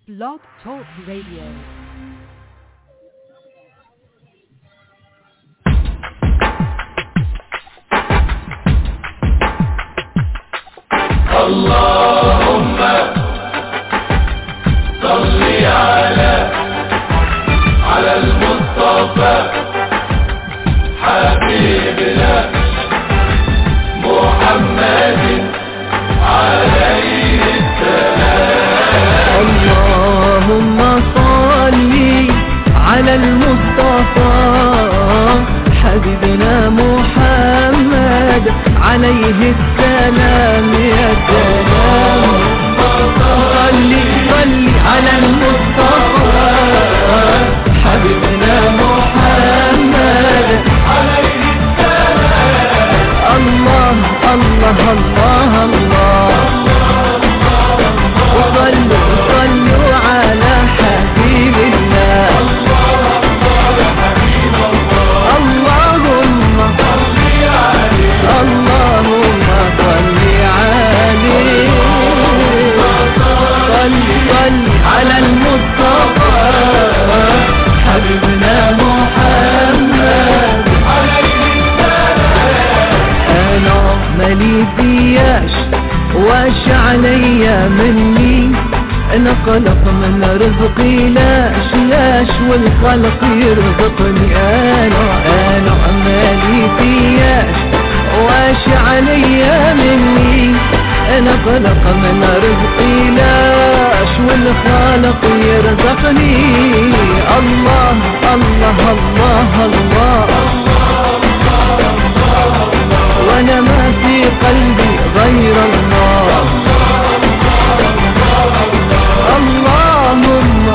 Blog Talk Radio. اللهم صل على على المصطفى حبيبنا محمد عليه اللهم صل على المصطفى حبيبنا محمد عليه السلام يا سلام صل صل على المصطفى حبيبنا محمد عليه السلام الله الله الله الله وصلوا صلوا على حبيب الله اللهم اللهم صل عليه صل صل على المصطفى حبيبنا محمد انا مالي فياش واش عليا مني انا قلق من رزقي لاش لاش والخلق يرزقني انا انا مالي فياش واش عليا مني انا قلق من رزقي لاش والخالق يرزقني الله الله الله, الله وانا ما في قلبي غير الله اللهم اللهم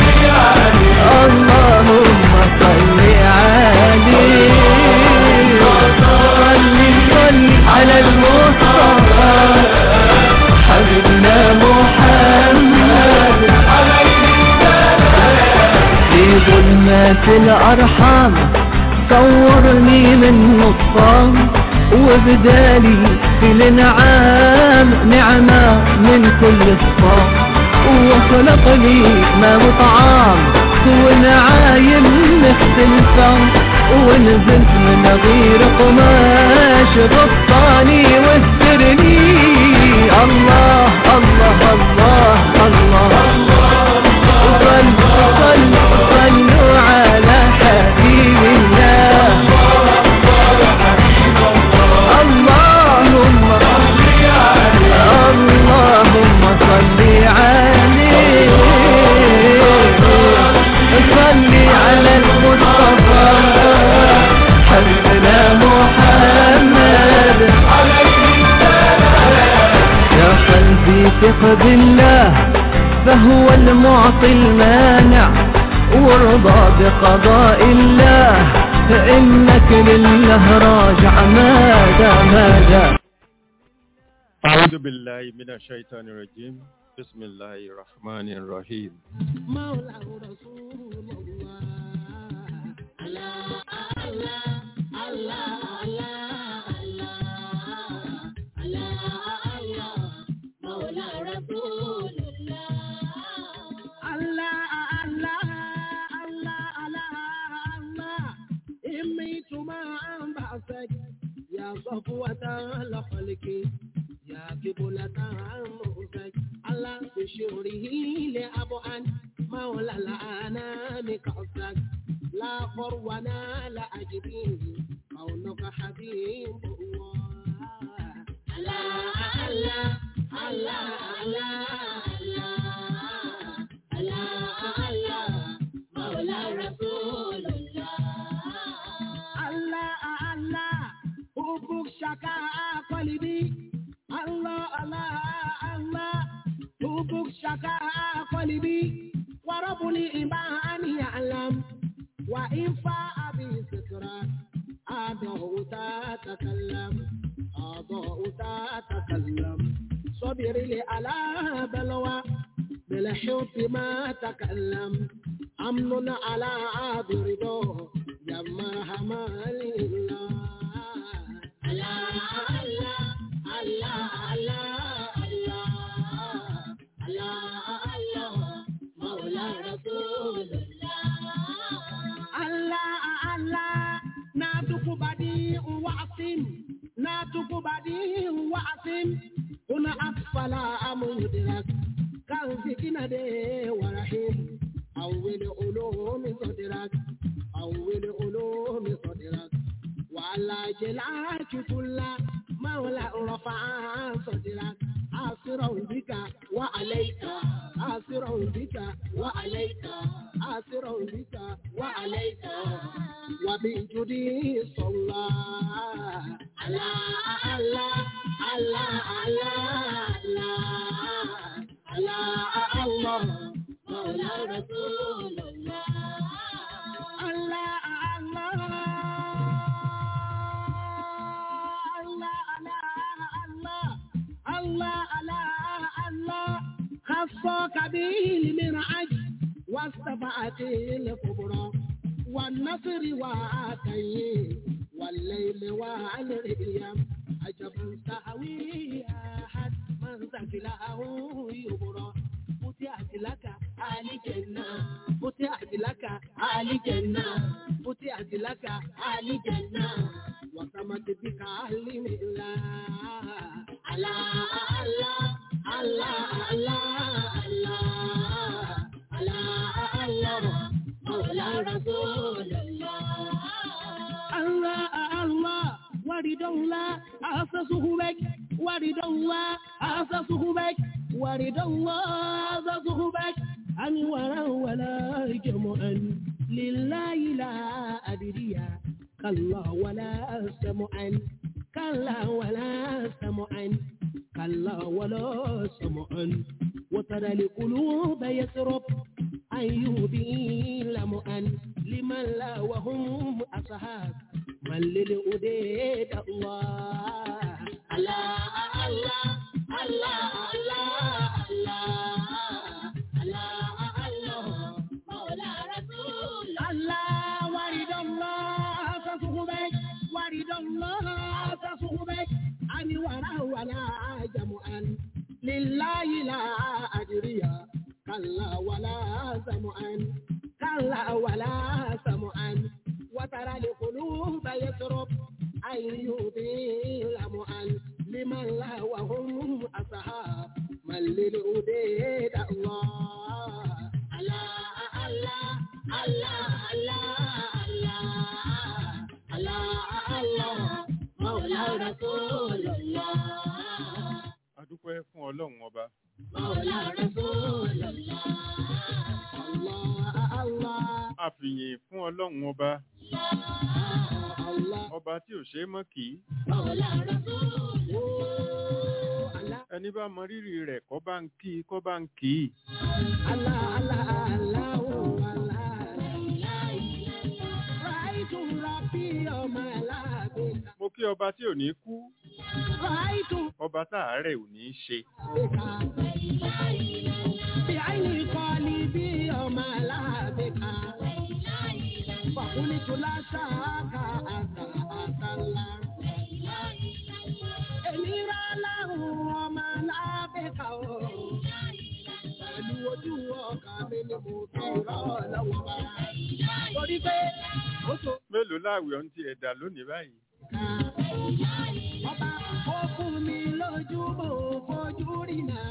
صل عليه صل صل على المصطفى حبيبنا محمد في ظلمات الأرحام صورني من نصام وبدالي في الانعام نعمة من كل الصام وخلق لي ما مطعام ونعايم مختلفة ونزلت من غير قماش غطاني واسترني الله الله الله الله, صلوا صلوا صلوا على حبيب الله اللهم اللهم صل عليه صل على المصطفى حبيبنا محمد يا قلبي ثق بالله فهو المعطي المانع وارضى بقضاء الله فإنك لله راجع ماذا ماذا أعوذ بالله من الشيطان الرجيم بسم الله الرحمن الرحيم مولاه رسول الله الله الله الله الله الله مولى رسول الله الله الله الله الله الله إميت ما أنبعثك يا صفوة الخلق يا قبلة أمرك على بشوره لأبعد مولى الأنام كعسك لا فرونا لا أجبين كونك حبيب الله الله الله الله الله الله الله مولى رسول الله الله الله حبك شكا قلبي الله الله الله حبك شكا قلبي ورب الإيمان يعلم وإن فاء بذكرك أضاء تتكلم أضاء تتكلم صبر لي على بلوى بالحب ما تكلم أمن على برضاه يا مرحمة لله الله الله الله الله الله صدرك كان في كنده ورحيم أول علوم صدرك أول علوم صدرك وعلى جلاك كل مولى رفع صدرك آسرا بك وعليك آسرا بك وعليك آسرا بك وعليك وبجدي صلى على الله على الله على الله مولى رسول الله الله الله الله الله الله خصك به المرعج واستبعت الكبرى والنصر وعاتيه والليل والأيام عجب سهوي أحد من ثقله يبرى فتحت لك آل جنة فتحت لك آل جنة فتحت لك آل جنة وسمت بك أهل الله الله الله الله الله الله الله الله مولى رسول الله الله الله ورد الله أسسه بك ورد الله أسسه بك ورد الله أسسه بك أنورا ولا جمعا لله لا أدري كلا ولا سمعا كلا ولا سمعا كلا ولا سمعا وترى القلوب يسرب أيوبي لمعا لمن لا وهم أصحاب من للأديد الله الله الله الله الله الله الله الله مولى رسول الله ورد الله تصحبك ورد الله تصحبك أن ولا ولا جمعا لله لا أدري كلا ولا سمعا كلا ولا سمعا وترى القلوب يسرب أن يطيل معا لمن لا وهم أصحاب من للأديد الله الله الله الله الله الله الله مولى رسول الله adúpẹ́ fún ọlọ́run ọba مولى رسول الله الله الله àfìyìn fún ọlọ́run ọba الله ọba tí ò ṣe é mọ́ kì í مولى رسول الله ẹni bá mọ rírì rẹ̀ kọ́ bá ń kí i kọ́ bá ń kì í Allah, Allah, Allah, oh, Allah. Right to Rabbi, oh, my love. mo kí ọba tí ò ní kú Right to ọba táàárẹ̀ ò ní í ṣe بعين قلبي oh, my love. فقلت لا شك أنت أنت الله. Èmi rà láhùn ọmọ lábẹ́ka o. Pẹ̀lú ojú ọkàn mi ni mo fi rọ́ lọ́wọ́ bá. Torí pé ó tó mélòó láàwẹ̀ ọ̀hún ti ẹ̀dà lónìí báyìí ká. Ọba ó fún mi lójú mo fojú rí náà.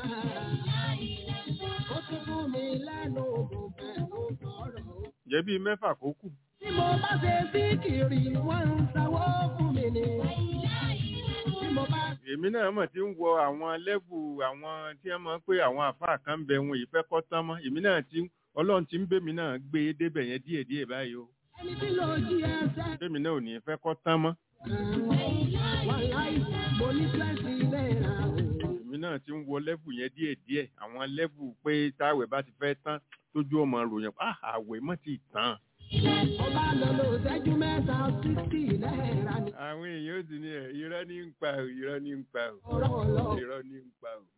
Ó tún fún mi lẹ́nu mo fẹ́ ló sọ̀rọ̀ o. jẹ́ bíi mẹ́fà kó kù Tí mo bá ṣe síkìrì, wọ́n ń sanwó fún mi ni. Tí mo bá èmi náà mọ̀ tí ń wọ àwọn lẹ́bù àwọn tí wọ́n máa ń pé àwọn àfáà kan bẹ wọn ìfẹ́ kọ́ tán mọ́ èmi náà ti ọlọ́run ti ń bèmi náà gbé e débẹ̀ yẹn díẹ̀díẹ̀ báyìí o ẹni tí ló jí ẹsẹ̀. bèmi náà ò ní fẹ́ kọ́ tán mọ́ Wàláì, mo ní twenty naira o. èmi náà ti ń wọ lẹ́bù yẹn díẹ̀díẹ̀ àwọn lẹ́bù pé táwẹ̀ bá ti fẹ́ tán tójú ọmọ ròyìn ah àwẹ̀ mọ́ ti tán Ọba lọ lò ṣẹ́jú mẹ́ta sixty náírà ni. àwọn èèyàn ó sì ní ẹ̀ irọ́ ní ń pa ò irọ́ ní ń pa ò Ọ̀rọ̀ ọ̀lọ́. irọ́ ní ń pa ò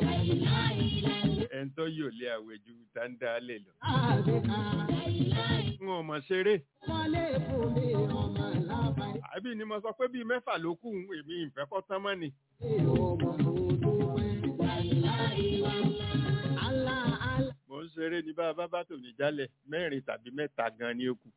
ẹni tó yóò lé àwẹ̀ ju dáńdá lè lọ Àbíká, n ò mọ̀ ṣeré wọ́n lè fún mi ọmọ lábàá. àbí ni mo sọ pé bíi mẹ́fà ló kù ń èmi ìfẹ́ kọ́ tán mọ́ ni Ọmọ òdò pẹ́. Àlá àlá. mò ń ṣeré ní bá a bá bá tòní jálẹ̀ mẹ́rin tàbí mẹ́ta gan ni ó kù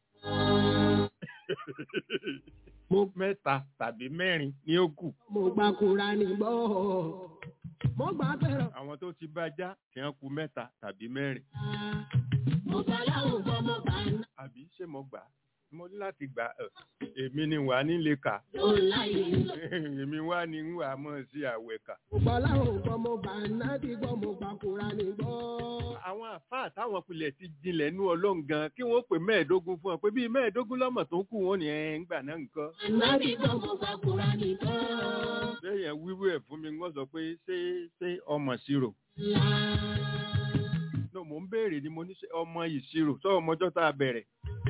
Mo mẹ́ta tàbí mẹ́rin ni ó kù mo gba kura ní gbọ́. mo gbà pẹ̀rọ. àwọn tó ti bá já tí wọ́n ku mẹ́ta tàbí mẹ́rin mo gbà láwọn gbọ́ mo gbà ná. àbí ṣé mo gbà á? mo ní láti gbà ẹ èmi ni wà nílé kà ló láyé lọ. èmi wá ní ń wà mọ̀ sí àwẹ̀ kà. mo gbà láwọn gbọ́ mo gbà nábì gbọ́ mo gbà Kùránì gbọ́. àwọn àfáà táwọn pilẹ̀ ti jinlẹ̀ nú ọlọ́run gan kí wọ́n pè mẹ́ẹ̀ẹ́dógún fún ọ pé bíi mẹ́ẹ̀ẹ́dógún lọ́mọ tó kù wọ́n ní ẹ̀ ń gbà náà nǹkan. Ànábì gbọ́ mo gbà Kùránì gbọ́. bẹ́ẹ̀yẹn wíwú ẹ̀ fún mi wọ́n sọ pé ṣé ṣé ọmọ ìṣirò. Là. no mò ń béèrè ni mo ní ṣe ọmọ ìṣirò sọ ọmọjọ́ tá a bẹ̀rẹ̀.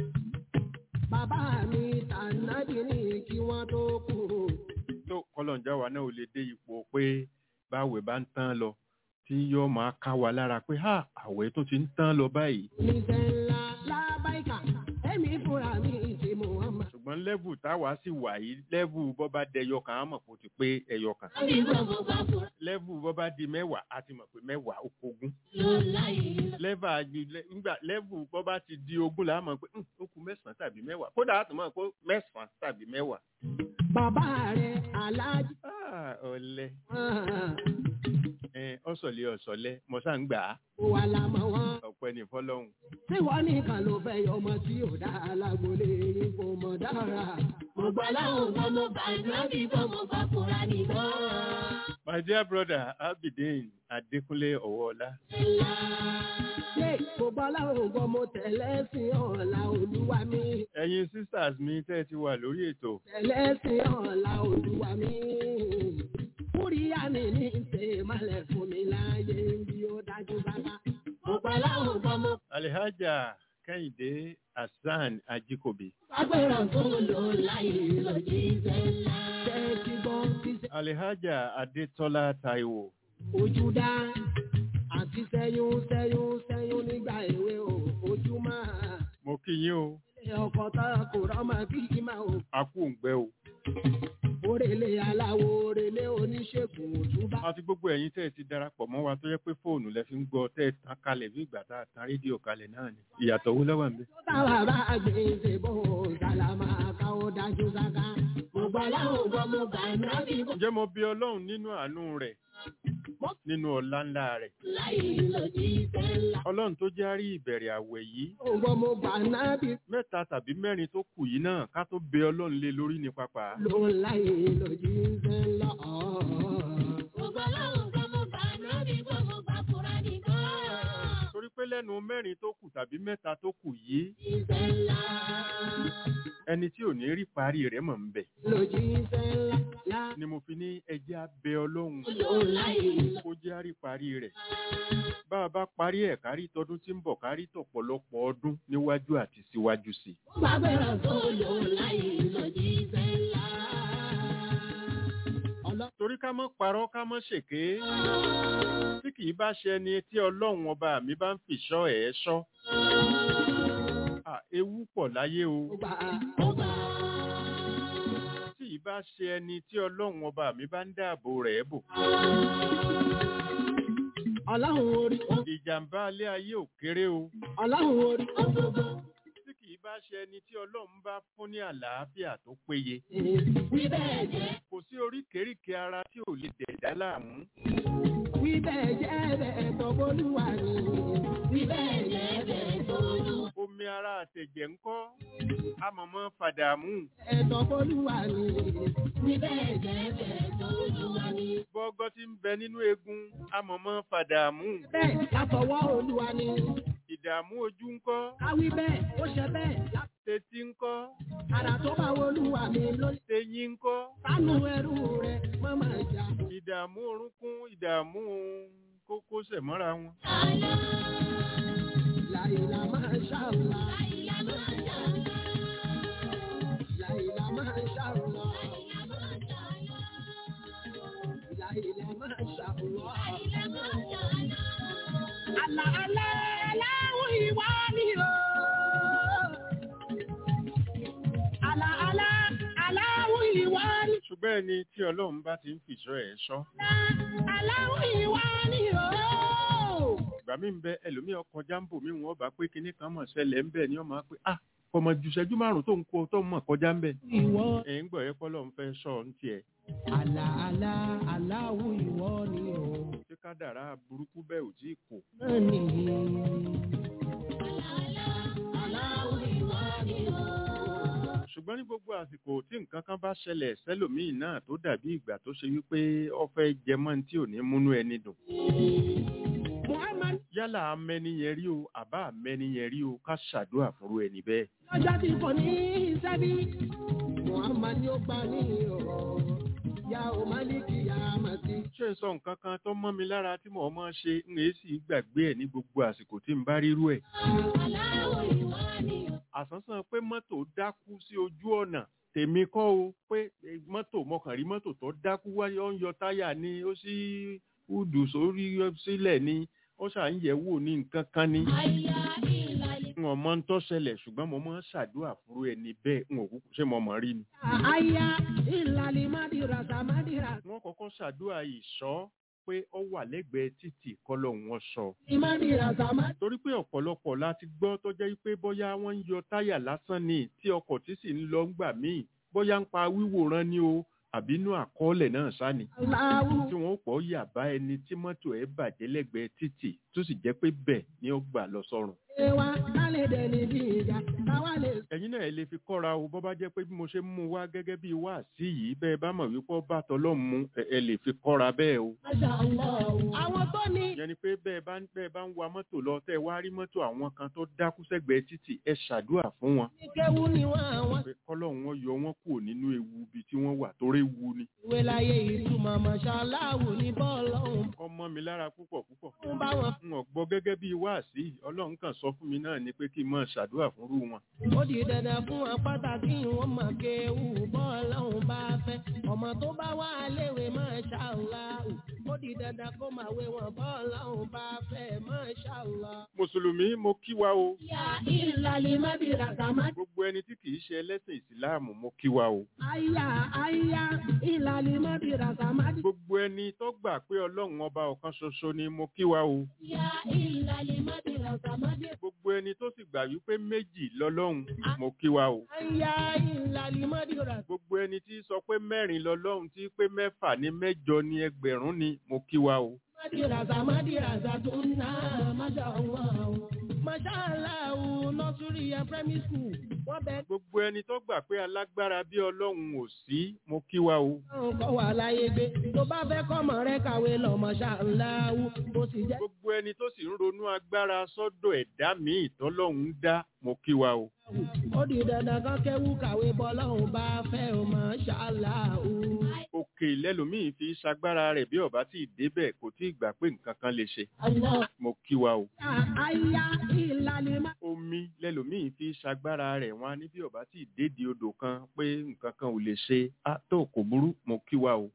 bàbá mi tànàbì ní kí wọ́n tó kú. tó kọlọ̀njá wa náà ò lè dé ipò pé báwẹ̀ bá ń tán lọ tí yóò máa ká wa lára pé ha àwẹ̀ tó ti ń tán lọ báyìí. oníṣẹ́ ńlá lábáìkà ẹ̀mí fúnra mi ti Muhammad. ṣùgbọ́n lẹ́vù táwa sì wà yìí lẹ́vù bọ́ bá dẹyọ kan á mọ̀ kó ti pé ẹyọ kan. Ànábì gbọ́ mo gbà Kùránì lẹ́vù bọ́ bá di mẹ́wàá á ti mọ̀ pé mẹ́wàá ó kogún. ló láyé lọ. lẹ́và ju- lẹ́- nígbà lẹ́vù bọ́ bá ti di ogún là á mọ̀ pé "Hmm, ó kù mẹ́sàn-án tàbí mẹ́wàá kódà á tún mọ̀ pé mẹ́sàn-án tàbí mẹ́wàá. bàbá rẹ̀ aláàjì. Ah, ọ̀lẹ Ah, ẹ ọ̀sọ̀lẹ̀ ọ̀sọ̀lẹ̀ mọ̀sá ń gbà á wà lámọ̀ wọn. ọ̀pẹ ní fọlọ́hún. tí wọ́n nìkan ló fẹ́ yọ ọmọ tí ò dá alágbólé yín kò mọ̀ dára. Mo gbà láwọn gbọ́ mo gbà Ànábì gbọ́ mo gbà Kùránì gbọ́. my dear brother abidin adékúnlé ọwọ́ọlá Là. ṣé kò bá láwọn gbọ́ mo tẹ̀lé sí ọ̀la olúwa mi. ẹ̀yin sisters mi tẹ́ ẹ ti wà lórí ètò tẹ̀lé sí ọ̀la olúwa mi. kúríyá mi ní ṣe malẹ̀ fún mi láàyè bí ó dájú bàbá. Mo gbà láwọn gbọ́ mo alihaja kẹ́hìndé hasan ajikobi agbẹ́rọ̀ tó lò láyé lọ jíṣẹ́ ńlá. ṣé ti gbọ́ ti ṣe alihaja adétọ́lá taiwo ojú dá àti sẹ́yún sẹ́yún sẹ́yún nígbà èwe o ojú máa. mo kí yín o ilé ọkọ̀ tá a kò rọ́mọ kí kí máa o. a kú òǹgbẹ o Orèlé aláwo orèlé oníṣègùn òtúbá. àti gbogbo ẹ̀yin tẹ́ ẹ ti darapọ̀ mọ́ wa tó yẹ pé fóònù lẹ fi ń gbọ́ tẹ́ ẹ tán kalẹ̀ bí ìgbà tá a tan rédíò kalẹ̀ náà ni ìyàtọ̀ wo lọ́wọ́ mi. Tó táwa bá gbèsè bò sálámà ká ó dájú sáká. Mo gbà láwọn gbọ́ mo gbà Ànábì gbọ́ ǹjẹ́ mo bí ọlọ́run nínú àánú rẹ̀ nínú ọlá ńlá rẹ̀ láyé lọ jíṣẹ́ ńlá. ọlọ́run tó já rí ìbẹ̀rẹ̀ àwẹ̀ yìí Ògbọ́n mo gbà nábì mẹ́ta tàbí mẹ́rin tó kù yìí náà ká tó bẹ ọlọ́run lé lórí ní pápá. ló ń láyé lòdì ń fẹ́ lọ. Mo gbà láwọn gbọ́ mo gbà Ànábì gbọ́ mo gbà Kùránì gbọ́. torí pé lẹ́nu mẹ́rin tó kù tàbí mẹ́ta tó kù yìí Jíṣẹ́ ńlá. ẹni tí ò ní rí parí rẹ̀ mọ̀ ń bẹ̀. Lòdì ń fẹ́ lọ. Lá ni mo fi ní ẹjẹ́ abẹ ọlọ́run Ló láyé lọ. kó jẹ́ àrí parí rẹ̀. bá a bá parí ẹ̀ kárí tọdún tí ń bọ̀ kárí tọ̀pọ̀lọpọ̀ ọdún níwájú àti síwájú sí i. Mo gbàgbẹ́rọ̀ tó lò láyé lọ jíṣẹ́ ńlá. ọlọ́ torí ká mọ́ parọ́ ká mọ́ ṣèké tí kì í bá ṣe ẹni tí ọlọ́run ọba mi bá ń fìṣọ́ ẹ̀ ṣọ́. À, ewu pọ̀ láyé o mo gbà Mo gbà. tí ì bá ṣe ẹni tí ọlọ́run ọba mi bá ń dáàbò rẹ̀ bò. ọlọ́run orí ìjàmbá alẹ́ ayé ò kéré o ọlọ́run orí Gbogbo. tí kì í bá ṣe ẹni tí ọlọ́run bá fún ní àlàáfíà tó péye. Wí bẹ́ẹ̀ jẹ́. kò sí oríkèéríkèé ara tí ò lè dẹ̀dá láàmú. wí bẹ́ẹ̀ jẹ́ bẹ́ẹ̀ tọ́gbọ́lúwa ni. Wí bẹ́ẹ̀ jẹ́ bẹ́ẹ̀ tó lù. omi ara àtẹ̀jẹ̀ ńkọ́ amọ̀mọ́ fàdàmú. ẹ̀tọ́ bọ́lúwa ni. Wí bẹ́ẹ̀ jẹ́ bẹ́ẹ̀ tó lù wá ní. bọ́gọ́ tí ń bẹ nínú eegun amọ̀mọ́ fàdàmú. bẹ́ẹ̀ látọwọ́ olúwa ni. ìdààmú ojú ńkọ́ káwí bẹ́ẹ̀ ó ṣe bẹ́ẹ̀ lá- tetí ńkọ́ ara tó bá olúwa mi ló teyín ńkọ́ sánú ẹrú rẹ̀ mọ́mọ́ ìjà. ìdààmú orúnkún ìdààmú kókósẹ̀ mọ́ra wọn. Àlá. láìla máa ṣàlùwà. Àìlá máa ṣàlá. láìla máa ṣàlùwà. Àìlá máa ṣàlá. láìla máa ṣàlùwà. Àìlá máa ṣàlá. àlà àlà aláwọ̀ ìwà ni o. àlà àlà aláwọ̀ ìwà ni. ṣùgbọ́n ẹni tí ọlọ́run bá ti ń fìṣọ́ ẹ̀ ṣọ́ aláwọ̀ ìwà ni o. ìgbà mi ń bẹ ẹlòmíì ọkọ̀ jáǹbò mi wọn bá pé kinní kan mọ̀ ṣẹlẹ̀ ń bẹ̀ ni wọ́n máa pé ah kọmọ ju ìṣẹ́jú márùn tó ń kó tó mọ̀ kọjá ń bẹ̀. ìwọ ẹ̀ ń gbọ́ ẹ pọ́lọ́ ń fẹ́ sọ ń tiẹ̀. àlà àlà aláwo ìwọ ni o ṣé kádàrá burúkú bẹ́ẹ̀ ò tí ì kò. náà nìyí. ṣùgbọ́n ní gbogbo àsìkò tí nǹkan kan bá ṣẹlẹ̀ sẹ́lòmíì náà tó dàbí ìgbà tó ṣe wípé ó fẹ́ jẹmọ́ ní tí ò ní múnú ẹni dùn. Muhammad yálà amẹ́ni yẹn rí o àbá amẹ́ni yẹn rí o ká ṣàdúrà fúnru ẹni bẹ́ẹ̀. lọ́jọ́ tí kò ní í sẹ́bí. Muhammad yóò gbà ní ọ̀rọ̀ ya o Maliki ya Mati. ṣé n sọ nǹkan kan tó mọ́ mi lára tí mò ń mọ́ ṣe ń èé sì gbàgbé ẹ̀ ní gbogbo àsìkò tí n bá rírú ẹ̀. àsánsán pé mọ́tò dákú sí ojú ọ̀nà tèmi kọ́ o pé eh, mọ́tò mọkànrí mọ́tò tó dákú wáyé ó ń yọ táyà ni ó sì hùdù sórí sílẹ̀ ni ó ṣà ń yẹ̀ wò ní nǹkan kan ni. n ò mọ ń tó ṣẹlẹ̀ ṣùgbọ́n mo máa ń ṣàdúrà fúru ẹni bẹ́ẹ̀ n ò kúkú ṣé mo mọ̀ rí ni. Aya ìlàlí Madirasa Madirasa. wọ́n kọ́kọ́ ṣàdúrà ìṣọ́ pé ó wà lẹ́gbẹ̀ẹ́ títì kọ́lọ̀ wọn sọ. Madirasa Madirasa. torí pé ọ̀pọ̀lọpọ̀ láti gbọ́ tó jẹ́ pé bóyá wọ́n ń yọ táyà lásán ni tí ọkọ̀ tí sì ń lọ ń gbà míì bóyá ń pa wíwòran ni o àbínú àkọọ́lẹ̀ náà sáni. Aláwo. tí wọ́n pọ̀ yà bá ẹni tí mọ́tò ẹ̀ bàjẹ́ lẹ́gbẹ̀ẹ́ títì tó sì jẹ́ pé bẹ́ẹ̀ ni ó gbà lọ sọ́run. Ewa kálẹ̀ dẹni bí ìjà káwá lè ẹ̀yin náà ẹ lè fi kọ́ra o bọ́ bá jẹ́ pé bí mo ṣe ń mú wá gẹ́gẹ́ bí wáàsí yìí bẹ́ẹ̀ bá mọ̀ wípé ọba tọ́lọ́ mu ẹ ẹ lè fi kọ́ra bẹ́ẹ̀ o. Masha Allah. Àwọn tó ní ìyẹn ni pé bẹ́ẹ̀ bá ń bẹ́ẹ̀ bá ń wa mọ́tò lọ tẹ́ ẹ wá rí mọ́tò àwọn kan tó dákú sẹ́gbẹ̀ẹ́ títì ẹ ṣàdúrà fún wọn. kéwú ni wọ́n àwọn. pé kọ́lọ́hún wọn yọ wọn kúrò nínú ewu ibi tí wọ́n wà torí ewu ni. Ìwé láyé ìtumọ̀ Masha Allah ní bọ́ọ̀lù ọ̀hún. ọmọ mi lára púpọ̀ púpọ̀. Ń bá wọn. n ò gbọ́ gẹ́gẹ́ bí wáàsí ọlọ́run kan sọ fún mi náà ni pé kí n máa ṣàdúrà fúnrú wọn. Ó di dandan fún wọn pàtàkì wọn mọ̀ kéwú bọ́ọ̀lù ọ̀hún bá fẹ́. Ọmọ tó bá wà léwe Masha Allah. Ó di dandan kó máa wé wọn bọ́ọ̀lù ọ̀hún bá fẹ́ Masha Allah. mùsùlùmí mo kí wa o. Ya ìlàlí Madirasa Madirasa. gbogbo ẹni tí kì í ṣe ẹlẹ́sìn ìsìláàmù mo kí wa o. Aya aya ìlàlí Madirasa Madirasa. gbogbo ẹni tó gbà pé ọlọ́run ọba ọ̀kan ṣoṣo ni mo kí wa o. Ya ìlàlí Madirasa Madirasa. gbogbo ẹni tó sì gbà wípé méjì lọ́lọ́run mo kí wa o. Aya ìlàlí Madirasa. gbogbo ẹni tí sọ pé mẹ́rin lọ́lọ́run tí pé mẹ́fà ní mẹ́jọ ní ẹgbẹ̀rún ni mo kí wa o. Madirasa Madirasa tó ń ná Masha Allah. Masha Allah nursery and primary school. Wọ́n bẹ gbogbo ẹni tó gbà pé alágbára bí ọlọ́run ò sí mo kí wa o. káwọn kọ́ wà láyé gbé. Tó bá fẹ́ kọ́mọ rẹ kàwé lọ Masha Allah. Ó sì jẹ́ gbogbo ẹni tó sì ń ronú agbára sọ́dọ̀ ẹ̀dá míì tọ́lọ́run dá mo kí wa o. ó di dandan kan kéwú kàwé bọ́lọ́hún bá fẹ́ o Masha Allah. òkè lẹ́lòmíì fi ṣagbára rẹ̀ bí ọ̀bá tí ì débẹ̀ kò tí ì gbà pé nǹkan kan lè ṣe Allah. mo kí wa o. Aya ìlàlí Madirasa. omi lẹ́lòmíì fi ṣagbára rẹ̀ wọn á ní bí ọ̀bá tí ì dédi odò kan pé nǹkan kan ò lè ṣe á tó kò burú mo kí wa o.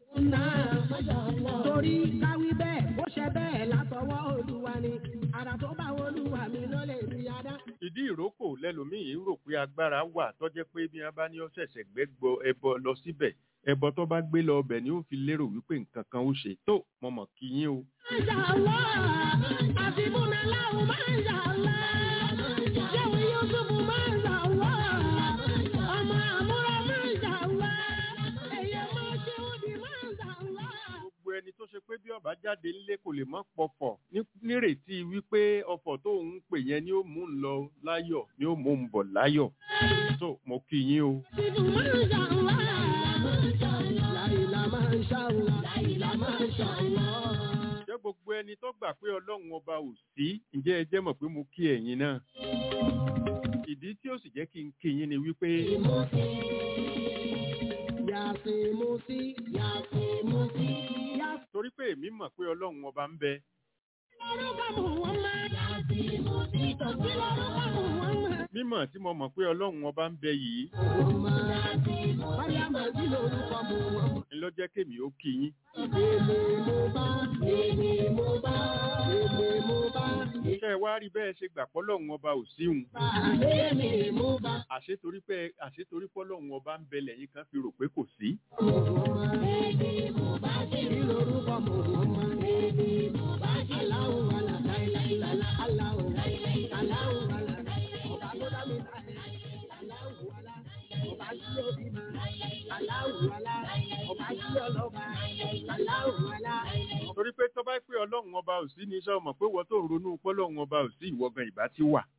torí káwí bẹ́ẹ̀ bó ṣe bẹ́ẹ̀ látọwọ́ olúwa ni àrà tó bá olúwa mi ló lè rí adá. ìdí ìrókò lẹ́lòmíì rò pé agbára wà tọ́jẹ́ pé bí wọ́n bá ní ó ṣẹ̀ṣẹ̀ gbẹ́gbọ́ ẹbọ lọ síbẹ̀ ẹbọ tó bá gbé lọ ọbẹ̀ ni ó fi lérò wípé nǹkan kan ó ṣe tó mo mọ̀ kí yín o. Masha Allah, àfibúnà láwù Masha Allah, ṣéwì Yusuf Masha Allah, ọmọ àmúra Masha Allah, ẹ̀yẹ máa ṣe òdì Masha Allah. gbogbo ẹni tó ṣe pé bí ọba jáde ńlé kò lè mọ pọfọ ní- nírètí wípé ọ̀fọ̀ tó ń pè yẹn ni ó mú un lọ láyọ̀ ni ó mú un bọ̀ láyọ̀ tó mo kí yín o. Yusuf Masha Allah, Láìlá Masha Allah, Láìlá Masha Allah. jẹ́ gbogbo ẹni tó gbà pé ọlọ́run ọba ò sí ǹjẹ́ ẹ jẹ́ mọ̀ pé mo kí ẹ̀yin náà. ìdí tí ó sì jẹ́ kí n kí yín ni wípé Yàsìn Musi, Yàsìn Musi, Yàsìn torí pé èmi mọ̀ pé ọlọ́run ọba ń bẹ lórúkọ Muhammad. Yàsìn Musi, tòsí lórúkọ Muhammad. mímọ̀ tí mo mọ̀ pé ọlọ́run ọba ń bẹ yìí Mariam sí lórúkọ Muhammad. ni ló jẹ́ kémi ó kí yín. Èmi mo bá, èmi mo bá, èmi mo bá, ṣé ẹ wá rí bẹ́ẹ̀ ṣe gbà pọ́lọ́run ọba ò síhun èmi mo bá. àṣetorí pé àṣetorí pọ́lọ́run ọba ń bẹ lẹ́yìn kan fi rò pé kò sí. Èmi mo bá sí lórúkọ Muhammad. Èmi mo bá sí. Aláwo wàlà láìláìlá. Aláwo láìláìlá. Aláwo wàlà láìláìlá. Ọba tó dá mi láìláìlá. ọlọ́run ọba ò sí ní sọ́ọ̀mọ̀ pé wọ́n tó ń ronú pọ́lọ́run ọba ò sí ìwọ gan ìbá ti wà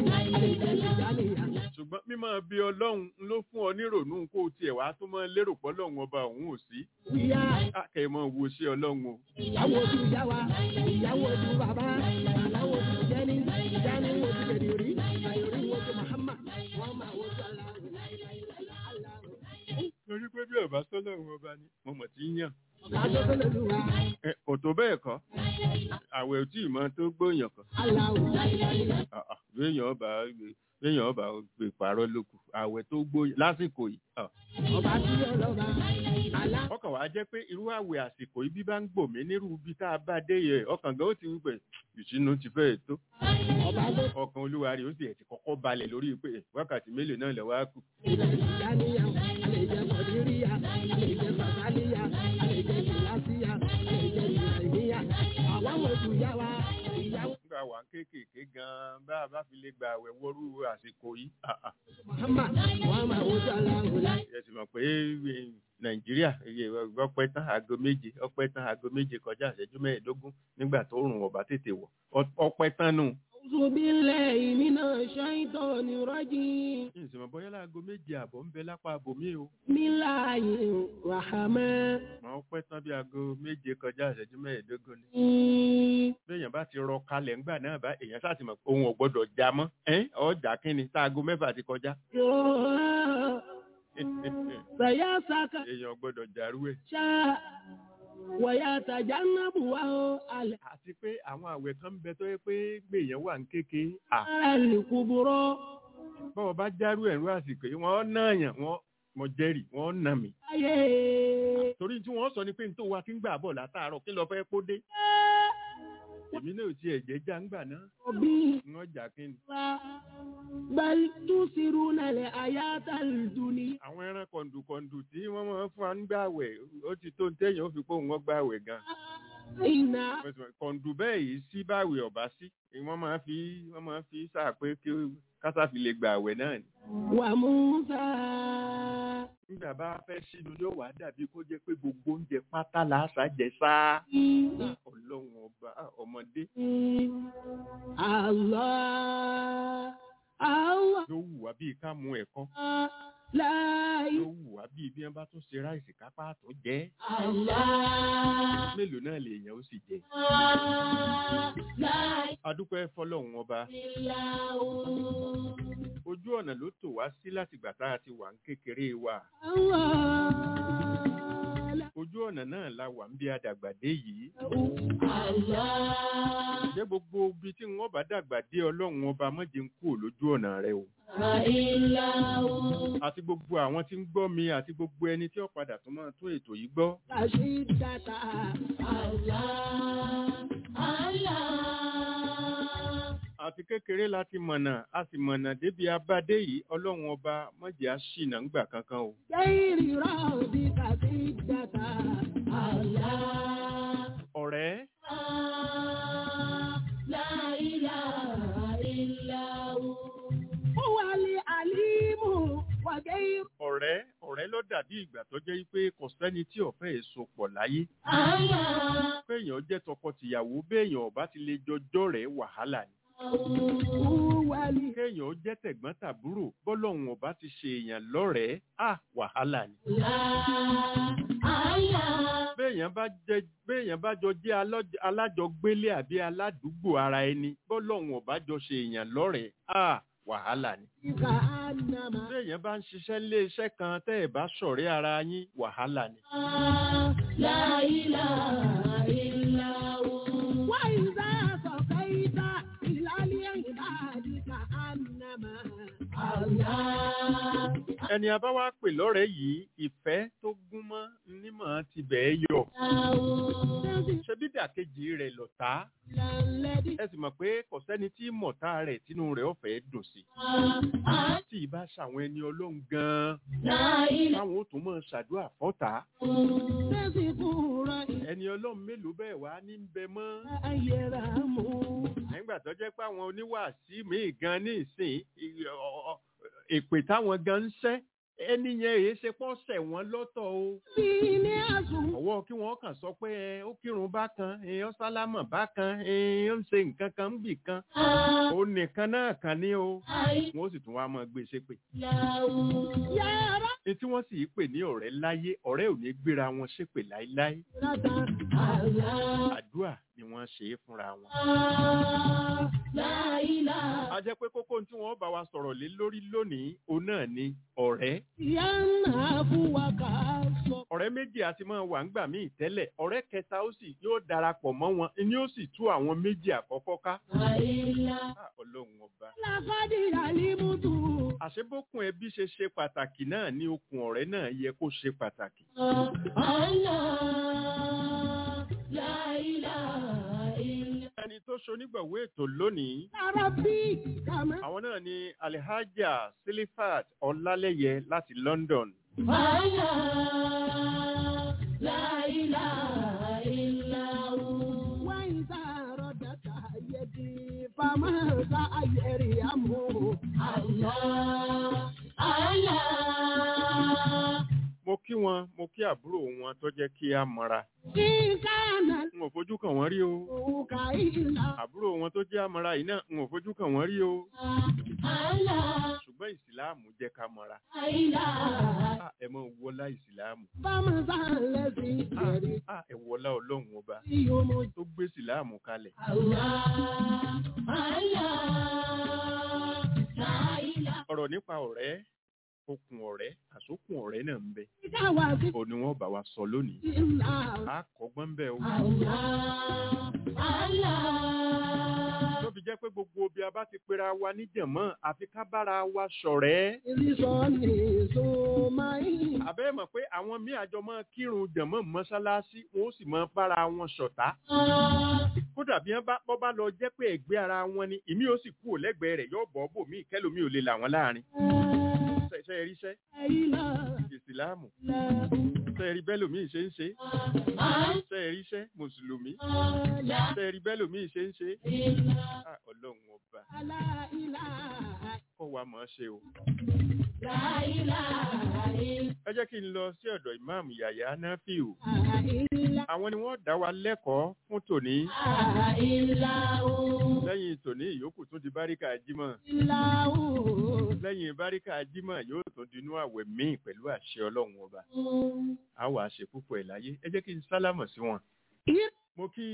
ṣùgbọ́n mímọ́ bí ọlọ́run ló fún ọ nírònú kó o tiẹ̀ wá tó mọ́ lérò pọ́lọ́run ọba òun ò sí kẹ́ ẹ mọ́ wo ṣé ọlọ́run o ìyàwó ojú ìyá wa ìyàwó ojú bàbá aláwọ̀ ojú jẹ́ni jẹ́ni ojú bèdìrí àyòrí ojú Muhammad wọ́n máa wojú aláwọ̀ aláwọ̀. torí pé bí ọba sọ́lọ́run ọba ni mo mọ̀ tí ń yàn Lájọ́ lólu wa Ẹ, kò tó bẹ́ẹ̀ kọ́ àwẹ̀ ò tí ì mọ tó gbóyàn kan aláwọ̀ Ah, ah, béèyàn ọba béèyàn ọba gbé pààrọ̀ lókù àwẹ̀ tó gbóyàn lásìkò yìí ah. ọba tí yóò lọ́ba alá. ọkàn wàá jẹ́ pé irú àwẹ̀ àsìkò yìí bí bá ń gbòmí nírú ibi tá a bá dé yẹ ọkàn gan ó ti wípé ìṣínú ti fẹ́ tó ọba tó ọkàn olúwa rẹ̀ ó sì ẹ̀ ti kọ́kọ́ balẹ̀ lórí pé wákàtí mélòó náà lọ́wọ́ á kù ilẹ̀ ìjáníyà àlejò kọ̀díríyà àlejò bàbáníyà àlejò kìláṣíyà àlejò ìrìnàmíyà àwọn ojú ìyá wa ìyàwó nígbà wà ń kéékèèké gan bá a bá fi lè gba àwẹ̀ wọrú àsìkò yìí ah, ah. Muhammad wọ́n máa wojú aláwọ̀ láì. ẹ sì mọ̀ pé eh, nàìjíríà iye ọpẹ́ tán aago méje ọpẹ́ tán aago méje kọjá ìṣẹ́jú mẹ́ẹ̀ẹ́dógún nígbà tó rùn ọ̀bá tètè wọ̀ Ọ- ọpẹ́ tán nù. أعوذ بالله من الشيطان الرجيم ní ìsìnmọ̀ bọ́yá láago méje àbọ̀ ń bẹ lápá abòmí o. بسم الله الرحمن màá ọpẹ́ tán bí aago méje kọjá ìṣẹ́jú mẹ́ẹ̀ẹ́dógún ni. الرحيم béèyàn bá ti rọ kalẹ̀ ńgbà náà bá èèyàn sáà ti mọ̀ pé òun ò gbọ́dọ̀ já mọ́. ẹ́n ọjà kínni tá aago mẹ́fà ti kọjá. سيسك èèyàn ò gbọ́dọ̀ jàrú ẹ̀. شاء ويتجنبها النار àti pé àwọn àwẹ̀ kan ń bẹ tó yẹ pé gbèyàn wà ń kéke. à الكبرى bọ́ọ̀ bá járú ẹ̀rú àsìkò yìí wọ́n náà yàn wọ́n mọ jẹ́rìí wọ́n nà mí. أيه torí tí wọ́n sọ ni pé nítorí wa ti ń gbà bọ̀ látàárọ̀ kí lọ fẹ́ kó dé. èmi náà ò tiẹ̀ jẹ́ jáǹgbà náà بي wọ́n jà kí ni. بل تؤثرون الحياة الدنيا àwọn ẹran kọ̀ǹdùkọ̀ǹdù tí wọ́n máa ń fún wa ń gbàwẹ̀ ó ti tó ń tẹ̀yìn ó fi pé òun wọ́n gbàwẹ̀ gan. إن kọ̀ǹdù bẹ́ẹ̀ yìí sí báwẹ̀ ọ̀bá sí wọ́n máa fi wọ́n máa fi sáà pé kí kásá fi lè gbàwẹ̀ náà ni. وموسى nígbà bá fẹ́ sínú yóò wá dàbí kó jẹ́ pé gbogbo oúnjẹ pátá làásà jẹ sáá. ọlọ́run ọba ọmọdé Allah Allah ló wù wá bíi ká mu ẹ̀kọ́ la ló wù wá bíi bí wọ́n bá tún ṣe ráìsì kápá tó jẹ́ Allah mélòó náà lèèyàn ó sì jẹ. la adúpẹ́ fọlọ́run ọba ojú ọ̀nà ló tò wá sí láti gbà tá a ti wà ń kékeré wa Allah ojú ọ̀nà náà la wà ń bí adàgbà dé yìí Allah jẹ́ gbogbo ibi tí wọ́n bá dàgbà dé ọlọ́run ọba mọ́jẹ ń kú lójú ọ̀nà rẹ o àti gbogbo àwọn tí ń gbọ́ mi àti gbogbo ẹni tí ó padà tún máa tún ètò yìí gbọ́ Kashidata Allah Allah àti kékeré láti mọ̀nà a sì mọ̀nà débi abádé yìí ọlọ́run ọba mọ́jẹ á ṣìnà ńgbà kankan o Gairi rabi kashidata Allah ọ̀rẹ́ لا إله إلا هو هو العليم وغير ọ̀rẹ́ ọ̀rẹ́ ló dàbí ìgbà tó jẹ́ pé kò sẹ́ni tí ọ̀fẹ́ èso pọ̀ láyé الله péèyàn jẹ́ tọkọ-tìyàwó béèyàn ọba ti lè jọjọ́ rẹ̀ wàhálà ni هو الي kéèyàn jẹ́ tẹ̀gbọ́n-tàbúrò bọ́lọ́hun ọba ti ṣe èèyàn lọ́rẹ̀ẹ́ à wàhálà ni الله béèyàn bá jẹ béèyàn bá jọ jẹ́ alọ́j- alájọgbélé àbí aládùúgbò ara ẹni bọ́lọ́hun ọba jọ ṣe èèyàn lọ́rẹ̀ẹ́ à wàhálà ni كأنما béèyàn bá ń ṣiṣẹ́ lé iṣẹ́ kan tẹ́ ẹ̀ bá ṣọ̀rẹ́ ara yín wàhálà ni لا إله إلا هو وإذا صفيت إلى العباد كأنما الله ẹni a bá wá pè lọ́rẹ̀ẹ́ yìí ìfẹ́ tó gún mọ́ nímọ̀ ti bẹ̀ẹ́ yọ ṣe bí dàkejì rẹ̀ lọ̀tá الذي ẹ sì mọ̀ pé kò sẹ́ni tí mọ̀tá rẹ̀ tínú rẹ̀ ọ̀fẹ́ dùn sí tí ì bá ṣàwọn ẹni ọlọ́run gan-an لا إله táwọn ó tún mọ̀ ṣàdúrà fọ́tà تذكر ẹni ọlọ́run mélòó bẹ́ẹ̀ wá ní ń bẹ mọ́ أيرام nígbà tó jẹ́ pé àwọn oníwàásí míì gan ní ìsìn ì- ọ- ọ- èpè táwọn gan ń ṣẹ́ ẹni yẹn èyí ṣe pọ́ sẹ̀ wọ́n lọ́tọ̀ o bí ní àsùn. ọwọ́ kí wọ́n kàn sọ pé ẹ, ó kírun bákan ẹ, ó sálámọ̀ bákan ẹ, ó ń ṣe nǹkan kan ń bì kan ó nìkan náà kàn ní o wọ́n sì tún wá máa gbé ṣépè Yàrá ní tí wọ́n sì í pè ní ọ̀rẹ́ láyé ọ̀rẹ́ ò ní gbéra wọn ṣépè láéláé rata. àdúrà ni wọ́n ṣe é fúnra wọn. Láìlá. a jẹ́ pé kókó tí wọ́n bá wa sọ̀rọ̀ lé lórí lónìí òun náà ni ọ̀rẹ́ Ìyá náà fún wa ká sọ. ọ̀rẹ́ méjì àti máa wà ńgbà míì tẹ́lẹ̀ ọ̀rẹ́ kẹta ó sì yóò darapọ̀ mọ́ wọn ni ó sì tú àwọn méjì àkọ́kọ́ ká. Láìlá. Ah, ọlọ́run ọba. Lákàdí àlímútù. àṣebókun ẹbí ṣe ṣe pàtàkì náà ní okùn ọ̀rẹ́ náà yẹ kó ṣe pàtàkì. Allah. Láìlá. Ilá. ẹni tó ṣonígbọ̀wé ètò lónìí Lára bí kàmá. àwọn náà ni alhaja silifat ọlálẹyẹ láti london Allah. Láìlá. Ilá. Wáyé sàrọ̀ dàtà yẹdi. Fama sa ayẹri amú. Allah. Allah. mo kí wọn mo kí àbúrò wọn tó jẹ́ kí á mọ́ra Ìkànnà n ò fojú kàn wọ́n rí o òkà ìlà. àbúrò wọn tó jẹ́ àmọ́ra yìí náà n ò fojú kàn wọ́n rí o Allah. ṣùgbọ́n ìsìláàmù jẹ́ ká mọ́ra Àìlá. Ah, ẹ mọ̀ wọlá ìsìláàmù Bámu sálẹ̀ sí ìjẹ̀rí. Ah, ẹ wọlá ọlọ́run ọba Tí o mọ̀ tó gbé ìsìláàmù kalẹ̀ Allah. Allah. Láìlá. ọ̀rọ̀ nípa ọ̀rẹ́ okùn ọ̀rẹ́ àsokùn ọ̀rẹ́ náà ń bẹ Ìdáwà sí òun ni wọ́n bá wa sọ lónìí ìlà. a kọ́gbọ́n ń bẹ o Allah. Allah. tó fi jẹ́ pé gbogbo bí a bá ti pera wa níjànmọ́ àfi ká bára wa ṣọ̀rẹ́ Ìrísọ̀ ní Sọ́máì. àbẹ́ mọ̀ pé àwọn míì àjọ máa kírun jànmọ́ mọ́ṣáláṣí wọn ó sì máa bára wọn ṣọ̀tá kódà bí wọ́n bá bọ́ bá lọ jẹ́ pé ẹ̀gbẹ́ ara wọn ni ìmí ó sì kú ò lẹ́gbẹ̀ẹ́ rẹ̀ yóò bọ́ bò míì kẹ́lòmí ò lè là wọ́n láàrin ṣe é ríṣẹ́ Àìlá. ìsìláàmù Láìlá. ṣe é rí bẹ́lòmíì ṣe ń ṣe ṣe é ríṣẹ́ mùsùlùmí Allah. ṣe é rí bẹ́lòmíì ṣe ń ṣe Ilá. Ah, ọlọ́run ọba Láìlá. kọ́ wa mọ̀ ọ́ ṣe o. Láìlá. ẹ jẹ́ kí n lọ sí ọ̀dọ̀ ìmáàmù yàyà náfíù Àìlá. àwọn ni wọ́n dá wa lẹ́kọ̀ọ́ fún tòní Àìlá. lẹ́yìn tòní ìyókù tún di báríkà jímọ̀ Ìlà. lẹ́yìn báríkà jímọ̀ yóò tún dinú àwẹ̀ míì pẹ̀lú àṣẹ ọlọ́run ọba a wàá ṣe púpọ̀ ẹ̀ láyé ẹ jẹ́ kí n sálámọ̀ sí wọn. mo kí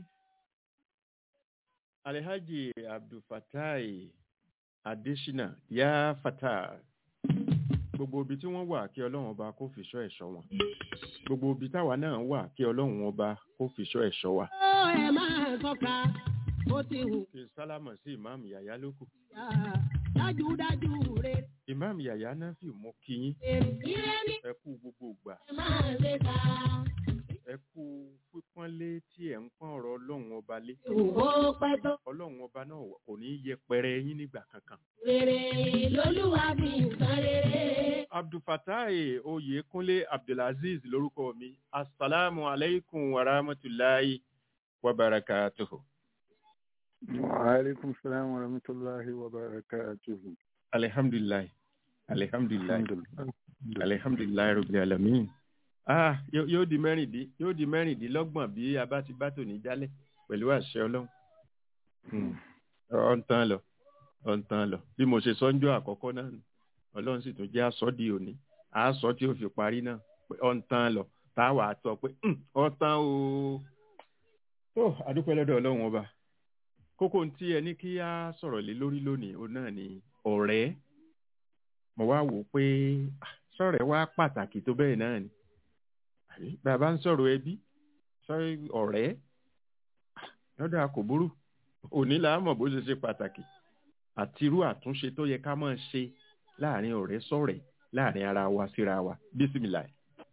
alhaji abdulfatai adesina ya fata gbogbo ibi tí wọ́n wà kí ọlọ́run ọba kó fìṣọ́ ẹ̀ṣọ́ wọn gbogbo ibi táwa náà wà kí ọlọ́run ọba kó fìṣọ́ ẹ̀ṣọ́ wa. Ó ẹ máa sọ́ka, ó ti hù kí n sálámọ̀ sí ìmáàmù yàyà lókù yá. Dájúdájú rẹ̀. ìmáàmù yàyà náà fi mú kí yín Ire ní ẹ kú gbogbo ìgbà ẹ máa lè ta. ẹ kú pípọ́nlé tí ẹ̀ ń pọ́n ọ̀rọ̀ ọlọ́run ọba lé Ó pẹ́ tó ọlọ́run ọba náà kò ní í yẹpẹrẹ yín nígbà kankan. rere lolúwa fi nǹkan rere. abdulfatai oyekunle abdulaziz lórúkọ mi asalaamu aleykum wa rahmatulahi wa barakatuhu. وعليكم السلام ورحمة الله وبركاته alihamdulilayi alihamdulilayi الحمد لله alihamdulilayi rabbil alamin. ah yóò yóò di mẹ́rìndí yóò di mẹ́rìndínlọ́gbọ̀n bí a bá ti bá tòní jálẹ̀ pẹ̀lú àṣẹ ọlọ́run. Hmm. ọ̀ ń tán lọ ọ̀ ń tán lọ bí mo ṣe sọ́njọ́ àkọ́kọ́ náà nù ọlọ́run sì tún jẹ́ aṣọ di òní aṣọ tí ó fi parí náà pé ọ̀ ń tán lọ tá a wà á tọ́ pé "Hmm, ọ̀ tán o. tó àdúpẹ́ lọ́dọ̀ ọlọ́run ọba kókó tí ẹ ní kí á sọ̀rọ̀ lé lórí lónìí òun náà ni ọ̀rẹ́ mo wá wò ó pé ah, sọ̀rẹ́ wá pàtàkì tó bẹ́ẹ̀ náà ni àbí bàbá ń sọ̀rọ̀ ẹbí sọ̀rọ̀ ọ̀rẹ́ ah, lọ́dọ̀ àkòbúrú òní là á mọ̀ bó ṣe ṣe pàtàkì àti irú àtúnṣe tó yẹ ká máa ṣe láàrin ọ̀rẹ́ sọ̀rẹ́ láàrin ara wa síra wa bísímìlà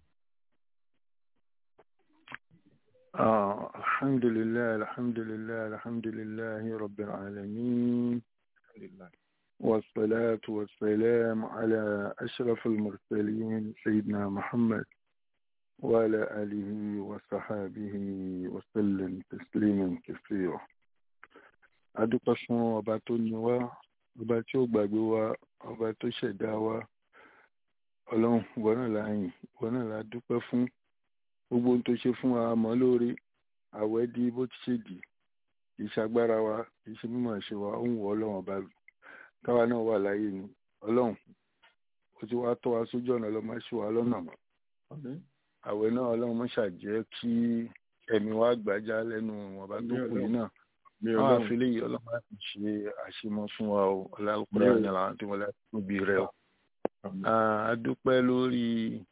آه الحمد لله الحمد لله الحمد لله رب العالمين والصلاة والسلام على أشرف المرسلين سيدنا محمد وعلى آله وصحابه وسلم تسليما كثيرا adúpẹ́ fún ọba tó ní wá ọba tí ó gbàgbé wa ọba tó ṣẹ̀dá wa ọlọ́run ìwọ náà la yìn ìwọ náà la dúpẹ́ fún gbogbo ohun tó ṣe fún wa mọ́ lórí àwẹ̀ di bó ti ṣe dì kì í ṣagbára wa kì í ṣe mímọ̀ ṣe wa ó ń wọ ọlọ́run ọba káwa náà wà láyé ni ọlọ́run ó ti wá tọ́ wa sójú ọ̀nà ọlọ́mọ ṣe wa lọ́nà mọ́ àwẹ̀ náà ọlọ́run mọ́ ṣàjẹ́ kí ẹ̀mí wa gbàjá lẹ́nu ọba tó kù yìí náà àwọn àfilẹ̀ yìí ọlọ́run á ti ṣe àṣemọ fún wa o ọlọ́run ní àwọn tí wọ́n lè tóbi rẹ o a dúpẹ́ lórí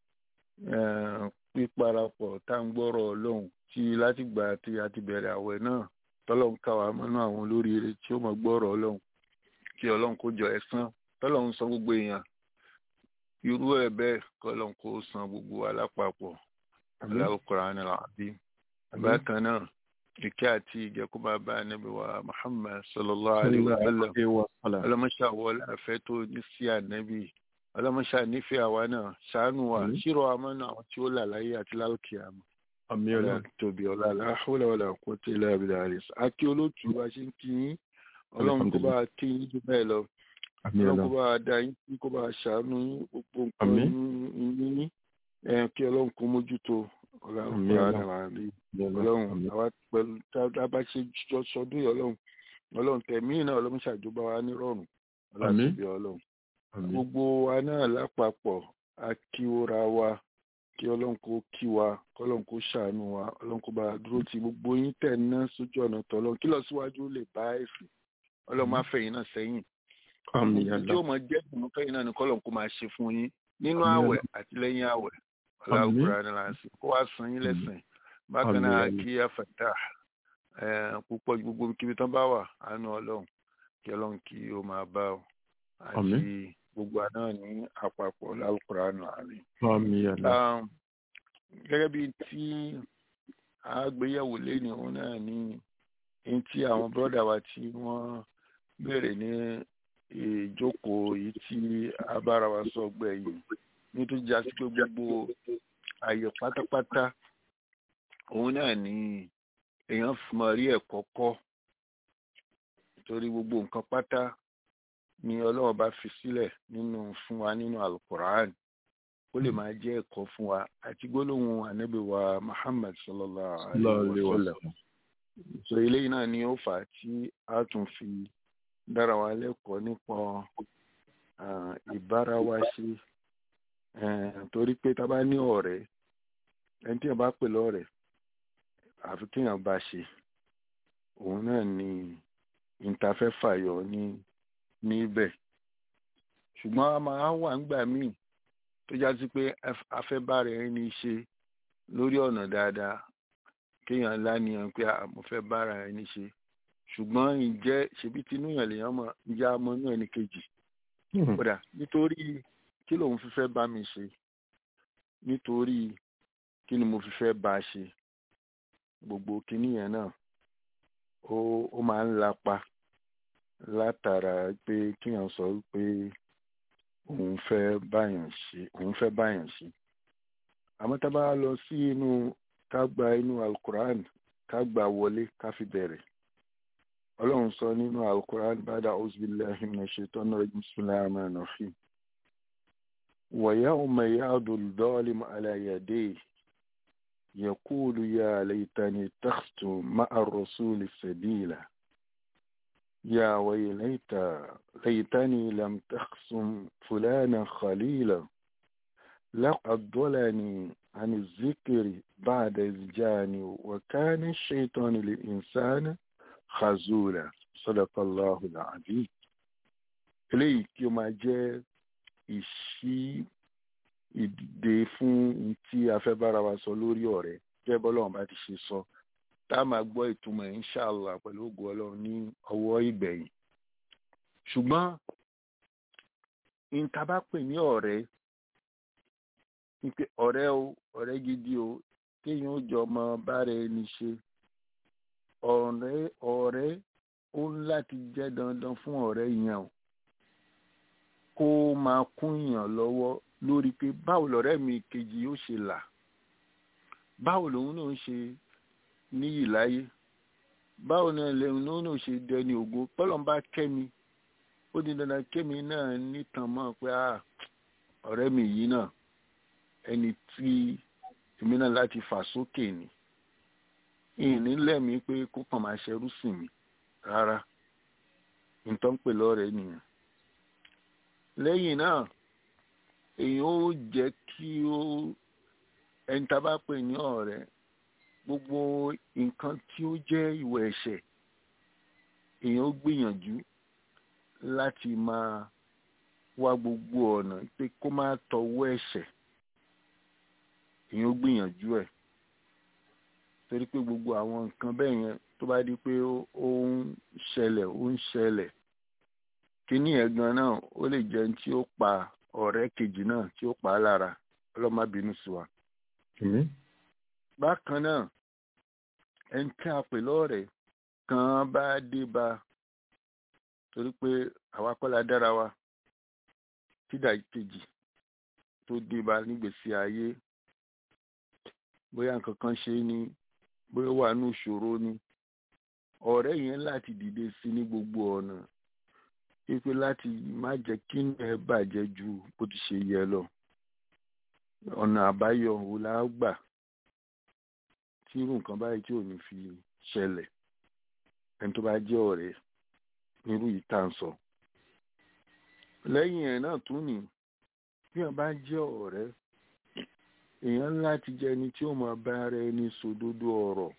píparapọ̀ tá à ń gbọ́rọ̀ ọlọ́run tí látìgbà tí a ti bẹ̀rẹ̀ àwẹ̀ náà tọ́lọ́run ká wa mọ́nú àwọn olóríire tí ó mọ̀ gbọ́rọ̀ ọlọ́run kí ọlọ́run kó jọ ẹ̀san tọ́lọ́run san gbogbo èèyàn irú ẹ̀ bẹ́ẹ̀ kọ́lọ́run kó san gbogbo alápapọ̀ Al-Qur'an al-Azim bákan náà ìkẹ́ àti ìjẹ́ kó máa bá ànábì wa Muhammad sallallahu alayhi wa sallam ọlọ́mọṣà wọlé àfẹ́ tó ní sí ànábì ọlọ́mọṣà nífẹ̀ẹ́ àwa náà ṣàánú wa ṣírò àmọ́ náà àwọn tí ó là láyé àti lálùkì àmọ́ àmì ọlá tóbi ọlá aláhùlà ọlá kó tẹ ilé abilà rẹ àti olóòtú bá ṣe ń kí yín ọlọ́run kó bá kí yín jù bẹ́ẹ̀ lọ ọlọ́run kó bá dá yín kí kó bá ṣàánú yín gbogbo nǹkan yín kí ọlọ́run kó mójútó ọlá ọlọ́run àwa pẹ̀lú tá a bá ṣe sọdún yìí ọlọ́run ọlọ́run tẹ̀mí náà ọlọ́run ṣàjọba wa nírọ̀rùn ọlá tóbi ọlọ́run gbogbo wa náà lápapọ̀ a kí ora wa kí ọlọ́run kó kí wa kọ́lọ́run kó ṣàánú wa ọlọ́run kó bá dúró ti gbogbo yín tẹ̀ ná sójú ọ̀nà tọ́lọ́run kí lọ síwájú lè bá ẹ̀sìn ọlọ́run má fẹ̀yìn náà sẹ́yìn tí ó mọ jẹ́ ìmọ̀ fẹ̀yìn náà ni kọ́lọ́run kó máa ṣe fún yín nínú àwẹ̀ àti lẹ́yìn àwẹ̀ ọlọ́run ní láti kó wá san yín lẹ́sìn bákan náà kí afẹ́tà púpọ̀ gbogbo kíbi tán bá wà àánú ọlọ́run kí ọlọ́run kí ó máa bá ọ àti gbogbo àná ní àpapọ̀ lálùkùránù àárín. gẹ́gẹ́ bí tí àgbéyẹ̀wò lẹ́nu òun náà ní ní tí àwọn bọ́dà wa tí wọ́n béèrè ní ìjókòó yìí tí abára wa sọ gbẹ̀yìn nítorí jásí pé gbogbo àyè pátápátá òun náà ní èèyàn mọ rí ẹ̀kọ́ kọ́ torí gbogbo nǹkan pátá ni ọlọ́run bá fi sílẹ̀ nínú fún wa nínú alukur'an ó lè máa jẹ́ ẹ̀kọ́ fún wa àti gbólóhùn ànábì wa muhammad sallallahu alayhi wa sallam so eléyìí náà ni ó fà á tí a tún fi dára wa lẹ́kọ̀ọ́ nípa ìbára wa ṣe torí pé tá a bá ní ọ̀rẹ́ ẹni tí èèyàn bá pè lọ́rẹ̀ àfi kéèyàn bá ṣe òun náà ni ìtafẹ́ fàyọ ní níbẹ̀ ṣùgbọ́n a máa wà ńgbà míì tó já sí pé afẹ́bára ẹni ṣe lórí ọ̀nà dáadáa kéèyàn láníyàn pé mo fẹ́ bára ẹni ṣe ṣùgbọ́n ǹjẹ́ ṣebí tinú yàn lèèyàn mọ̀ ǹjẹ́ a mọ inú ẹni kejì kódà nítorí kí lòun fi fẹ́ bá mi ṣe nítorí kí ni mo fi fẹ́ bá a ṣe gbogbo kinní yẹn náà ó ó máa ń lapa látara pé kíyàn sọ pé òun fẹ́ báyàn ṣe òun fẹ́ báyàn ṣe àmọ́ tá a bá lọ sí inú ká gba inú alukur'an ká gba wọlé ká fi bẹ̀rẹ̀ ọlọ́run sọ nínú alukur'an bada auzubillahi minash shaitani rajim bismillahir rahmanir rahim wa yawma ya'dul zalimu ala yadayhi يقول يا ليتني اتخذت مع الرسول سبيلا يا ويليت ليتني لم تخصم فلانا خليلا لقد ضلني عن الذكر بعد إذ جاني وكان الشيطان للإنسان خزولا صدق الله العظيم eléyìí kí ó máa jẹ́ ìṣí ìdìde fún tí a fẹ́ bára wa sọ lórí ọ̀rẹ́ jẹ́ bọ́lọ́run bá ti ṣe sọ tá a máa gbọ́ ìtumọ̀ inṣàlá pẹ̀lú ògùn ọlọ́run ní ọwọ́ ìgbẹ̀yìn ṣùgbọ́n níta bá pè ní ọ̀rẹ́ ní pé ọ̀rẹ́ o ọ̀rẹ́ gidi o kéèyàn ó jọ ọmọ bára ẹni ṣe ọ̀rẹ́ ọ̀rẹ́ ó ń láti jẹ́ dandan fún ọ̀rẹ́ yẹn o kó máa kún yàn lọ́wọ́ lórí pé báwo lọ̀rẹ́ mi kejì ó ṣe là báwo lòun náà ṣe níyì láyé báwo náà lẹ́yìn náà náà ṣe dẹni ògo pọ́lọ́mbà kẹ́mi ó di dandan kẹ́mi náà nítàn mọ́ pé ọ̀rẹ́ mi yìí náà ẹni tí èmi náà láti fà sókè ni ìní lẹ́mìí pé kó kàn máa ṣerú sìn mí rárá nǹkan pè lọ́rẹ̀ẹ́ nìyẹn lẹ́yìn náà èèyàn ó jẹ́ kí ó ẹni tá a bá pè ní ọ̀rẹ́ gbogbo nǹkan tí ó jẹ́ ìwà ẹ̀ṣẹ̀ èèyàn ó gbìyànjú láti máa wá gbogbo ọ̀nà pé kó má tọwọ́ ẹ̀ṣẹ̀ èèyàn ó gbìyànjú ẹ̀ torí pé gbogbo àwọn nǹkan bẹ́ẹ̀ yẹn tó bá di pé ó ń ṣẹlẹ̀ ó ń ṣẹlẹ̀ kíní ẹ̀ gan náà ó lè jẹ́ tí ó pa ọ̀rẹ́ kejì náà tí ó pa á lára ọlọ́mọ bínú sí wa. bákan náà ẹni tí a pè lọ́rẹ̀ẹ́ kan bá dé bá torí pé àwa kọ́ la dára wa tídà kejì tó dé bá nígbèsí ayé bóyá nǹkan kan ṣe ni bóyá wà ní ìṣòro ni ọ̀rẹ́ yẹn láti dìde sí ní gbogbo ọ̀nà wípé láti má jẹ́ kí ẹ bàjẹ́ ju bó ti ṣe yẹ lọ ọ̀nà àbáyọ wo la gbà tí irú nǹkan báyìí tí ò ní fi ṣẹlẹ̀ ẹni tó bá jẹ́ ọ̀rẹ́ nírú yìí tá à ń sọ lẹ́yìn ẹ̀ náà tún ní bí wọ́n bá jẹ́ ọ̀rẹ́ èèyàn láti jẹ́ ẹni tí ó máa bá ara ẹni sòdodo ọ̀rọ̀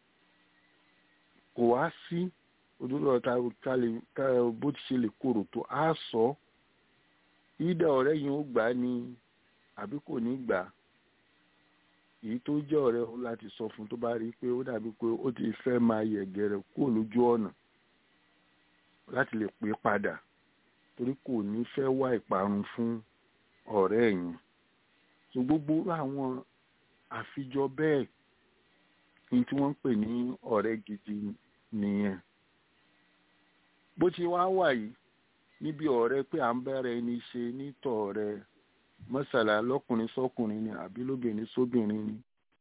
kò wá sí òdodo ọ̀tá ká bó ti ṣe lè korò tó á sọ ìdá ọ̀rẹ́ yìí ó gbà á ní àbí kò ní gbà á èyí tó jẹ́ ọ̀rẹ́ ó láti sọ fún tó bá rí i pé ó dàbí pé ó ti fẹ́ máa yẹ̀gẹ̀rẹ̀ kúrò lójú ọ̀nà láti lè pè é padà torí kò ní fẹ́ wá ìparun fún ọ̀rẹ́ ẹ̀yìn so gbogbo àwọn àfijọ bẹ́ẹ̀ ní tí wọ́n ń pè ní ọ̀rẹ́ gidi nìyẹn bó ti wá wà yìí níbi ọ̀rẹ́ pé à ń bẹ̀rẹ̀ ẹni ṣe nítọ̀ ọ̀rẹ́ mọ́sàlá lọ́kùnrin sọ́kùnrin ni àbí lóbìnrin sóbìnrin ni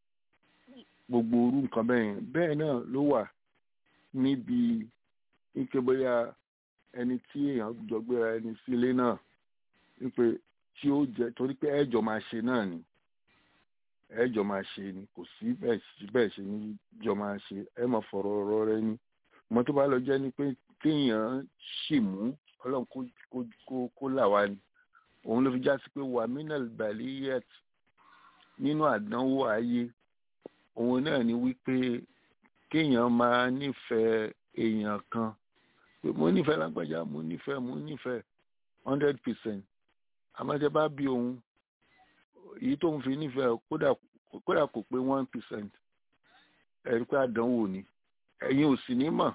gbogbo orú nǹkan bẹ́ẹ̀ yẹn bẹ́ẹ̀ náà ló wà níbi ike bóyá ẹni tí èèyàn jọ gbéra ẹni sílé náà wípé tí ó jẹ torí pé ẹjọ máa ṣe náà ni ẹjọ máa ṣe ni kò sí bẹ́ẹ̀ sí bẹ́ẹ̀ ṣe ní jọ máa ṣe ẹ mọ fọ̀rọ̀ ọ̀rọ̀ rẹ ni mo tó bá lọ jẹ́ ni pé kéèyàn ṣì mú Ọlọ́run kó kó kó là wá ni òun ló fi já sí pé waminal baliyet nínú àdánwò ayé òun náà ni wípé kéèyàn máa nífẹ̀ẹ́ èèyàn kan pé mo nífẹ̀ẹ́ lágbájá mo nífẹ̀ẹ́ mo nífẹ̀ẹ́ hundred percent àmọ́tẹ́ bá bí òun èyí tóun fi nífẹ̀ẹ́ kódà kódà kò pé one percent ẹ̀rí pé àdánwò ni ẹ̀yin ò sì ní mọ̀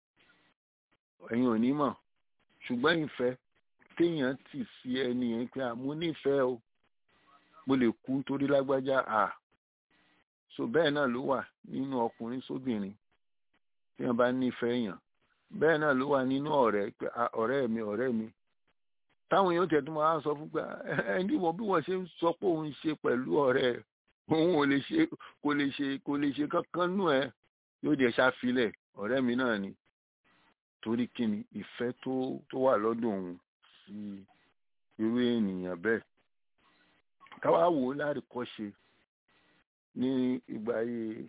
ẹ̀yin ò ní mọ̀ ṣùgbọ́n ìfẹ́ téèyàn tì sí ẹni yẹn pé àmú nífẹ̀ẹ́ o mo lè kú nítorí lágbájá à so bẹ́ẹ̀ náà ló wà nínú ọkùnrin sóbìnrin téèyàn bá nífẹ̀ẹ́ yàn bẹ́ẹ̀ náà ló wà nínú ọ̀rẹ́ pé ọ̀rẹ́ mi ọ̀rẹ́ mi táwọn èèyàn tẹ̀tún máa ń sọ fún pé ẹni wọ bí wọ́n ṣe ń sọ pé òun ṣe pẹ̀lú ọ̀rẹ́ òun ò lè ṣe kò lè ṣe kò lè ṣe kankan nù ẹ yóò dẹ̀ ṣàfilẹ̀ ọ̀rẹ́ mi náà ni torí kíni ìfẹ́ tó tó wà lọ́dọ̀ òun sí irú ènìyàn bẹ́ẹ̀ káwá wò ó láàrínkọ́ṣe ní ìgbà ayé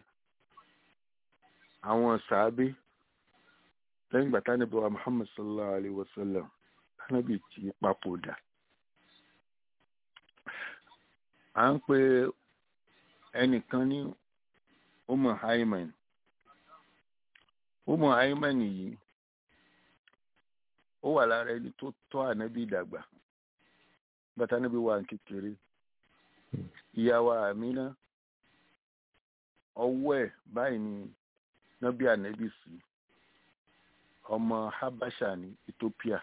àwọn sàábé lẹ́yìn ìgbà tánàbí wa Muhammad sallallahu alayhi wa sallam tánàbí ti papòdà à ń pe ẹnìkan ní Umu Haiman Umu Haiman yìí ó wà lára ẹni tó tọ́ ànábì dàgbà bàtà níbi wà kékeré ìyàwó Àmínà ọwọ́ ẹ̀ báyìí ni nábì ànábì sí ọmọ Habasha ní Ethiopia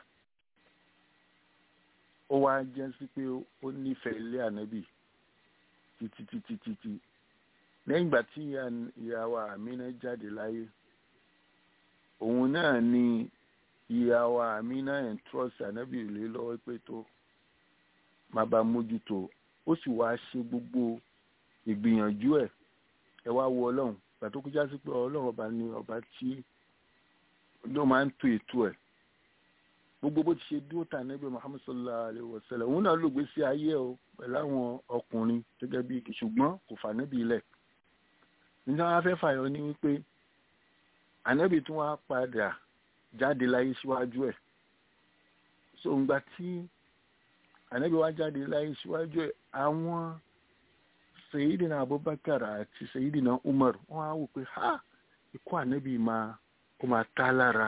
ó wá jẹ́ sí pé ó nífẹ̀ẹ́ ilé ànábì títí títí títí lẹ́yìn ìgbà tí ìyàwó Àmínà jáde láyé òun náà ni ìyàwó Àmínà ẹ̀ ń trọ́ọ̀sì ànábì lé lọ́wọ́ pé tó má bá mójútó ó sì wá ṣe gbogbo ìgbìyànjú ẹ̀ ẹ wá wo ọlọ́run gbà tó kọjá sí pé ọlọ́run ọba ni ọba tí ló máa ń tó ètò ẹ̀ gbogbo gbogbo bó ti ṣe dúró tà níbi muhammed sallallahu alayhi wa sallam òun náà lògbé sí ayé o pẹ̀lú àwọn ọkùnrin gẹ́gẹ́ bí igi ṣùgbọ́n kò fà níbi ilẹ̀ nígbà wọn fẹ́ fàyọ ní wípé ànábì tí wọ́n á padà jáde láyé síwájú ẹ̀ so ǹgbà tí ànábì wá jáde láyé síwájú ẹ̀ àwọn sayidina abubakar àti sayidina umar wọ́n á wò pé ha ikú ànábì máa ó máa tá lára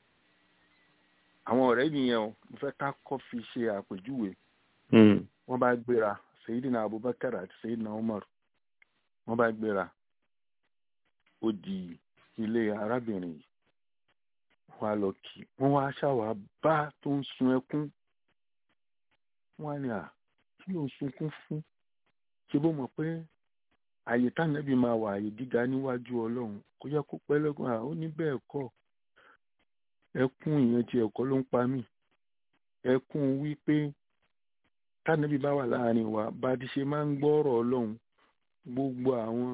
àwọn ọ̀rẹ́ nìyẹn o mo fẹ́ ká kọ́ fi ṣe àpèjúwe wọ́n bá gbéra sayidina abubakar àti sayidina umar wọ́n bá gbéra ó di ilé arábìnrin yìí wọ́n á lọ kí wọ́n wá ṣàwà bá tó ń sun ẹkún wọ́n á ní à kí ló ń sunkún fún ṣe bó mọ̀ pé àyè tánàbí máa wà àyè gíga níwájú ọlọ́run kò yẹ kó pẹ́ lẹ́gùn à ó ní bẹ́ẹ̀ kọ́ ẹkún ìyẹn ti ẹ̀kọ́ ló ń pa mí ẹkún wípé tánàbí bá wà láàrin wa bá ti ṣe máa ń gbọ́ ọ̀rọ̀ ọlọ́run gbogbo àwọn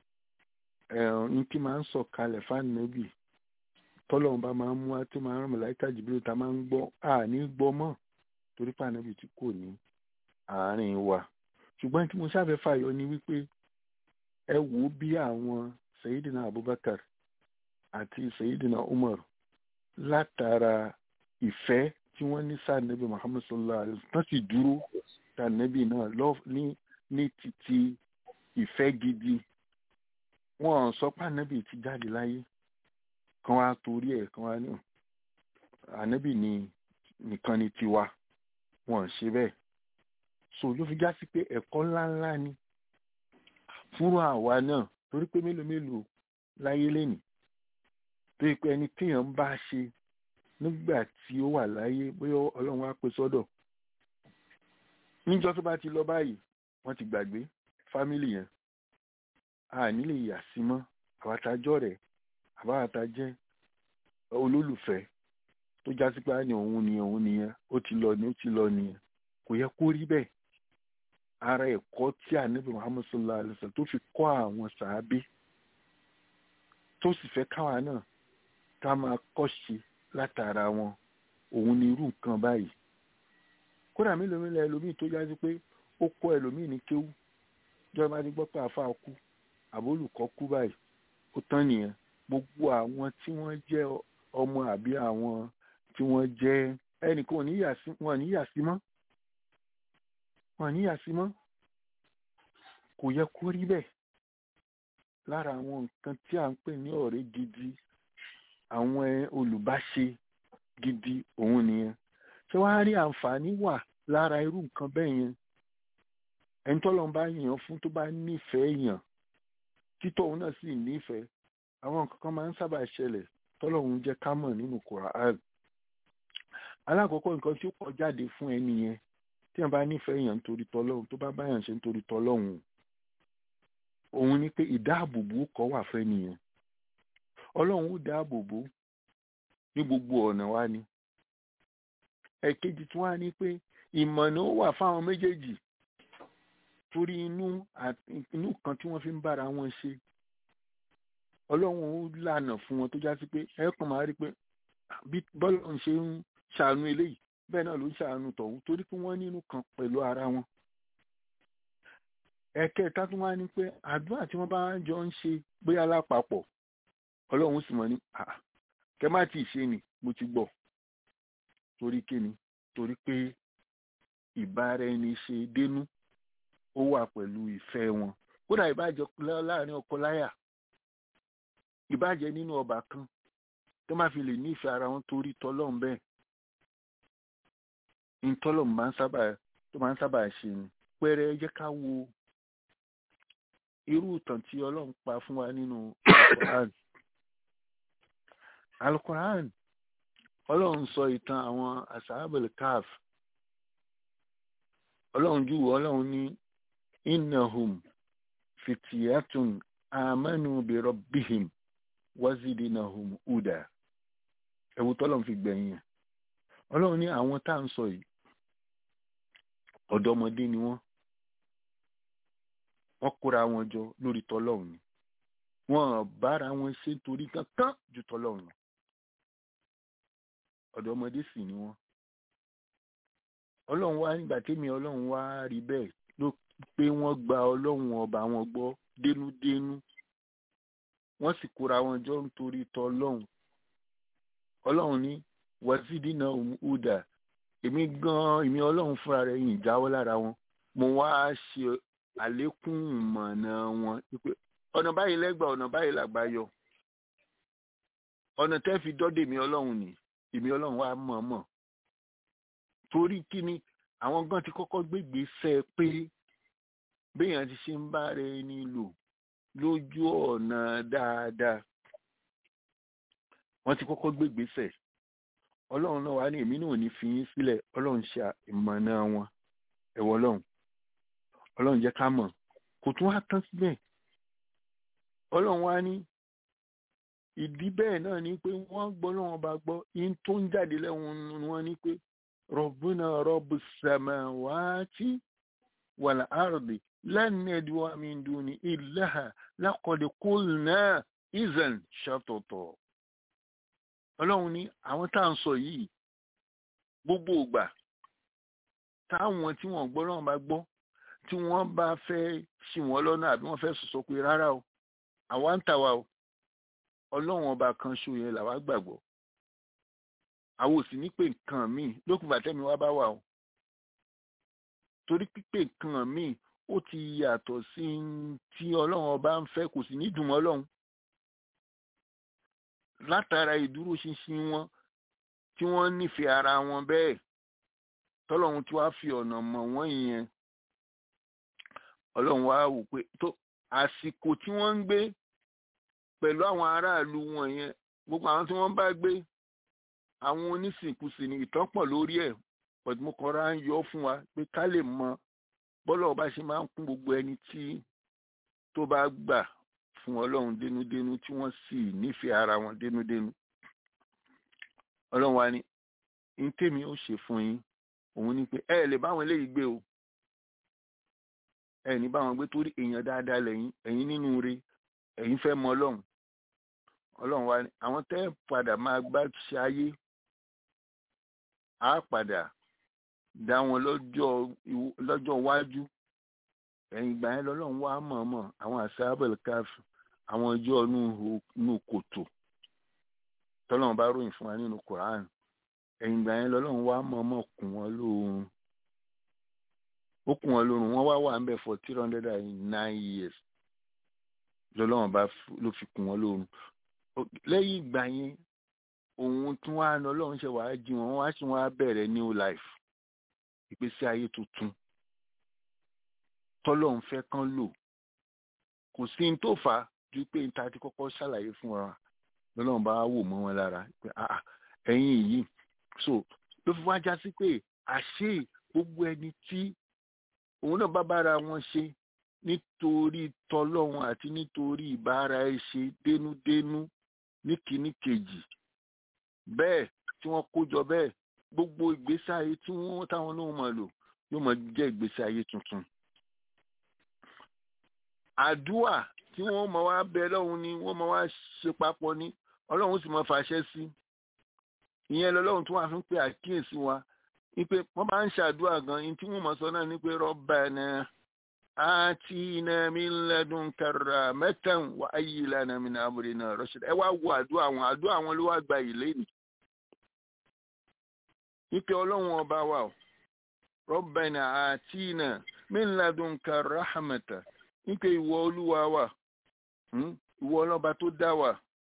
ní kí máa ń sọ̀kalẹ̀ fáànàbì tọ́lọ́run bá máa ń mú wá tó máa ń rán mọ̀láìkà jìbìrì tá máa ń gbọ́ àní gbọ́ mọ́ torí fáànàbì tí kò ní àárín wa ṣùgbọ́n tí mo ṣàfẹ́ fàyọ ni wípé ẹ wò ó bí àwọn sayidina abubakar àti sayidina umar látara ìfẹ́ tí wọ́n ní sànẹ́bí muhammad sallallahu alayhi wa sallam tán sì dúró sànẹ́bí náà ní ní títí ìfẹ́ gidi wọn sọ pé ànẹ́bí ti jáde láyé kan wá torí ẹ̀ kan wá ní ànẹ́bí ni nìkan ni tiwa wọn ṣe bẹ́ẹ̀ so ló fi já sí pé ẹ̀kọ́ ńláńlá ni fúnra àwa náà torí pé mélòó mélòó láyé lẹ́nìí torí pé ẹni téèyàn ń bá ṣe nígbà tí ó wà láyé bóyá ọlọ́run á pè sọ́dọ̀ níjọ́ tó bá ti lọ báyìí wọ́n ti gbàgbé fámìlì yẹn a nílè yà sí mọ́ àwàtàjọ́ rẹ̀ àbáwàtàjẹ́ olólùfẹ́ tó já sí pé á ní òun ni òun nìyẹn ó ti lọ ní ó ti lọ nìyẹn kò yẹ kó rí bẹ́ẹ̀ ara ẹ̀kọ́ tí ànábì muhammed sallallahu alayhi wa sallam tó fi kọ́ àwọn sàábé tó sì fẹ́ káwa náà ká máa kọ́ṣe látara wọn òun ni irú nǹkan báyìí kódà mélòó mélòó ẹlòmíì tó yájú pé ó kọ́ ẹlòmíì ní kéwú jọba máa ti gbọ́ pé àfa kú àbólùkọ́ kú báyìí ó tán nìyẹn gbogbo àwọn tí wọ́n jẹ́ ọmọ àbí àwọn tí wọ́n jẹ́ ẹnìkan ò ní yà sí wọn ò ní yà sí mọ́ wọn ní àsímọ́ kò yẹ kó rí bẹ́ẹ̀ lára àwọn nǹkan tí à ń pè ní ọ̀rẹ́ gidi àwọn olùbáṣe gidi òun nìyẹn ṣé wàá rí àǹfààní wà lára irú nǹkan bẹ́ẹ̀ yẹn ẹni tọ́lọ́ bá yàn fún tó bá nífẹ̀ẹ́ yàn títọ́ òun náà sì nífẹ̀ẹ́ àwọn nǹkan kan máa ń sábà ṣẹlẹ̀ tọ́lọ́ òun jẹ́ ká mọ̀ nínú Kùránì alákọ̀ọ́kọ́ nǹkan tí ó kọ jáde fún ẹni yẹn tí wọn bá nífẹ̀ẹ́ èèyàn nítorí tọlọ́hun tó bá báyàn ṣe nítorí tọlọ́hun òun ni pé ìdáàbòbò kọ́ wà fẹ́ nìyẹn ọlọ́run ó dáàbòbò ní gbogbo ọ̀nà wa ni ẹ̀kejì tí wọ́n á ní pé ìmọ̀nà ó wà fáwọn méjèèjì torí inú inú kan tí wọ́n fi ń bára wọn ṣe ọlọ́run ó lànà fún wọn tó já sí pé ẹ kàn máa rí pé bí bọ́lá ń ṣe ń ṣàánú eléyìí bẹ́ẹ̀ náà ló ń ṣàánú tọ̀hún torí pé wọ́n nínú kan pẹ̀lú ara wọn. ẹ̀kẹta tó wá ní pé àdúrà tí wọ́n bá jọ ń ṣe bóyá lápapọ̀ ọlọ́run sì mọ̀ ní kẹ má tí ì ṣe ni mo ti gbọ́ torí kíni torí pé ìbára ẹni ṣe dénú ó wà pẹ̀lú ìfẹ́ wọn kódà ìbàjẹ́ láàrin ọkọ láyà ìbàjẹ́ nínú ọba kan tó má fi lè nífẹ̀ẹ́ ara wọn torí tọ́lọ́run bẹ́ẹ̀ ntọ́lọ̀ máa ń sábà tó máa ń sábà ṣe ni pẹ́rẹ́ ẹ jẹ́ ká wo irú ìtàn tí ọlọ́run pa fún wa nínú alukoran alukoran ọlọ́run sọ ìtàn àwọn asahabel kaf ọlọ́run júwọ́ ọlọ́run ní innahum fitiyatun amanu bi rabbihim wazidinahum huda ẹ̀wù tọ́lọ́run fi gbẹ̀yìn ọlọ́run ní àwọn tá à ń sọ yìí ọ̀dọ́mọdé ni wọ́n wọ́n kóra wọn jọ lórí tọlọ́run ni wọ́n bára wọn ṣe torí kankan ju tọlọ́run lọ ọ̀dọ́mọdé sì ni wọ́n ọlọ́run wá nígbà tẹ́mi ọlọ́run wá rí bẹ́ẹ̀ ló pé wọ́n gba ọlọ́run ọba wọn gbọ́ dénúdénú wọ́n sì kóra wọn jọ nítorí tọlọ́run ọlọ́run ní wàsídìínà ọ̀dà èmi gan èmi ọlọ́run fúnra rẹ̀ yìí jáwọ́ lára wọn mo wá ṣe àlékún ìmọ̀nà wọn pé ọ̀nà báyìí lẹ́gbàá ọ̀nà báyìí làgbà yọ ọ̀nà tẹ́ fi dọ́dẹ̀ èmi ọlọ́run ni èmi ọlọ́run wá mọ̀ mọ̀ torí kíni àwọn gan ti kọ́kọ́ gbégbèsè pé béèyàn ti ṣe ń bá rẹ ní lò lójú ọ̀nà dáadáa wọ́n ti kọ́kọ́ gbégbèsè ọlọ́run náà wá ní èmi náà ò ní fi yín sílẹ̀ ọlọ́run ṣe ìmọ̀nà wọn ẹ̀wọ̀ ọlọ́run ọlọ́run jẹ́ ká mọ̀ kò tún wá tán síbẹ̀ ọlọ́run wá ní ìdí bẹ́ẹ̀ náà ni pé wọ́n gbọ́ lọ́wọ́n bá gbọ́ yín tó ń jáde lẹ́wọ̀n ni wọ́n ní pé rọ̀bùnà rọ̀bù sàmáwáátì wàlà àrùbí lẹ́nu ẹ̀dùn àmì ìdùnnú ìlàhà lákọ̀dé kúlnà ìzàn ṣàtọ̀tọ̀ ọlọ́run ní àwọn tá à ń sọ yìí gbogbo ìgbà táwọn tí wọ́n gbọ́ lọ́wọ́n bá gbọ́ tí wọ́n bá fẹ́ ṣì wọ́n lọ́nà àbí wọ́n fẹ́ sọ̀sọ́ pé rárá o àwa ń tàwa o ọlọ́run ọba kan ṣo yẹn làwa gbàgbọ́ àwọn ò sì ní pé nǹkan míì lókùn bàtẹ́mi wá bá wà o torí pípé nǹkan míì ó ti yàtọ̀ sí tí ọlọ́run ọba ń fẹ́ kò sì ní dùn mọ́ ọlọ́run látara ìdúróṣinṣin wọn tí wọ́n nífẹ̀ẹ́ ara wọn bẹ́ẹ̀ tọ́lọ́run tí wàá fi ọ̀nà mọ̀ wọ́n yẹn ọlọ́run wá wò pé tó àsìkò tí wọ́n ń gbé pẹ̀lú àwọn aráàlú wọn yẹn gbogbo àwọn tí wọ́n bá gbé àwọn onísìnkúsì ní ìtàn pọ̀ lórí ẹ̀ pẹ̀lú mo kọ́ra ń yọ fún wa pé ká lè mọ bọ́lá ọba ṣe máa ń kún gbogbo ẹni tí tó bá gbà fún ọlọ́run dénúdénú tí wọ́n sì nífẹ̀ẹ́ ara wọn dénúdénú ọlọ́run wa ní ní tèmi ó ṣe fún yín òun ni pé ẹ lè báwọn eléyìí gbé o ẹ ní báwọn gbé torí èèyàn dáadáa lẹ́yìn ẹ̀yin nínú re ẹ̀yin fẹ́ mọ ọlọ́run ọlọ́run wa ní àwọn tẹ́ padà máa gbá ṣe ayé á padà dá wọn lọ́jọ́ lọ́jọ́ iwájú ẹ̀yìn ìgbà yẹn lọ́lọ́run wá mọ̀ọ́mọ̀ àwọn àṣàbẹ̀lẹ̀ káfí àwọn ọjọ́ inú kòtò tọ́lọ́run bá ròyìn fún wa nínú Quran ẹ̀yìn ìgbà yẹn lọ́lọ́run wá mọ̀ọ́mọ̀ kùn wọ́n lóorun ó kùn wọ́n lóorun wọ́n wá wà ń bẹ̀ for three hundred and nine years lọ́lọ́run bá ló fi kùn wọ́n lóorun lẹ́yìn ìgbà yẹn òun tún wá ní ọlọ́run ṣe wàá jí wọn wá sí wọn á bẹ̀rẹ̀ new life ìgbésí ayé tuntun tọ́lọ́run fẹ́ kán lò kò sí ní tó fà á ju pé níta ti kọ́kọ́ ṣàlàyé fún wa lọ́lọ́run bá wò mọ́ wọn lára pé ẹ̀yin yìí so ló fi wá já sí pé àṣé gbogbo ẹni tí òun náà bá bára wọn ṣe nítorí tọlọ́run àti nítorí ìbára ẹ ṣe dénúdénú ní kìíní kejì bẹ́ẹ̀ tí wọ́n kó jọ bẹ́ẹ̀ gbogbo ìgbésí ayé tí wọ́n táwọn náà máa lò yóò máa jẹ́ ìgbésí ayé tuntun. àdúà tí wọ́n máa wá bẹ lọ́hùn ni wọ́n máa wá ṣe papọ̀ ní ọlọ́run sì máa fàṣẹ sí ìyẹn lọ́lọ́run tó wà fún pé àkíyèsí wa wípé wọ́n bá ń ṣàdúà gan ní tí wọ́n máa sọ náà ní pé Rabbana atina min ladunka rahmatan wa hayyi lana min amrina rashada ẹ wá wo àdúà àwọn àdúà àwọn ló wá gba ìlé ni wípé ọlọ́run ọba wa o Rabbana atina min ladunka rahmatan wípé ìwọ olúwa wa ìwọ ọlọ́ba tó dá wa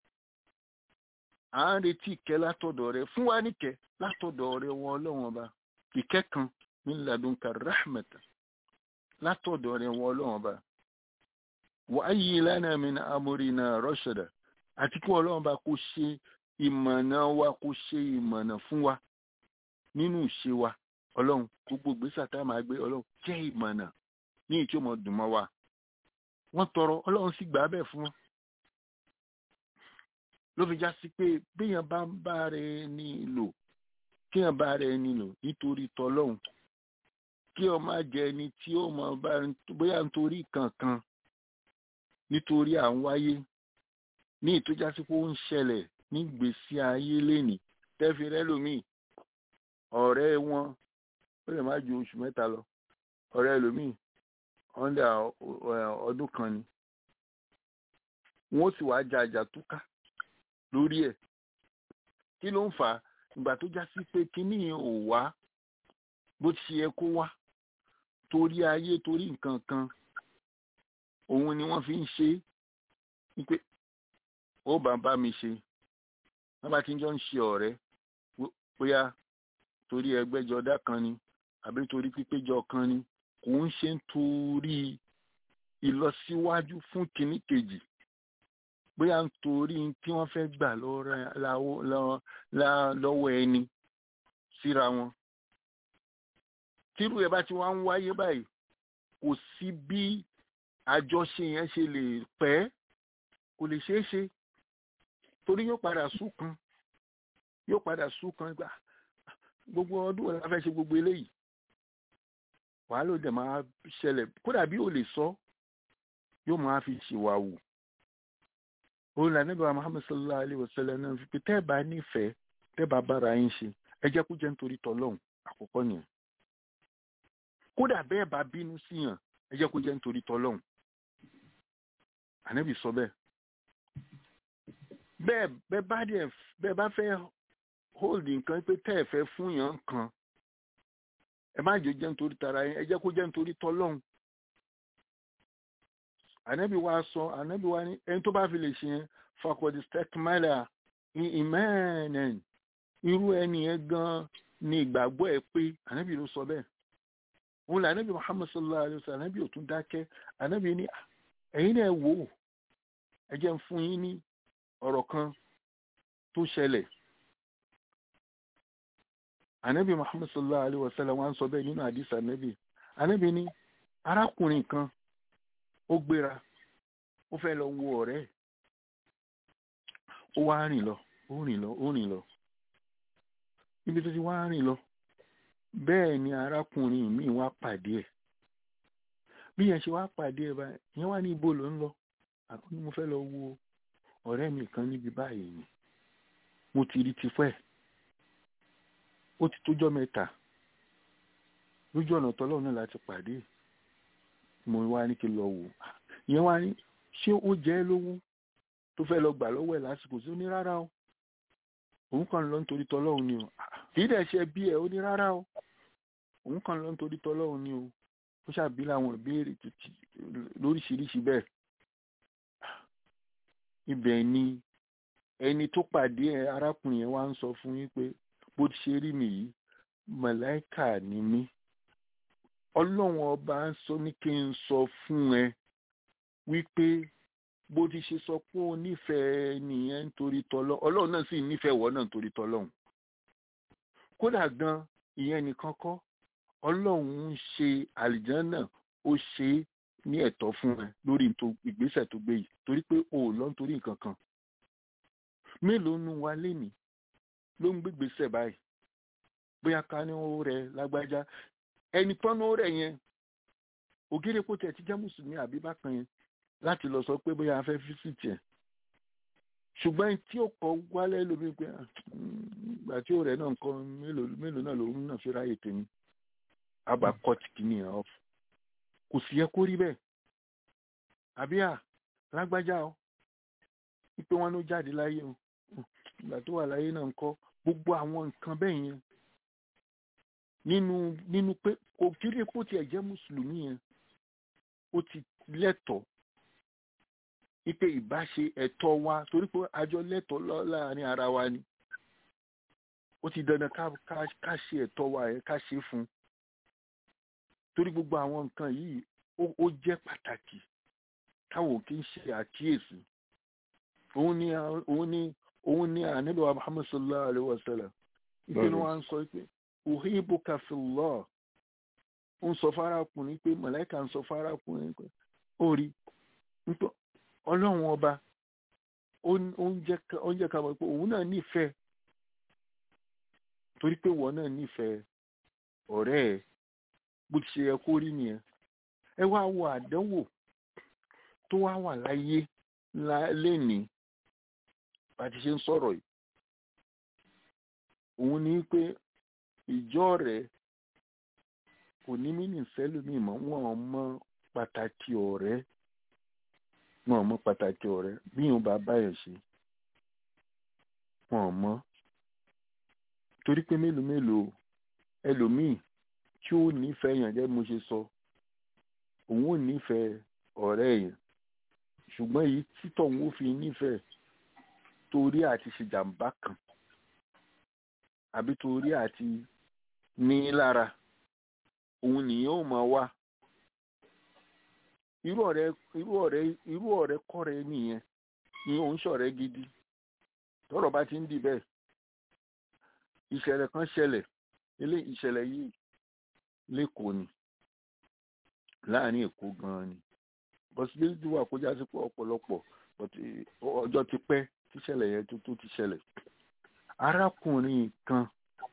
à ń retí ìkẹ́ látọ̀dọ̀ rẹ fún wa níkẹ́ látọ̀dọ̀ rẹ wọn ọlọ́run ọba ìkẹ́ kan min ladunka rahmatan látọ̀dọ̀ rẹ̀ wọ́n ọlọ́run ọba wa ayyi lana min amrina rashada àti kí ọlọ́run ọba kó ṣe ìmọ̀nà wa kó ṣe ìmọ̀nà fún wa nínú ìṣe wa ọlọ́run gbogbo ìgbésẹ̀ tá a máa gbé ọlọ́run jẹ́ ìmọ̀nà ní ìtí ọmọ dùn mọ́ wa wọ́n tọrọ ọlọ́run sì gbà á bẹ́ẹ̀ fún wọn ló fi já sí pé béèyàn bá ń bá rẹ̀ ní lò kéèyàn bá rẹ̀ ní lò nítorí tọlọ́run kí ọ má jẹ ẹni tí ó mọ bá bóyá nítorí kankan nítorí à ń wáyé ní ìtọ́já sí pé ó ń ṣẹlẹ̀ nígbèésí ayé lénìí tẹ́fi rẹ́lòmíì ọ̀rẹ́ wọn ó lè má ju oṣù mẹ́ta lọ ọ̀rẹ́ ẹlòmíì ọ̀ndà ọdún kan ni wọ́n sì wá ja àjà túká lórí ẹ̀ kí ló ń fà á ìgbà tó já sí pé kínní yẹn ò wá bó ti ṣe yẹ kó wá torí ayé torí nǹkan kan òun ni wọ́n fi ń ṣe é wípé ó bá bá mi ṣe wọ́n bá ti jọ ń ṣe ọ̀rẹ́ bóyá torí ẹgbẹ́jọdá kan ni àbí torí pípéjọ kan ni kò ń ṣe ń torí ìlọsíwájú fún kìíní kejì bóyá ń torí tí wọ́n fẹ́ gbà lọ́wọ́ ẹni síra wọn tírú ẹ bá ti wá ń wáyé báyìí kò sí bí àjọṣe yẹn ṣe lè pẹ́ kò lè ṣeé ṣe torí yóò padà súnkan yóò padà súnkan gbà gbogbo ọdún ọ̀la fẹ́ ṣe gbogbo eléyìí wàhálà òde máa ṣẹlẹ̀ kódà bí ò lè sọ yóò máa fi ṣìwà wù òun là níbi Muhammad sallallahu alayhi wa sallam náà fi pé tẹ́ ẹ bá nífẹ̀ẹ́ tẹ́ ẹ bá bára yín ṣe ẹ jẹ́ kó jẹ́ nítorí tọ́lọ́hún àkọ́kọ́ nìyẹn kódà bẹ́ẹ̀ bá bínú síyàn ẹ jẹ́ kó jẹ́ nítorí tọ́lọ́hún ànábì sọ bẹ́ẹ̀ bẹ́ẹ̀ bẹ́ẹ̀ bá dẹ̀ bẹ́ẹ̀ bá fẹ́ hold nǹkan pé tẹ́ ẹ̀ fẹ́ fún yàn kan ẹ má jò jẹ́ nítorí tara yín ẹ jẹ́ kó jẹ́ nítorí tọ́lọ́hún ànábì wa sọ ànábì wa ní ẹni tó bá fi lè ṣe yẹn fakọ̀dì stekmala ní ìmẹ́ẹ̀nẹ̀n irú ẹni yẹn gan ni ìgbàgbọ́ ẹ pé ànábì ló sọ bẹ́ẹ̀ òun là ànábì Muhammad sallallahu alayhi wa sallam ànábì ò tún dákẹ́ ànábì ní ẹ̀yin náà wò ó ẹ jẹ́ ń fún yín ní ọ̀rọ̀ kan tó ṣẹlẹ̀ ànábì Muhammad sallallahu alayhi wa sallam wá ń sọ bẹ́ẹ̀ nínú àdìsá ànábì ànábì ní arákùnrin kan ó gbéra ó fẹ́ lọ wo ọ̀rẹ́ ẹ̀ ó wá rìn lọ ó rìn lọ ó rìn lọ ibi tó ti wá rìn lọ bẹ́ẹ̀ ni arákùnrin mi wá pàdé ẹ̀ bí yẹn ṣe wá pàdé ẹ̀ báyìí yẹn wá ní ibo ló ń lọ àkóní mo fẹ́ lọ wo ọ̀rẹ́ mi kan níbi báyìí ni mo ti rí tipẹ́ ó ti tójọ́ mẹ́ta lójú ọ̀nà tọ́lọ́ náà láti pàdé mo wá ní kí n lọ wò ìyẹn wá ní ṣé ó jẹ́ lówó tó fẹ́ lọ gbà lọ́wọ́ ẹ̀ lásìkò sí ó ní rárá o òun kàn lọ nítorí tọ́lọ́hún ni o kì í dẹ̀ ṣe bí ẹ̀ ó ní rárá o òun kàn lọ nítorí tọ́lọ́hún ni o ó ṣàbí làwọn ìbéèrè lóríṣiríṣi bẹ́ẹ̀ ibẹ̀ ni ẹni tó pàdé ẹ arákùnrin yẹn wá ń sọ fún yín pé bó ti ṣe rí mi yìí màláìkà ni mí ọlọ́run ọba ń sọ ní kí n sọ fún ẹ wípé bó ti ṣe sọ pé ó nífẹ̀ẹ́ nìyẹn nítorí tọ́lọ́ ọlọ́run náà sì nífẹ̀ẹ́ wọ́n náà nítorí tọ́lọ́run kódà gan ìyẹn nìkan kọ́ ọlọ́run ń ṣe àlìjánà ó ṣe é ní ẹ̀tọ́ fún ẹ lórí ìgbésẹ̀ tó gbé yìí torí pé o ò lọ nítorí nǹkan kan mélòó nu wa lénìí ló ń gbégbèsè báyìí bóyá ká ní ó rẹ lágbájá ẹni tán ní ó rẹ yẹn ògèrè kó tẹ̀ ti jẹ́ mùsùlùmí àbí bákan yẹn láti lọ sọ pé bóyá a fẹ́ físìtì ẹ̀ ṣùgbọ́n tí ó kọ wálẹ̀ lómi pé ìgbà tí ó rẹ̀ náà nǹkan mélòó náà lòun náà fi ráyè tèmi àbá kọ́ọ̀tì kìíní ẹ̀ ọ́f kò sì yẹ kó rí bẹ́ẹ̀ àbí à lágbájá o wípé wọn ló jáde láyé o ìgbà tó wà láyé náà ńkọ́ gbogbo àwọn nǹkan bẹ́ẹ̀ yẹn nínú nínú pé kò kiri kó tiẹ̀ jẹ́ mùsùlùmí yẹn ó ti lẹ́tọ̀ọ́ wípé ìbáṣe ẹ̀tọ́ wa torí pé àjọ lẹ́tọ̀ọ́ láàrin ara wa ni ó ti dandan ká ṣe ẹ̀tọ́ wa yẹn ká ṣe fún un torí gbogbo àwọn nǹkan yìí ó jẹ́ pàtàkì táwọn kì í ṣe àkíyèsí òun ni òun ni òun ni ànábì wa muhammad sallallahu alayhi wa sallam ìpinnu wa ń sọ pé uhibbuka fillah ó ń sọ fárákùnrin pé màláíkà ń sọ fárákùnrin pé ó rí nípa ọlọ́run ọba ó ń jẹ́ ká mọ̀ pé òun náà nífẹ̀ẹ́ torí pé wọ́n náà nífẹ̀ẹ́ ọ̀rẹ́ ẹ̀ bó ti ṣe yẹ kó rí nìyẹn ẹ wá wo àdánwò tó wá wà láyé lénìí bá ti ṣe ń sọ̀rọ̀ yìí òun ní pé ìjọ rẹ̀ kò ní mí ní sẹ́lómi mọ́ wọn ò mọ pàtàkì ọ̀rẹ́ wọn ò mọ pàtàkì ọ̀rẹ́ bí wọn bá báyọ̀ ṣe wọn ò mọ torí pé mélòó mélòó ẹlòmíì tí ó nífẹ̀ẹ́ yàn jẹ́ mo ṣe sọ òun ò nífẹ̀ẹ́ ọ̀rẹ́ yẹn ṣùgbọ́n èyí títọ̀ òun ò fi nífẹ̀ẹ́ torí àti ṣe jàǹbá kan àbí torí àti ní lára òun nìyẹn ò máa wá irú ọ̀rẹ́ irú ọ̀rẹ́ irú ọ̀rẹ́ kọ́rẹ́ nìyẹn ni òun ṣọ̀rẹ́ gidi tọ́rọ̀ bá ti ń di bẹ́ẹ̀ ìṣẹ̀lẹ̀ kan ṣẹlẹ̀ ilé ìṣẹ̀lẹ̀ yìí lẹ́kọ̀ọ́ ni láàrin èkó gan-an ni possibility wà kó jásí pé ọ̀pọ̀lọpọ̀ ọjọ́ ti pẹ́ tíṣẹ̀lẹ̀ yẹn tó tó ti ṣẹlẹ̀ arákùnrin kan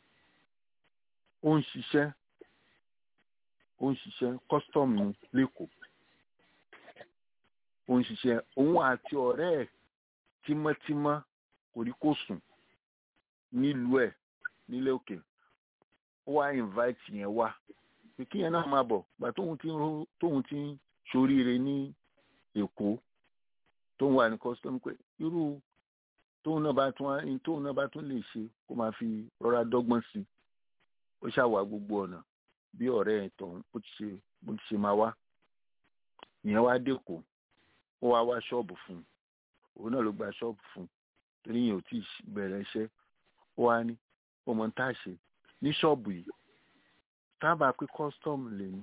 ó ń ṣiṣẹ́ ó ń ṣiṣẹ́ custom ní lẹ́kọ̀ọ́ ó ń ṣiṣẹ́ òun àti ọ̀rẹ́ ẹ̀ tímọ́tímọ́ kò rí kó sùn nílùú ẹ̀ nílé òkè ó wá invite yẹn wá pé kí yẹn náà máa bọ̀ gbà tóun ti ń tóun ti ń ṣoríire ní èkó tóun wà ní custom pé irú tóun náà bá tún wá tóun náà bá tún lè ṣe kó máa fi rọra dọ́gbọ́n sí i ó ṣàwà gbogbo ọ̀nà bí ọ̀rẹ́ ẹ̀ tọ̀hún bó ti ṣe bó ti ṣe máa wá ìyẹn wá dẹ́kọ̀ ó wá wá ṣọ́ọ̀bù fún un òun náà ló gba ṣọ́ọ̀bù fún un torí yẹn ò tí ì bẹ̀rẹ̀ iṣẹ́ ó wá ní ọmọ tá a ṣe ní ṣọ́ọ̀bù yìí tábà pé custom lè ní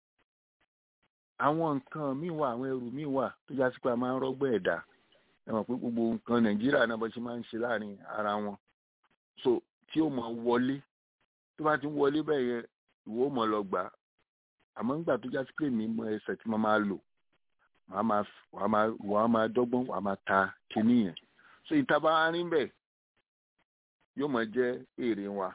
àwọn nǹkan míì wà àwọn ẹrù míì wà tó já sí pé a máa ń rọ́gbọ́ ẹ̀dá ẹ mọ̀ pé gbogbo nǹkan nàìjíríà náà bó ṣe máa ń ṣe láàrin ara wọn so tí ó máa wọlé tó bá ti ń wọlé bẹ́ẹ̀ yẹn ìwọ ó mọ̀ lọ gbà á àmọ́ nígbà tó já sí pé mi mọ ẹsẹ̀ tí mo máa lò wàá máa wàá máa wàá máa dọ́gbọ́n wàá máa ta kinní yẹn so ìta bá wá rí bẹ́ẹ̀ yóò mọ̀ jẹ́ èrè wa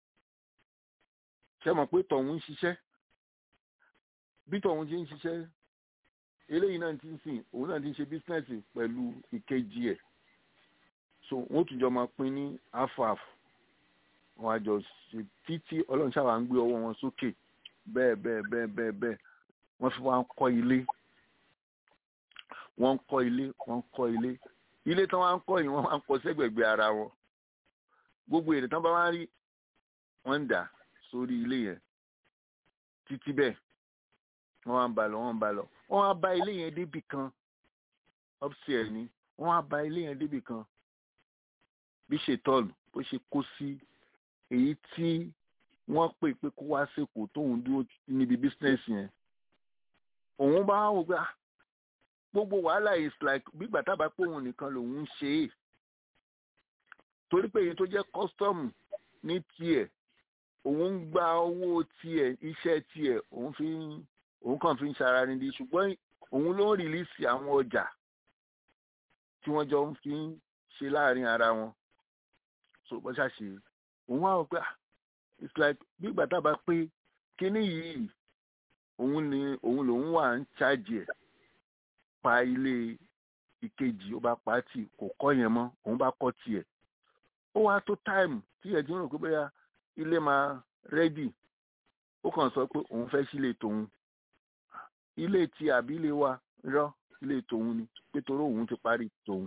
ṣé mọ̀ pé tọ̀hún ń ṣiṣẹ́ bí tọ̀hún ṣe ń ṣiṣẹ́ eléyìí náà ti ń sìn òun náà ti ń ṣe bísínẹ́sì pẹ̀lú ìkejì ẹ̀ so wọ́n tún jọ máa pín ní half-half wọn àjọ ṣe títí ọlọ́run ṣáà ń gbé ọwọ́ wọn sókè bẹ́ẹ̀ bẹ́ẹ̀ bẹ́ẹ̀ bẹ́ẹ̀ bẹ́ẹ̀ wọ́n fi wá ń kọ́ ilé wọ́n ń kọ́ ilé wọ́n ń kọ́ ilé ilé tí wọ́n á ń kọ́ yìí wọ́n máa ń kọ́ sẹ́gbẹ̀gbẹ̀ ara wọn gbogbo èrè tí wọ́n bá wá rí wọ́n ń dà sórí ilé yẹn títí bẹ́ẹ̀ wọ́n wá ń ba lọ wọ́n ń ba lọ wọ́n wá ba ilé yẹn débì kan upstairs ni wọ́n wá ba ilé yẹn débì kan bí ṣètọ́ọ̀lù bó ṣe kó sí èyí tí wọ́n pè pé kó wá sèkó tóun dúró níbi bísínẹ́sì yẹn òun bá wò pé gbogbo wàhálà is like gbígbà tábà pé òun nìkan lòun ń ṣe é torí pé èyí tó jẹ́ kọ́sítọ́ọ̀mù ní tiẹ̀ òun ń gba owó tiẹ̀ iṣẹ́ tiẹ̀ òun fi ń òun kàn fi ń ṣara nídìí ṣùgbọ́n òun ló ń rìlíìsì àwọn ọjà tí wọ́n jọ ń fi ń ṣe láàrin ara wọn so bó ṣàṣe òun wá wọ pé it's like bí ìgbà tá a bá pé kínní yìí òun ni òun lòun wà ń ṣáàjì ẹ̀ pa ilé ìkejì ó bá pa á tì kò kọ́ yẹn mọ́ òun bá kọ́ tiẹ̀ ó wá tó táìmù tí ẹ̀ ti ń rò pé bóyá ilé máa rẹ́dì ó kàn sọ pé òun fẹ́ sílé tòun ilé tí àbí ilé wa rọ ilé tòun ni pé torí òun ti parí tòun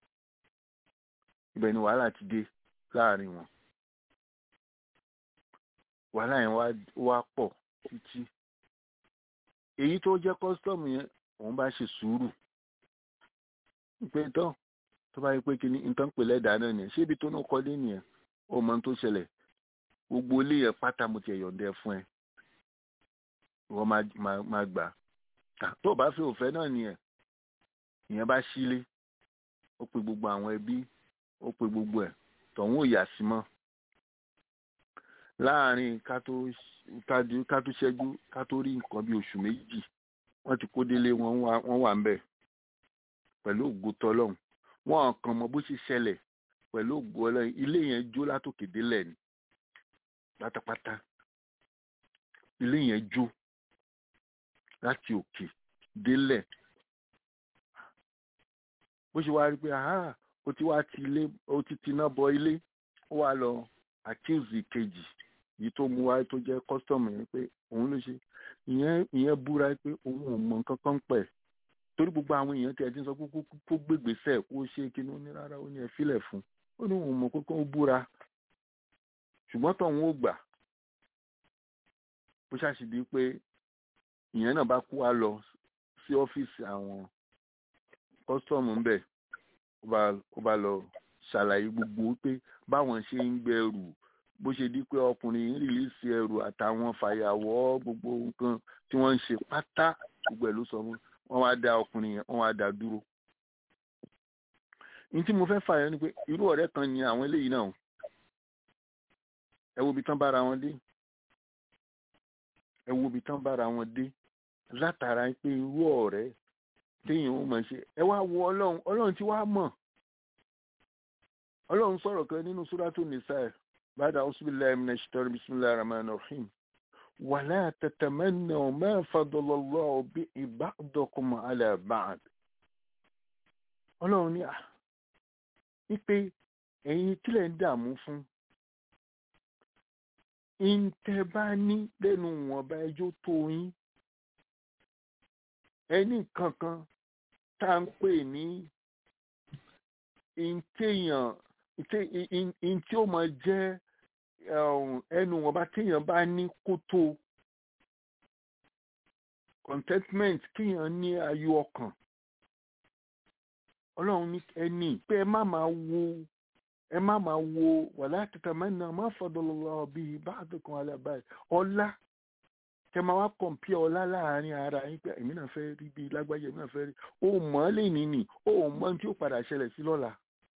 ibẹ̀ ni wàhálà ti dé láàrin wọn wàhálà yẹn wá pọ̀ títí èyí tó jẹ́ kọ́sítọ́ọ̀mù yẹn òun bá ṣe sùúrù pé tán tó bá yẹ pé kíní nǹkan pè lẹ́dàá náà nìyẹn ṣé ibi tó náà kọ́lé nìyẹn ó mọ ohun tó ṣẹlẹ̀ gbogbo ilé yẹn pátá mo ti ẹ̀yọ̀ǹdẹ fún ẹ ìwọ máa gbà tó bá fi òfẹ́ náà nìyẹn ìyẹn bá sílé ó pe gbogbo àwọn ẹbí ó pe gbogbo ẹ̀ tọ̀hún ò yà sí mọ́ láàárín ká tó ṣẹ́jú ká tó rí nǹkan bí oṣù méjì wọ́n ti kó délé wọ́n wà ń bẹ̀ pẹ̀lú ògo tọlọ́hun wọ́n kàn mọ bó ṣe ṣẹlẹ̀ pẹ̀lú ògo ọlọ́run ilé yẹn jó látòkè délẹ̀ ni pátápátá ilé yẹn jó láti òkè délẹ̀ bó ṣe wá rí pé aha ó ti wá ti ilé ó ti tiná bọ ilé ó wá lọ accuse kejì yìí tó mú wá tó jẹ́ kọ́sítọ́mù yẹn pé òun ló ṣe ìyẹn ìyẹn búra pé òun ò mọ nǹkan kan pẹ̀ torí gbogbo àwọn èèyàn tí ẹ ti ń sọ pé kó kó gbégbèsè kó ṣe kíní ó ní rárá ó ní ẹ filẹ̀ fún ó ní òun mọ kókó ó búra ṣùgbọ́n tóun ó gbà bó ṣàṣìdí pé ìyẹn náà bá kú wá lọ sí ọ́fíìsì àwọn kọ́sítọ́ọ̀mù ń bẹ̀ ó bá lọ ṣàlàyé gbogbo pé báwọn ṣe ń gbẹrù bó ṣe di pé ọkùnrin ń rìlíìsì ẹrù àtàwọn fàyàwọ́ gbogbo nǹkan tí wọ́n ń ṣe pátá gbogbo ẹ̀ ló sọ fún wọn wá dá ọkùnrin yẹn wọ́n wá dá dúró. ní tí mo fẹ́ fààyàn ni pé irú ọ̀rẹ́ kan ni àwọn eléyìí náà ẹ wo ibi tán bára wọn dé ẹ wo ibi tán bára wọn dé látara pé irú ọ̀rẹ́ téèyàn ó mọ̀ ṣe ẹ wá wo ọlọ́run ọlọ́run tí wàá mọ̀ ọlọ́run sọ̀rọ̀ kan nínú súrátù nìsáì bàdà ọ̀sùnbíláì min ash-shaytani bismillahir rahmanir rahim wala tatamannaw ma faddala Allahu bihi ba'dakum ala ba'd ọlọ́run ní à wípé ẹ̀yin kílẹ̀ ń dààmú fún ìǹtẹ̀ bá ní lẹ́nu wọ̀nba ẹjọ́ tó yín ẹni kankan tá à ń pè ní ìǹtẹ̀yàn ìǹtí ó máa jẹ́ ẹnu wọ̀nba téèyàn bá ní kó tó contentment kéèyàn ní ayọ̀ ọkàn ọlọ́run ní ẹni pé ẹ má máa wo ẹ má máa wo wàlá tatamanna má faddalallahu bihi ba'dakum ala ba'd ọlá kẹ máa wá kọ̀m̀pí ọlá láàrin ara yín pé èmi náà fẹ́ rí bíi lágbájá èmi náà fẹ́ rí ó mọ̀ ọ́ lè nìní ó mọ̀ tí ó padà ṣẹlẹ̀ sí lọ́la.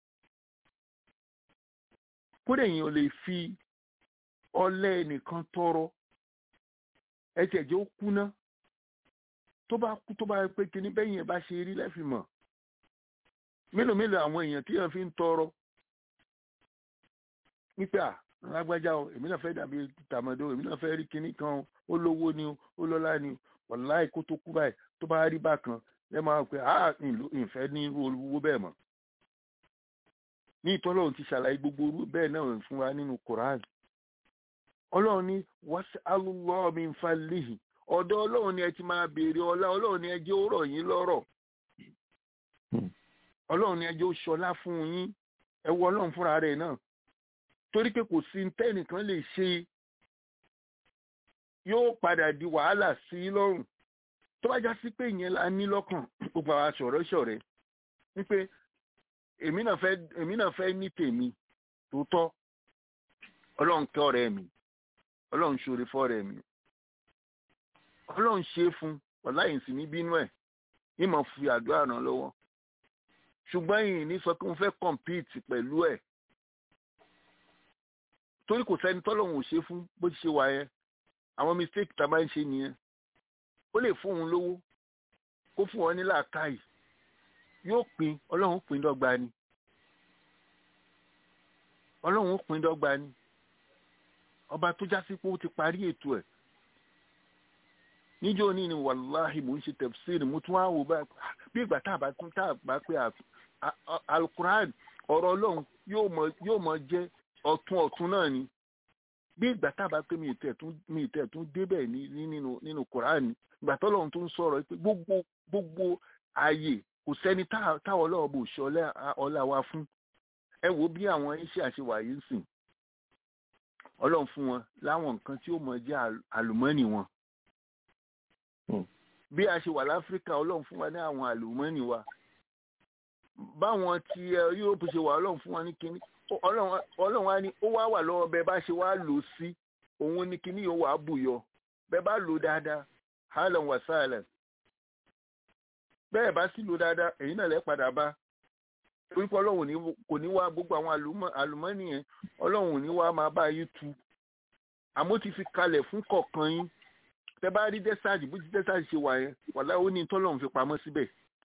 kódà èèyàn ò lè fi ọlẹ́ nìkan tọrọ ẹsẹ̀ jẹ́ ó kúná tó bá kú tó bá pé kíní bẹ́yìn ẹ̀ bá ṣe rí lẹ́fì mọ̀ mélòó mélòó àwọn èèyàn tí èèyàn fi ń tọrọ wípé à lágbájá o èmi náà fẹ́ dàbí tàmọ́dé o èmi náà fẹ́ rí kinní kan o ó lówó ni o ó lọ́lá ni o wàláì kó tó kú báyìí tó bá rí bákan ẹ máa pè á ìfẹ́ ní irú owó bẹ́ẹ̀ mọ́. ní ìtọ́lọ́run ti ṣàlàyé gbogbo orú bẹ́ẹ̀ náà fún wa nínú Quran ọlọ́run ní was'alullahu min fadlihi ọ̀dọ̀ ọlọ́run ni ẹ ti máa béèrè ọlá ọlọ́run ni ẹ jẹ́ ó rọ̀ yín lọ́rọ̀ ọlọ́run ni ẹ jẹ́ ó ṣọlá fún yín ẹ wọ ọlọ́run fúnra rẹ̀ náà torí pé kò sí tẹ́nìkan lè ṣe yóò padà di wàhálà sí i lọ́rùn tó bá já sí pé ìyẹn la ní lọ́kàn gbogbo àwọn aṣọ̀rọ̀ ṣọ̀rẹ́ wípé èmi náà fẹ́ èmi náà fẹ́ ní tèmi tòótọ́ ọlọ́run kẹ́ ọ̀rẹ́ mi ọlọ́run ṣoore fọ́ọ̀rẹ́ mi ọlọ́run ṣe é fún ọ̀láyìn sí ní bínú ẹ̀ ìmọ̀ fi àdúrà ràn lọ́wọ́ ṣùgbọ́n ìyìn ní sọ pé mo fẹ́ compete pẹ̀lú ẹ̀ torí kò sẹ́ni tọ́lọ́hún ò ṣe fún bó ti ṣe wà yẹn àwọn mistake tá a máa ń ṣe nìyẹn ó lè fún òun lówó kó fún wọn ní làákàyè yóò pín ọlọ́run pín dọ́gba ni ọlọ́run pín dọ́gba ni ọba tó já sí pé ó ti parí ètò ẹ̀ níjọ́ ní ni wàláhì mò ń ṣe tẹ̀síìrì mo tún wá wò bá bí ìgbà tá a bá tún tá a bá pé alukuraan ọ̀rọ̀ ọlọ́run yóò mọ jẹ́ ọ̀tún ọ̀tún náà ni bí ìgbà tá a bá pé mi ìtẹ̀ tún mi ìtẹ̀ tún débẹ̀ ní nínú nínú Kùránì ìgbà tọ́lọ́run tó ń sọ̀rọ̀ pé gbogbo gbogbo ààyè kò sẹ́ni táwọn ọlọ́run bò ṣe ọlá wa fún ẹ wo bí àwọn iṣẹ́ àṣewà yìí ń sìn ọlọ́run fún wọn láwọn nǹkan tí ó mọ jẹ́ àlùmọ́nì wọn bí a ṣe wà láfíríkà ọlọ́run fún wa ní àwọn àlùmọ́nì wa báwọn ti Yúróòpù ṣe wà ọlọ́run fún wa ní kíní ọlọ́run wa ni ó wá wà lọ́wọ́ bẹ́ẹ̀ bá ṣe wá lò sí òun ní kíní yóò wá bùyọ bẹ́ẹ̀ bá lò dáadáa hàlẹ̀ wà sáàlẹ̀ bẹ́ẹ̀ bá sì lò dáadáa èyí náà lẹ́ padà bá torí pé ọlọ́run kò ní wá gbogbo àwọn àlùmọ́nì yẹn ọlọ́run ò ní wá máa bá yín tu àmọ́ ti fi kalẹ̀ fún kọ̀ọ̀kan yín tẹ́ bá rí dẹ́sáàjì bó ti dẹ́sáàjì ṣe wà yẹn wàlá ó ní tọ́lọ́run fi pamọ́ síbẹ̀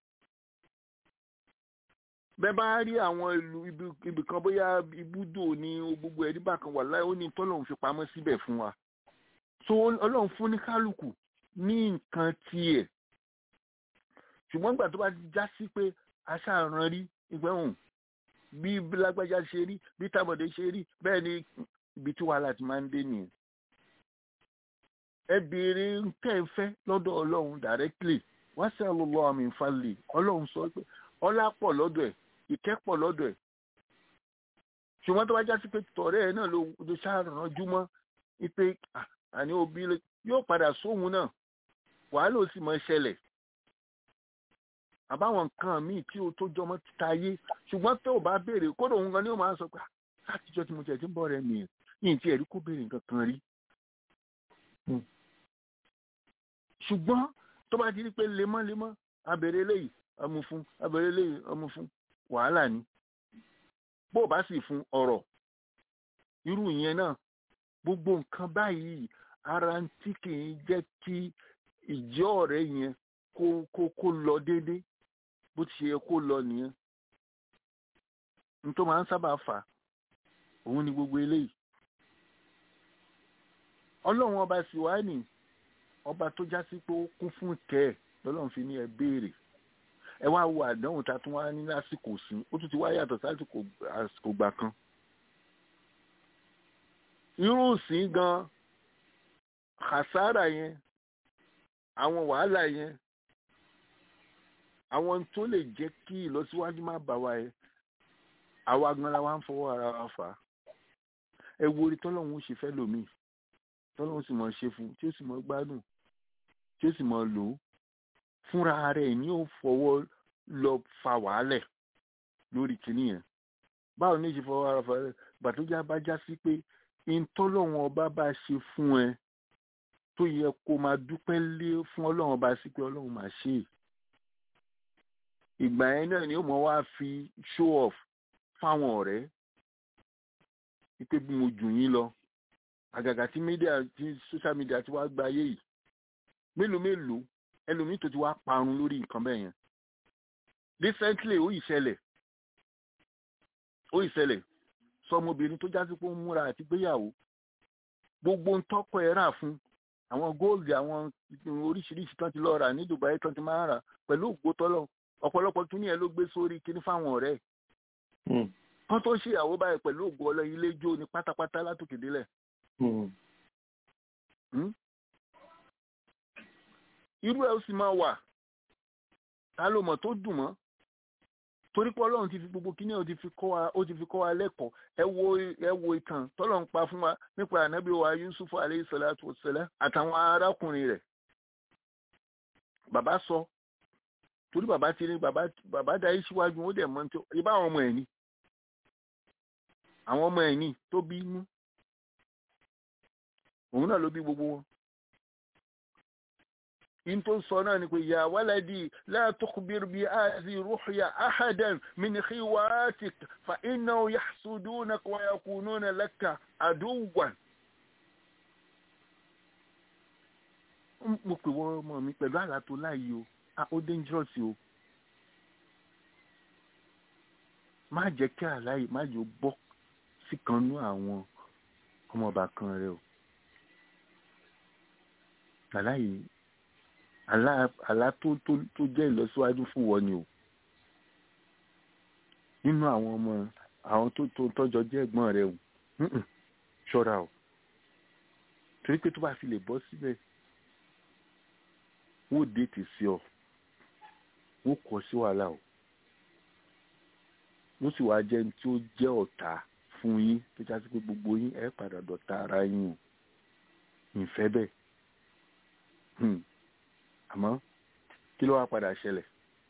bẹ́ẹ̀ bá rí àwọn ìlú ibì kan bóyá ibùdó ní gbogbo ẹ̀rí bákan wà láì ó ní tọ́lọ́run fi pamọ́ síbẹ̀ fún wa so ọlọ́run fún ní kálukú ní nǹkan tiẹ̀ ṣùgbọ́n ìgbà tó bá já sí pé aṣáàrán rí ìgbẹ́hùn bí lágbájá ṣe rí bí tábọ̀dé ṣe rí bẹ́ẹ̀ ni ibi tí wàhálà ti máa ń dé nìyẹn ẹ béèrè tẹ́ ẹ fẹ́ lọ́dọ̀ ọlọ́run directly wá sí àlọ́lọ́ àmì ìfàlẹ̀ ọlọ́run sọ pé ọlá pọ̀ lọ́dọ̀ ẹ̀ ìkẹ́ pọ̀ lọ́dọ̀ ẹ̀ ṣùgbọ́n tó bá já sí pé tọ̀rẹ́ ẹ̀ náà ló ló ṣàrànjú mọ́ wípé àní òbí yóò padà sóhun náà wàhálà ó sì mọ ṣẹlẹ̀ àbáwọn nǹkan míì tí o tó jọmọ́ títa ayé ṣùgbọ́n tó o bá béèrè kódà òun gan ni ó máa sọ pé látijọ́ tí mo tiẹ̀ ti ń bọ̀ rẹ nìyẹn yìí tí ẹ̀rí kó béèrè nǹkan kan rí ṣùgbọ́n tó bá ti rí pé lemọ́lemọ́ abèrè eléyìí ọmú fún abèrè eléyìí ọmú fún wàhálà ni bó o bá sì fún ọ̀rọ̀ irú ìyẹn náà gbogbo nǹkan báyìí ara ń tí kì í jẹ́ kí ìjẹ́ ọ̀rẹ́ yẹn kó kó kó lọ déédéé bó ti ṣe yẹ kó lọ nìyẹn n tó máa ń sábà fà òun ni gbogbo eléyìí ọlọ́run ọba sì wá nìyí ọba tó já sí pé ó kún fún kẹ́ ẹ̀ lọ́lọ́run fi ní ẹ béèrè ẹ wá wo àdánwò tá a tún wá ní lásìkò sí ó tún ti wá yàtọ̀ sásìkò àsìkò gbà kan irú sí gan kàsárà yẹn àwọn wàhálà yẹn àwọn tó lè jẹ́ kí ìlọsíwájú má bà wá yẹn àwa gan la wá ń fọwọ́ ara wa fà á ẹ wo orí tọ́lọ́run ó ṣe fẹ́ lòmíì tọ́lọ́run sì mọ̀ ṣe fún tí ó sì mọ̀ gbádùn tí ó sì mọ̀ lò ó fúnra rẹ̀ ní ó fọwọ́ lọ fa wàhálẹ̀ lórí kìíní yẹn báwo ní ìṣe fọwọ́ ara fa gbàtójá bá já sí pé ìtọ́lọ́run ọba bá ṣe fún ẹ tó yẹ kó máa dúpẹ́ lé fún ọlọ́run ọba sí pé ọlọ́run máa ṣe é ìgbà yẹn náà ni ó mọ̀ wá fi show off fáwọn ọ̀rẹ́ wípé bí mo jù yín lọ àgàgà tí media tí social media ti wá gba ayé yìí mélòó mélòó ẹlòmíì tó ti wá parun lórí nǹkan bẹ́ẹ̀ yẹn recently ó ìṣẹ̀lẹ̀ ó ìṣẹ̀lẹ̀ sọmọbìnrin tó jásí pé ó ń múra àti gbéyàwó gbogbo ń tọ́kọ ẹ̀ rà fún àwọn góòlù àwọn oríṣiríṣi tán ti lọ rà ní Dubai tán ti máa rà pẹ̀lú ògbótọ́lọ̀ ọ̀pọ̀lọpọ̀ kíní ẹ̀ ló gbé sórí kíní fáwọn ọ̀rẹ́ kán tó ṣèyàwó báyìí pẹ̀lú ògbó ọlọ́ ilé jó ni pátápátá látòkè délẹ̀ irú ẹ̀ ó sì máa wà ta ló mọ̀ tó dùn mọ́ torí pé ọlọ́run ti fi gbogbo kíní ó ti fi kọ́ wa ó ti fi kọ́ wa lẹ́kọ̀ọ́ ẹ wo ẹ wo ìtàn tọ́lọ́run pa fún wa nípa ànábì wa Yusuf aleyhi salatu wassalam àtàwọn arákùnrin rẹ̀ bàbá sọ torí bàbá ti ní bàbá bàbá darí síwájú ó dẹ̀ mọ́ ní tó ibà àwọn ọmọ ẹ̀ ní àwọn ọmọ ẹ̀ ní tó bí inú òun náà ló bí gbogbo wọn in tó sọ náà ni pé ya waladi la tukhbir bi azi ruhya ahadan min khiwatik fa innahu yahsudunaka wa yakununa laka aduwan mo pè wọ́n ọmọ mi pẹ̀lú àlá tó láàyè o ó dangerous o má jẹ́ kí àlá yìí má jẹ́ ó bọ́ sí kan nú àwọn ọmọọba kan rẹ o àlá yìí àlá àlá tó tó tó jẹ́ ìlọsíwájú fún wọn ni o nínú àwọn ọmọ àwọn tó tó tọ́jọ jẹ́ ẹ̀gbọ́n rẹ o ṣọ́ra o torí pé tó bá fi lè bọ́ síbẹ̀ wọ́n déètì sí ọ wọ́n kọ sí wàhálà o wọ́n sì wá jẹ́ tí ó jẹ́ ọ̀tá fún yín tó já sí pé gbogbo yín ẹ padà dọ̀tá ara yín o ìfẹ́ bẹ́ẹ̀ àmọ́ kí ló wá padà ṣẹlẹ̀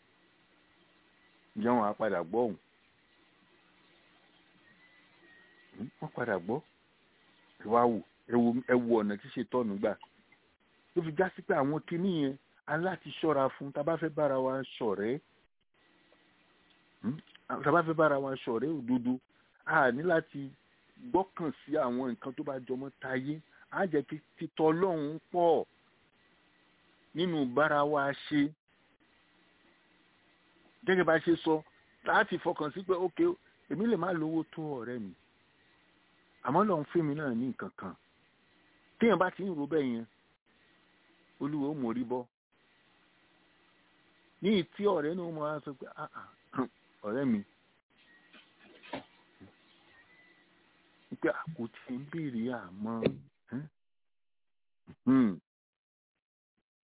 ǹjẹ́ wọn á padà gbọ́ òun wọ́n padà gbọ́ ẹ wá wò ẹ wo ọ̀nà tí ṣètọ́nù gbà ló fi já sí pé àwọn kinní yẹn aláti ṣọ́ra fún tá a bá fẹ́ bára wa ṣọ̀rẹ́ tá a bá fẹ́ bára wa ṣọ̀rẹ́ òdodo a ní láti gbọ́kàn sí àwọn nǹkan tó bá jọmọ́ tayé á jẹ́ kí títọ́ ọlọ́run pọ̀ nínú bára wa ṣe gẹ́gẹ́ bá ṣe sọ láti fọkàn sí pé ókè èmi lè má lówó tó ọ̀rẹ́ mi àmọ́ lọ́n fún mi náà ní nǹkan kan téèyàn bá ti ń ro bẹ́ẹ̀ yẹn olúwo ó mórí bọ́ ní ìtí ọ̀rẹ́ náà mo á sọ pé ọ̀rẹ́ mi pé àkótí ń béèrè àmọ́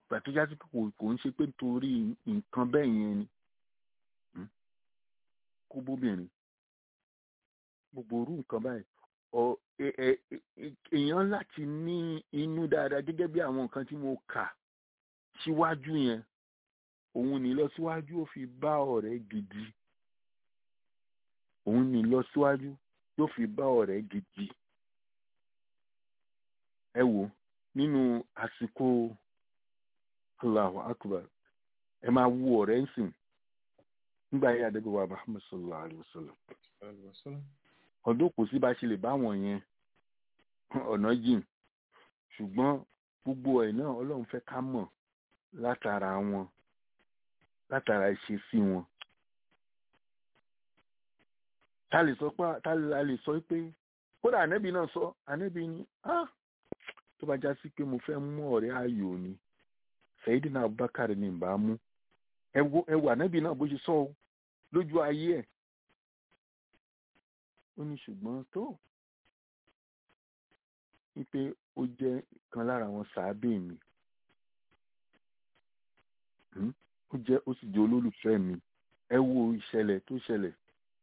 ìgbà tó já sí pé kò kò ń ṣe pé nítorí nǹkan bẹ́ẹ̀ yẹn ni Hmm? kó bóbìnrin gbogbo orú nǹkan báyìí ọ ẹ- ẹ- ẹ- èèyàn láti ní inú dáadáa gẹ́gẹ́ bí àwọn nǹkan tí mo kà síwájú yẹn òun ní lọ síwájú ó fi bá ọ̀rẹ́ gidi òun ní lọ síwájú yóò fi bá ọ̀rẹ́ gidi ẹ wò nínú àsìkò Allahu Akbar ẹ máa wo ọ̀rẹ́ ń sìn nígbà yẹn adébíwá Muhammad sallallahu alayhi wa sallam ọdún kò sí bá ṣe lè bá wọn yẹn ọ̀nà jìn ṣùgbọ́n gbogbo ẹ̀ náà ọlọ́run fẹ́ ká mọ̀ látara wọn látara ìṣesí wọn. ta lè sọ pé ta la lè sọ pé kódà ànẹ́bí náà sọ ànẹ́bí ni ah tó bá já sí pé mo fẹ́ mú ọ̀rẹ́ ayò ni Sayyidina Abubakar ni ìbá mú ẹ wo ẹ wo ànẹ́bí náà bó ṣe sọ o lójú ayé ẹ̀ ó ní ṣùgbọ́n tó wípé ó jẹ́ kan lára àwọn sàábì mi Hmm? ó jẹ́ ó sì jẹ́ olólùfẹ́ mi ẹ wo ìṣẹ̀lẹ̀ tó ṣẹlẹ̀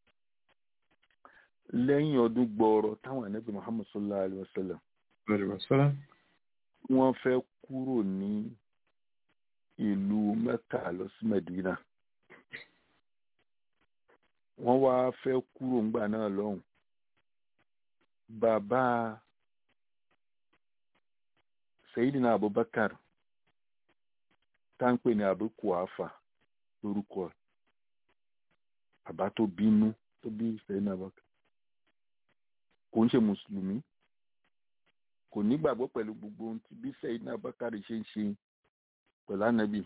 lẹ́yìn ọdún gbọọrọ táwọn ànábì Muhammad sallallahu alayhi wa sallam wọ́n fẹ́ kúrò ní ìlú Mẹ́kà lọ sí Medina wọ́n wá fẹ́ kúrò ńgbà náà lọ́hùn bàbá Sayyidina Abubakar táǹpẹ̀ ní Abu Kuhafa lórúkọ ẹ̀ bàbá tó bínú tó bí Sayyidina Abubakar kò ń ṣe mùsùlùmí kò nígbàgbọ́ pẹ̀lú gbogbo ohun tí bí Sayyidina Abubakar ṣe ń ṣe pẹ̀lú ànábì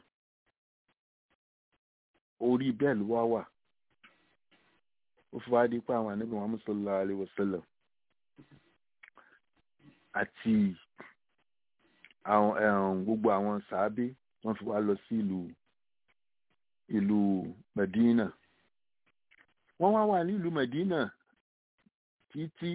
orí bẹ́ẹ̀ ló wá wà ó fi wá di pé àwọn ànábì Muhammad sallallahu alayhi wa sallam àti àwọn ẹ̀hún gbogbo àwọn sàábé wọ́n fi wá lọ sí ìlú ìlú Medina wọ́n wá wà ní ìlú Medina títí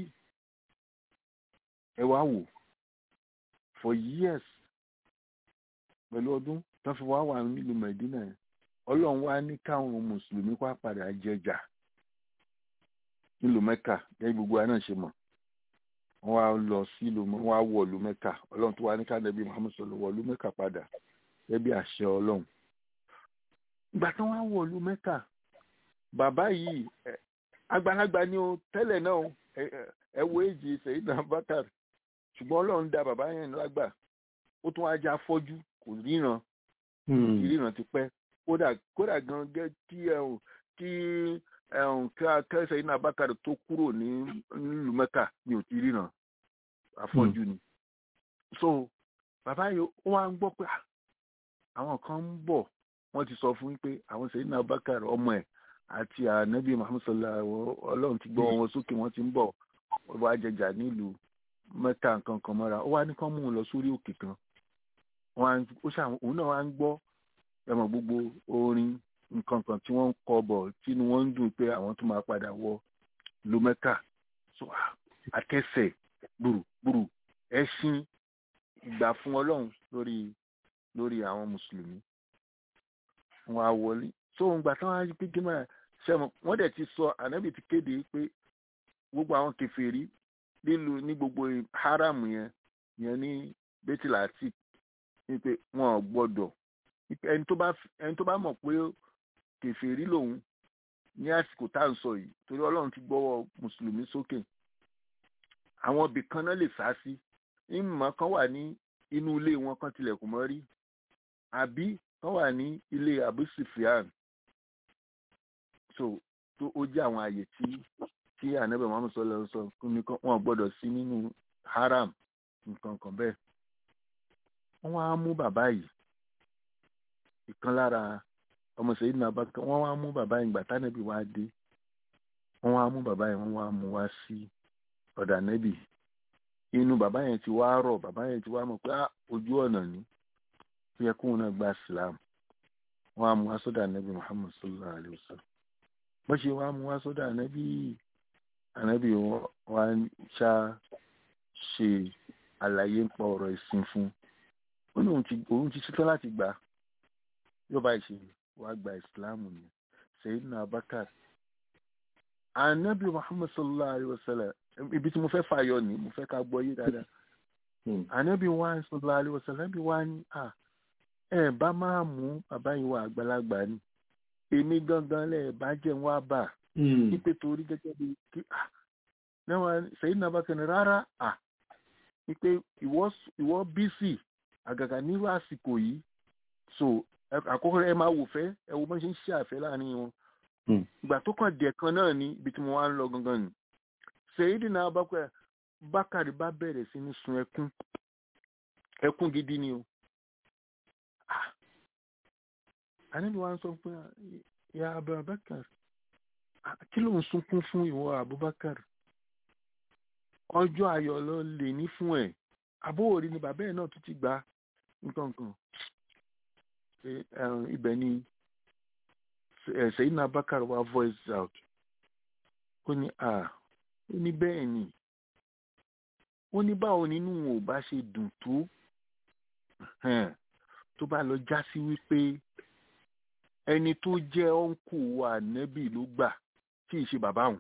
ẹ wá wò for years pẹ̀lú ọdún tó fi wá wà ní ìlú Medina yẹn Ọlọ́run wá ní káwọn mùsùlùmí wá padà jẹjà nílùú Mẹ́kà gẹ́gẹ́ gbogbo wa náà ṣe mọ̀ wọ́n wá lọ sí ìlú wọ́n wá wọ̀ ìlú Mẹ́kà Ọlọ́run tó wá ní ká Nábì Muhammad sọ̀rọ̀ wọ̀ ìlú Mẹ́kà padà gẹ́gẹ́ bí àṣẹ Ọlọ́run ìgbà tí wọ́n wá wọ̀ ìlú Mẹ́kà bàbá yìí ẹ, àgbàlagbà ni o tẹ́lẹ̀ náà o, ẹ ẹ- ẹ wo èjì Sayyidina Abubakar ṣùgbọ́n Ọlọ́run dá bàbá yẹn lágbà ó tún wá já fọ́jú kò ríran ìríran ti pẹ́ kódà kódà gan gẹ́ kí ẹ ò kí ẹ ò ká kẹsẹ̀ iná abákàrẹ tó kúrò ní nílùú mẹ́kà ni ò ti ríran afọ́jú ni so bàbá yìí ó wá ń gbọ́ pé ah, àwọn kan ń bọ̀ wọ́n ti sọ fún yín pé àwọn sẹ́yìn náà abákàrẹ ọmọ ẹ̀ àti ànábì muhammed sallallahu alaihi wa sallam, ọlọ́run ti gbọ́ wọn sókè wọ́n ti ń bọ̀ wọ́n wá jẹjà nílùú mẹ́kà nǹkan kan mọ́ra ó wá ní kán mú un lọ sórí òkè kan wọn á- ó ṣà òun náà wá ń gbọ́ ẹmọ gbogbo orin nǹkan kan tí wọ́n ń kọ bọ̀ tínú wọn ń dùn pé àwọn tó máa padà wọ ìlú Mẹ́kà so ah, akẹsẹ̀ gbùrùgbùrù ẹṣin ìgbà fún Ọlọ́run lórí lórí àwọn mùsùlùmí wọn á wọlé so ìgbà táwọn á rí pé gímọ ṣẹmọ wọn dẹ̀ ti sọ ànábì ti kéde pé gbogbo àwọn kèfèrí nílùú ní gbogbo haram yẹn yẹn ní bẹtìláàtì ní pé wọn ò gbọ́dọ̀ Wípé ẹni tó bá ẹni tó bá mọ̀ pé kèfèrí lòun ní àsìkò tá à ń sọ yìí torí Ọlọ́run ti gbọ́wọ́ mùsùlùmí sókè àwọn ibì kan náà lè sá sí ìmọ̀ kan wà ní inú ilé wọn kan tilẹ̀kùn mọ́ rí àbí kan wà ní ilé Abu Sufyan so tó ó jẹ́ àwọn àyè tí tí ànábì Muhammad sọlọ sọ fún mi kan wọn ò gbọ́dọ̀ sí nínú haram nǹkan kan bẹ́ẹ̀ wọ́n wá mú bàbá yìí ìkan lára ọmọ sẹ́yìn náà bá wọ́n wá mú bàbá yìí gbà tánàbí wá dé wọ́n wá mú bàbá yìí wọ́n wá mú wá sí ọ̀dà nẹ́bì inú bàbá yẹn ti wá rọ̀ bàbá yẹn ti wá mọ̀ pé "Ah, ojú ọ̀nà ni ó yẹ kóun náà gba Islam wọ́n á mú wá sọ́dọ̀ nẹ́bì Muhammad sallallahu alayhi wa sallam bó ṣe wá mú wá sọ́dọ̀ nẹ́bì ànẹ́bì wá ṣá ṣe àlàyé ń pa ọ̀rọ̀ ìsìn fún ó ní òun ti òun ti ṣetán láti gbà á yóò bá ìṣe wàá gba ìsìláàmù ni Sayyidina Abubakar anabi Muhammad sallallahu alayhi wa sallam ibi tí mo fẹ́ fàyọ ni mo fẹ́ ká gbọ́ yé dáadáa anabi wa sallallahu alayhi wa sallam anabi wa ni à ẹ bá máa mú bàbá yìí wà àgbàlagbà ni èmi gangan lẹ bá jẹun wá bà nípe torí gẹ́gẹ́ bí kí à náà Sayyidina Abubakar ni rárá à wípé ìwọ ìwọ bísì àgàgà nírú àsìkò yìí so àkọ́kọ́ ẹ máa wò fẹ́ ẹ wo bọ́n ṣe ń ṣe àfẹ́ láàrin wọn ìgbà tó kàn dẹ̀ kan náà ní ibi tí mo wá ń lọ gangan ni Sayyidina Abubakar Bákàrí bá bẹ̀rẹ̀ sí ní sun ẹkún ẹkún gidi ni o àníbi wa ń sọ pé ya Abubakar kí ló ń sunkún fún ìwọ Abubakar ọjọ́ ayọ̀ ló lè ní fún ẹ̀ àbóòrí ni bàbá ẹ̀ náà tún ti gbà nǹkan kan ibẹ̀ ni Sayyidina Abubakar wa voice out ó ní à ó ní bẹ́ẹ̀ ni ó ní báwo nínú ò bá ṣe dùn tó tó bá lọ já sí wípé ẹni tó jẹ́ ọ̀nkù wa nẹ́bì ló gbà tí ì ṣe bàbá òun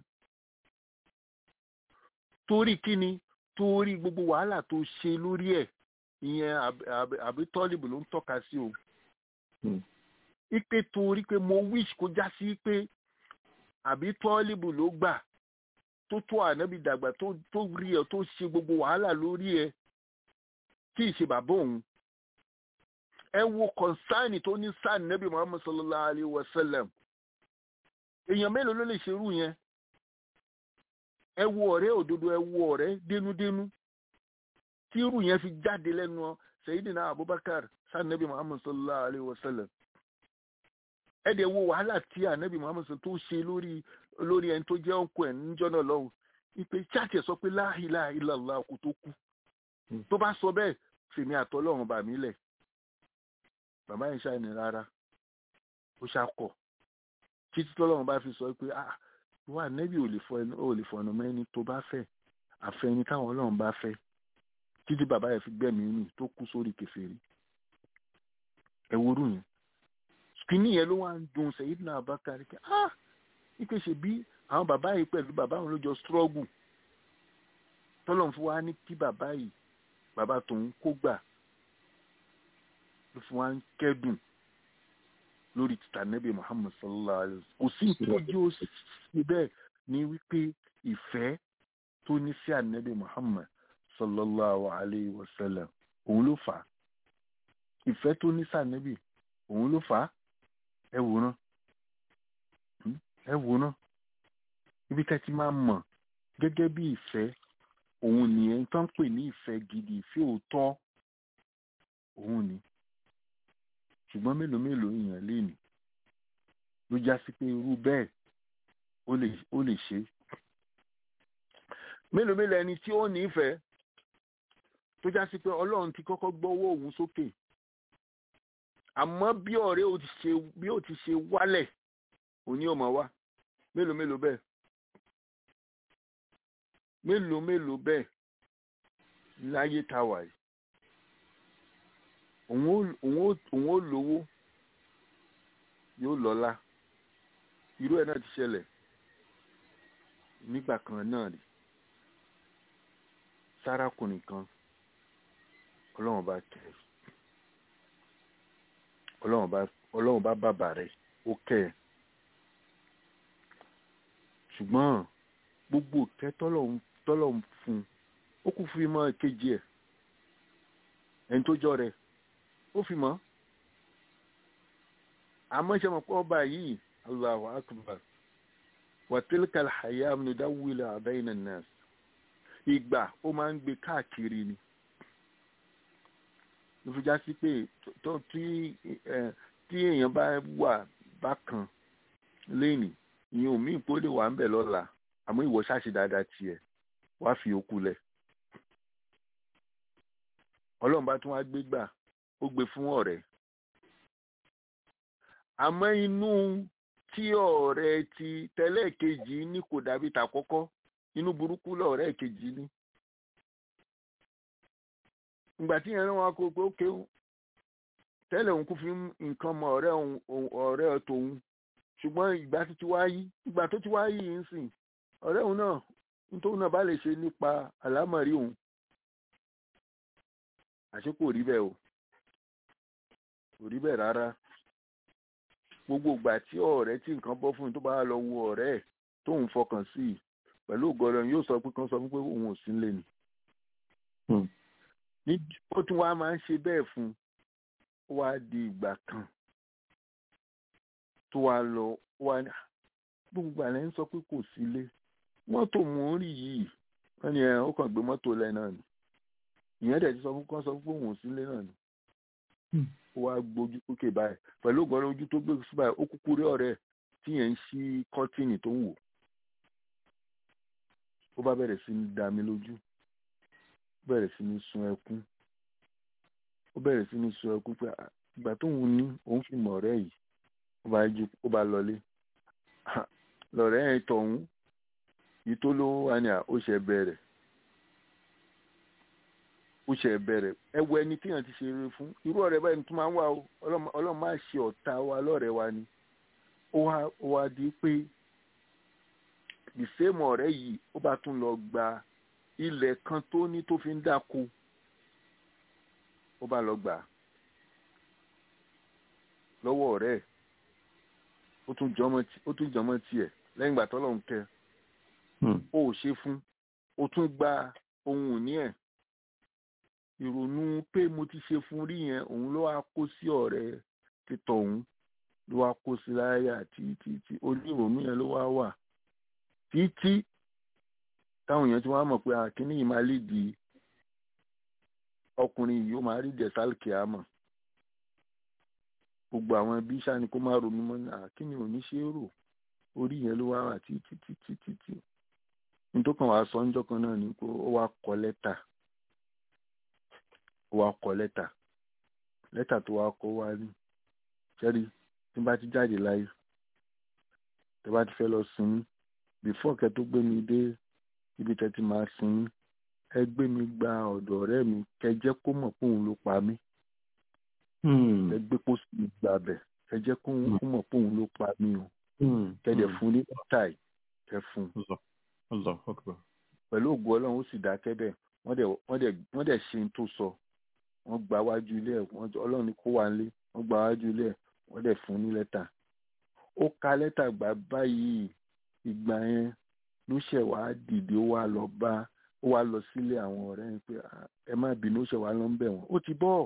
torí kíni torí gbogbo wàhálà tó ṣe lórí ẹ̀ ìyẹn àbí tọ́lìbù ló ń tọ́ka sí o ipe torí pé mo wish kó já sí pé àbí tọ́lìbù ló gbà tó tó ànábì dàgbà tó tó rí ẹ tó ṣe gbogbo wàhálà lórí ẹ tí ì ṣe bàbá òun ẹ wo kọ̀nsáìnì tó ní sáà nẹ́bí muhammed sallallahu alayhi wa sallam èèyàn mélòó ló lè ṣerú yẹn ẹ wo ọ̀rẹ́ òdodo ẹ wo ọ̀rẹ́ dénúdénú tí irú yẹn fi jáde lẹ́nu Sayyidina Abubakar sáà nẹ́bí muhammed sallallahu alayhi wa sallam ẹ dẹ̀ wo wàhálà tí ànẹ́bí muhammed tó ṣe lórí lórí ẹni tó jẹ́ ọkọ ẹ̀ níjọ́ náà lọ́hùn ìpè chaatì ẹ̀ sọ pé la ilaha illallah kò tó kú tó bá sọ bẹ́ẹ̀ fèmí àtọ́lọ́run bà mí lẹ̀ bàbá yẹn ṣàìní rárá ó ṣàkọ títí tọ́lọ́run bá fi sọ pé ah wà nẹ́bí ò lè fọ ẹnu ò lè fọ ọ̀nà mẹ́ni tó bá fẹ́ àfẹ́ni táwọn ọlọ́run bá fẹ́ títí bàbá yẹn fi gbẹ̀mí nù tó kú sórí kèfèrí ẹ worú yẹn kìíní yẹn ló wá ń dùn Sayyidina Abubakar kí ah ipe ṣe bí àwọn bàbá yìí pẹ̀lú bàbá òun ló jọ struggle tọ́lọ́run fún wa ní kí bàbá yìí bàbá tòun kó gbà ló fún wa ń kẹ́dùn lórí títà nẹ́bí Muhammad sallallahu alayhi wa sallam kò sí ìtọ́jú ó ṣe bẹ́ẹ̀ ní wípé ìfẹ́ tó ní sí ànẹ́bí Muhammad sallallahu alayhi wa sallam òun ló fà á ìfẹ́ tó ní sí ànẹ́bí òun ló fà á ẹ wòran ẹ wòran ibi tẹ́ ti máa mọ̀ gẹ́gẹ́ bí ìfẹ́ òun nìyẹn tó ń pè ní ìfẹ́ gidi ìfẹ́ òótọ́ òun ni ṣùgbọ́n mélòó mélòó èèyàn lè ní ló já sí pé irú bẹ́ẹ̀ ó lè ṣe mélòó mélòó ẹni tí ó nífẹ̀ẹ́ tó já sí pé ọlọ́run ti kọ́kọ́ gbọ́wọ́ òun sókè àmọ́ bí ọ̀rẹ́ ò ti ṣe bí ó ti ṣe wálẹ̀ òní ò mọ̀ wá mélòó mélòó bẹ́ẹ̀ mélòó mélòó bẹ́ẹ̀ láyé tá a wà yìí òun ó lówó yóò lọ́lá irú ẹ̀ náà ti ṣẹlẹ̀ nígbà kan náà rí sárákùnrin kan ọlọ́run bá kẹ́ ọlọ́run bá ọlọ́run bá bàbà rẹ̀ ó kẹ́ ẹ̀ ṣùgbọ́n gbogbo ìkẹ́ tọ́lọ́run fún ó kù fún ìmọ̀ kejì ẹ̀ ẹni tó jọ rẹ̀ ó fi mọ́ àmọ́ ṣe mọ̀ pé ọba yìí Allahu akbar wa tilka al-hayam nudawwiluha bayna an-nas ìgbà ó máa ń gbé káàkiri ni ló fi já sí pé tí èèyàn bá wà bákan lẹ́nìí ìyẹn ò míì pé ó lè wà ń bẹ̀ lọ́la àmọ́ ìwọ ṣáṣe dáadáa tiẹ̀ wá fi okú lẹ̀ ọlọ́run bá tún wá gbé gbà ó gbé fún ọ̀rẹ́ àmọ́ inú tí ọ̀rẹ́ ti tẹ́lẹ̀ kejì ní kò dàbí tàkọ́kọ́ inú burúkú lọ̀rẹ́ kejì ní. ìgbà tí yẹn wọn kó pé ókè tẹ́lẹ̀ òun kò fi nǹkan mọ ọ̀rẹ́ òun ọ̀rẹ́ tòun ṣùgbọ́n ìgbà tó ti wá yí ìgbà tó ti wá yí yìí ń sìn ọ̀rẹ́ òun náà nítorí náà bá lè ṣe nípa àlámọ̀rí òun àṣé kò rí bẹ́ẹ̀ o kò rí bẹ́ẹ̀ rárá gbogbo ìgbà tí ọ̀rẹ́ tí nǹkan bọ́ fún un tó bá lọ wo ọ̀rẹ́ ẹ̀ tóun fọkàn sí i pẹ̀lú ògọ́dọ̀ yóò sọ pé kán sọ fún pé òun ò sí nílé ni. ní ó tún wá máa ń ṣe bẹ́ẹ̀ fún un ó wá di ìgbà kan tó wá lọ ó wá ní gbogbo àlẹ́ ń sọ pé kò sílé mọ́tò mò ń rí yìí wọ́n ní ẹ̀ ó kàn gbé mọ́tò lẹ̀ náà ni ìyẹn dẹ̀ ti sọ fún kán sọ pé òun ò sílé náà ni ó wá gbójú sókè báyìí pẹ̀lú ògbọ́n ojú tó gbé sí báyìí ó kúkú rí ọ̀rẹ́ tí yẹn ń ṣí kọ́tìnì tó ń wò ó bá bẹ̀rẹ̀ sí ní dá mi lójú ó bẹ̀rẹ̀ sí ní sun ẹkún ó bẹ̀rẹ̀ sí ní sun ẹkún pé ìgbà tóun ní òun fi mọ̀ ọ̀rẹ́ yìí ó bá jí ó bá lọlé lọ̀rẹ́ yẹn tọ̀hún yìí tó lówó wá ní à ó ṣe bẹ̀rẹ̀ ó ṣe bẹ̀rẹ̀ ẹ wo ẹni tíyàn ti ṣe eré fún irú ọ̀rẹ́ báyìí tó máa ń wà ó ọlọ́run máa ṣe ọ̀tá wa lọ́rẹ̀ẹ́ wa ni ó wá ó wá di pé ìsèmù ọ̀rẹ́ yìí ó bá tún lọ gba ilẹ̀ kan tó ní tó fi ń dáko ó bá lọ gbà lọ́wọ́ ọ̀rẹ́ ẹ̀ ó tún jọmọ́ tiẹ̀ lẹ́yìn ìgbà tọ́lọ́run kẹ́ ó ò ṣe fún ó tún gba ohun ìní ẹ̀ ìrònú pé mo ti ṣe fún rí yẹn òun ló wá kó sí ọ̀rẹ́ títọ̀ òun ló wá kó sí láyà títí tí onírònú yẹn ló wá wà títí táwọn èèyàn ti wá mọ̀ pé àkíní yìí máa lè di ọkùnrin yìí ó máa rí jẹ̀sálìkì àmọ̀ gbogbo àwọn ẹbí sani kó má ronú mọ́ ní àkíní òní ṣe é rò orí yẹn ló wá wà títí títí títí nítorí kan wàá sọ ńjọ́ kan náà ni pé ó wá kọ lẹ́tà ó wá kọ lẹ́tà lẹ́tà tó wá kọ wá ní sẹ́rí tí bá ti jáde láyé tí bá ti fẹ́ lọ sinmi before kẹ́ tó gbé mi dé ibi tẹ́ ti máa sinmi ẹ gbé mi gba ọ̀dọ̀ ọ̀rẹ́ mi kẹ́ jẹ́ kó mọ̀ pé òun ló pa mí ẹ gbé kó sì gbà bẹ̀ kẹ́ jẹ́ kó mọ̀ pé òun ló pa mí o kẹ́ dẹ̀ fún ní lẹ́tà yìí kẹ́ fún un pẹ̀lú ògùn ọlọ́run ó sì dákẹ́ bẹ́ẹ̀ wọ́n dẹ̀ ṣe ń tó sọ wọ́n gba wájú ilé ẹ̀ ọlọ́run ní kó wà nílé wọ́n gba wájú ilé ẹ̀ wọ́n dẹ̀ fún ní lẹ́tà ó ka lẹ́tà gbà báyìí ìgbà yẹn ló ṣẹ̀ wá dìde ó wá lọ bá ó wá lọ sílé àwọn ọ̀rẹ́ yẹn pé ẹ má bínú ó ṣẹ̀ wá lọ ń bẹ̀ wọ́n ó ti bọ́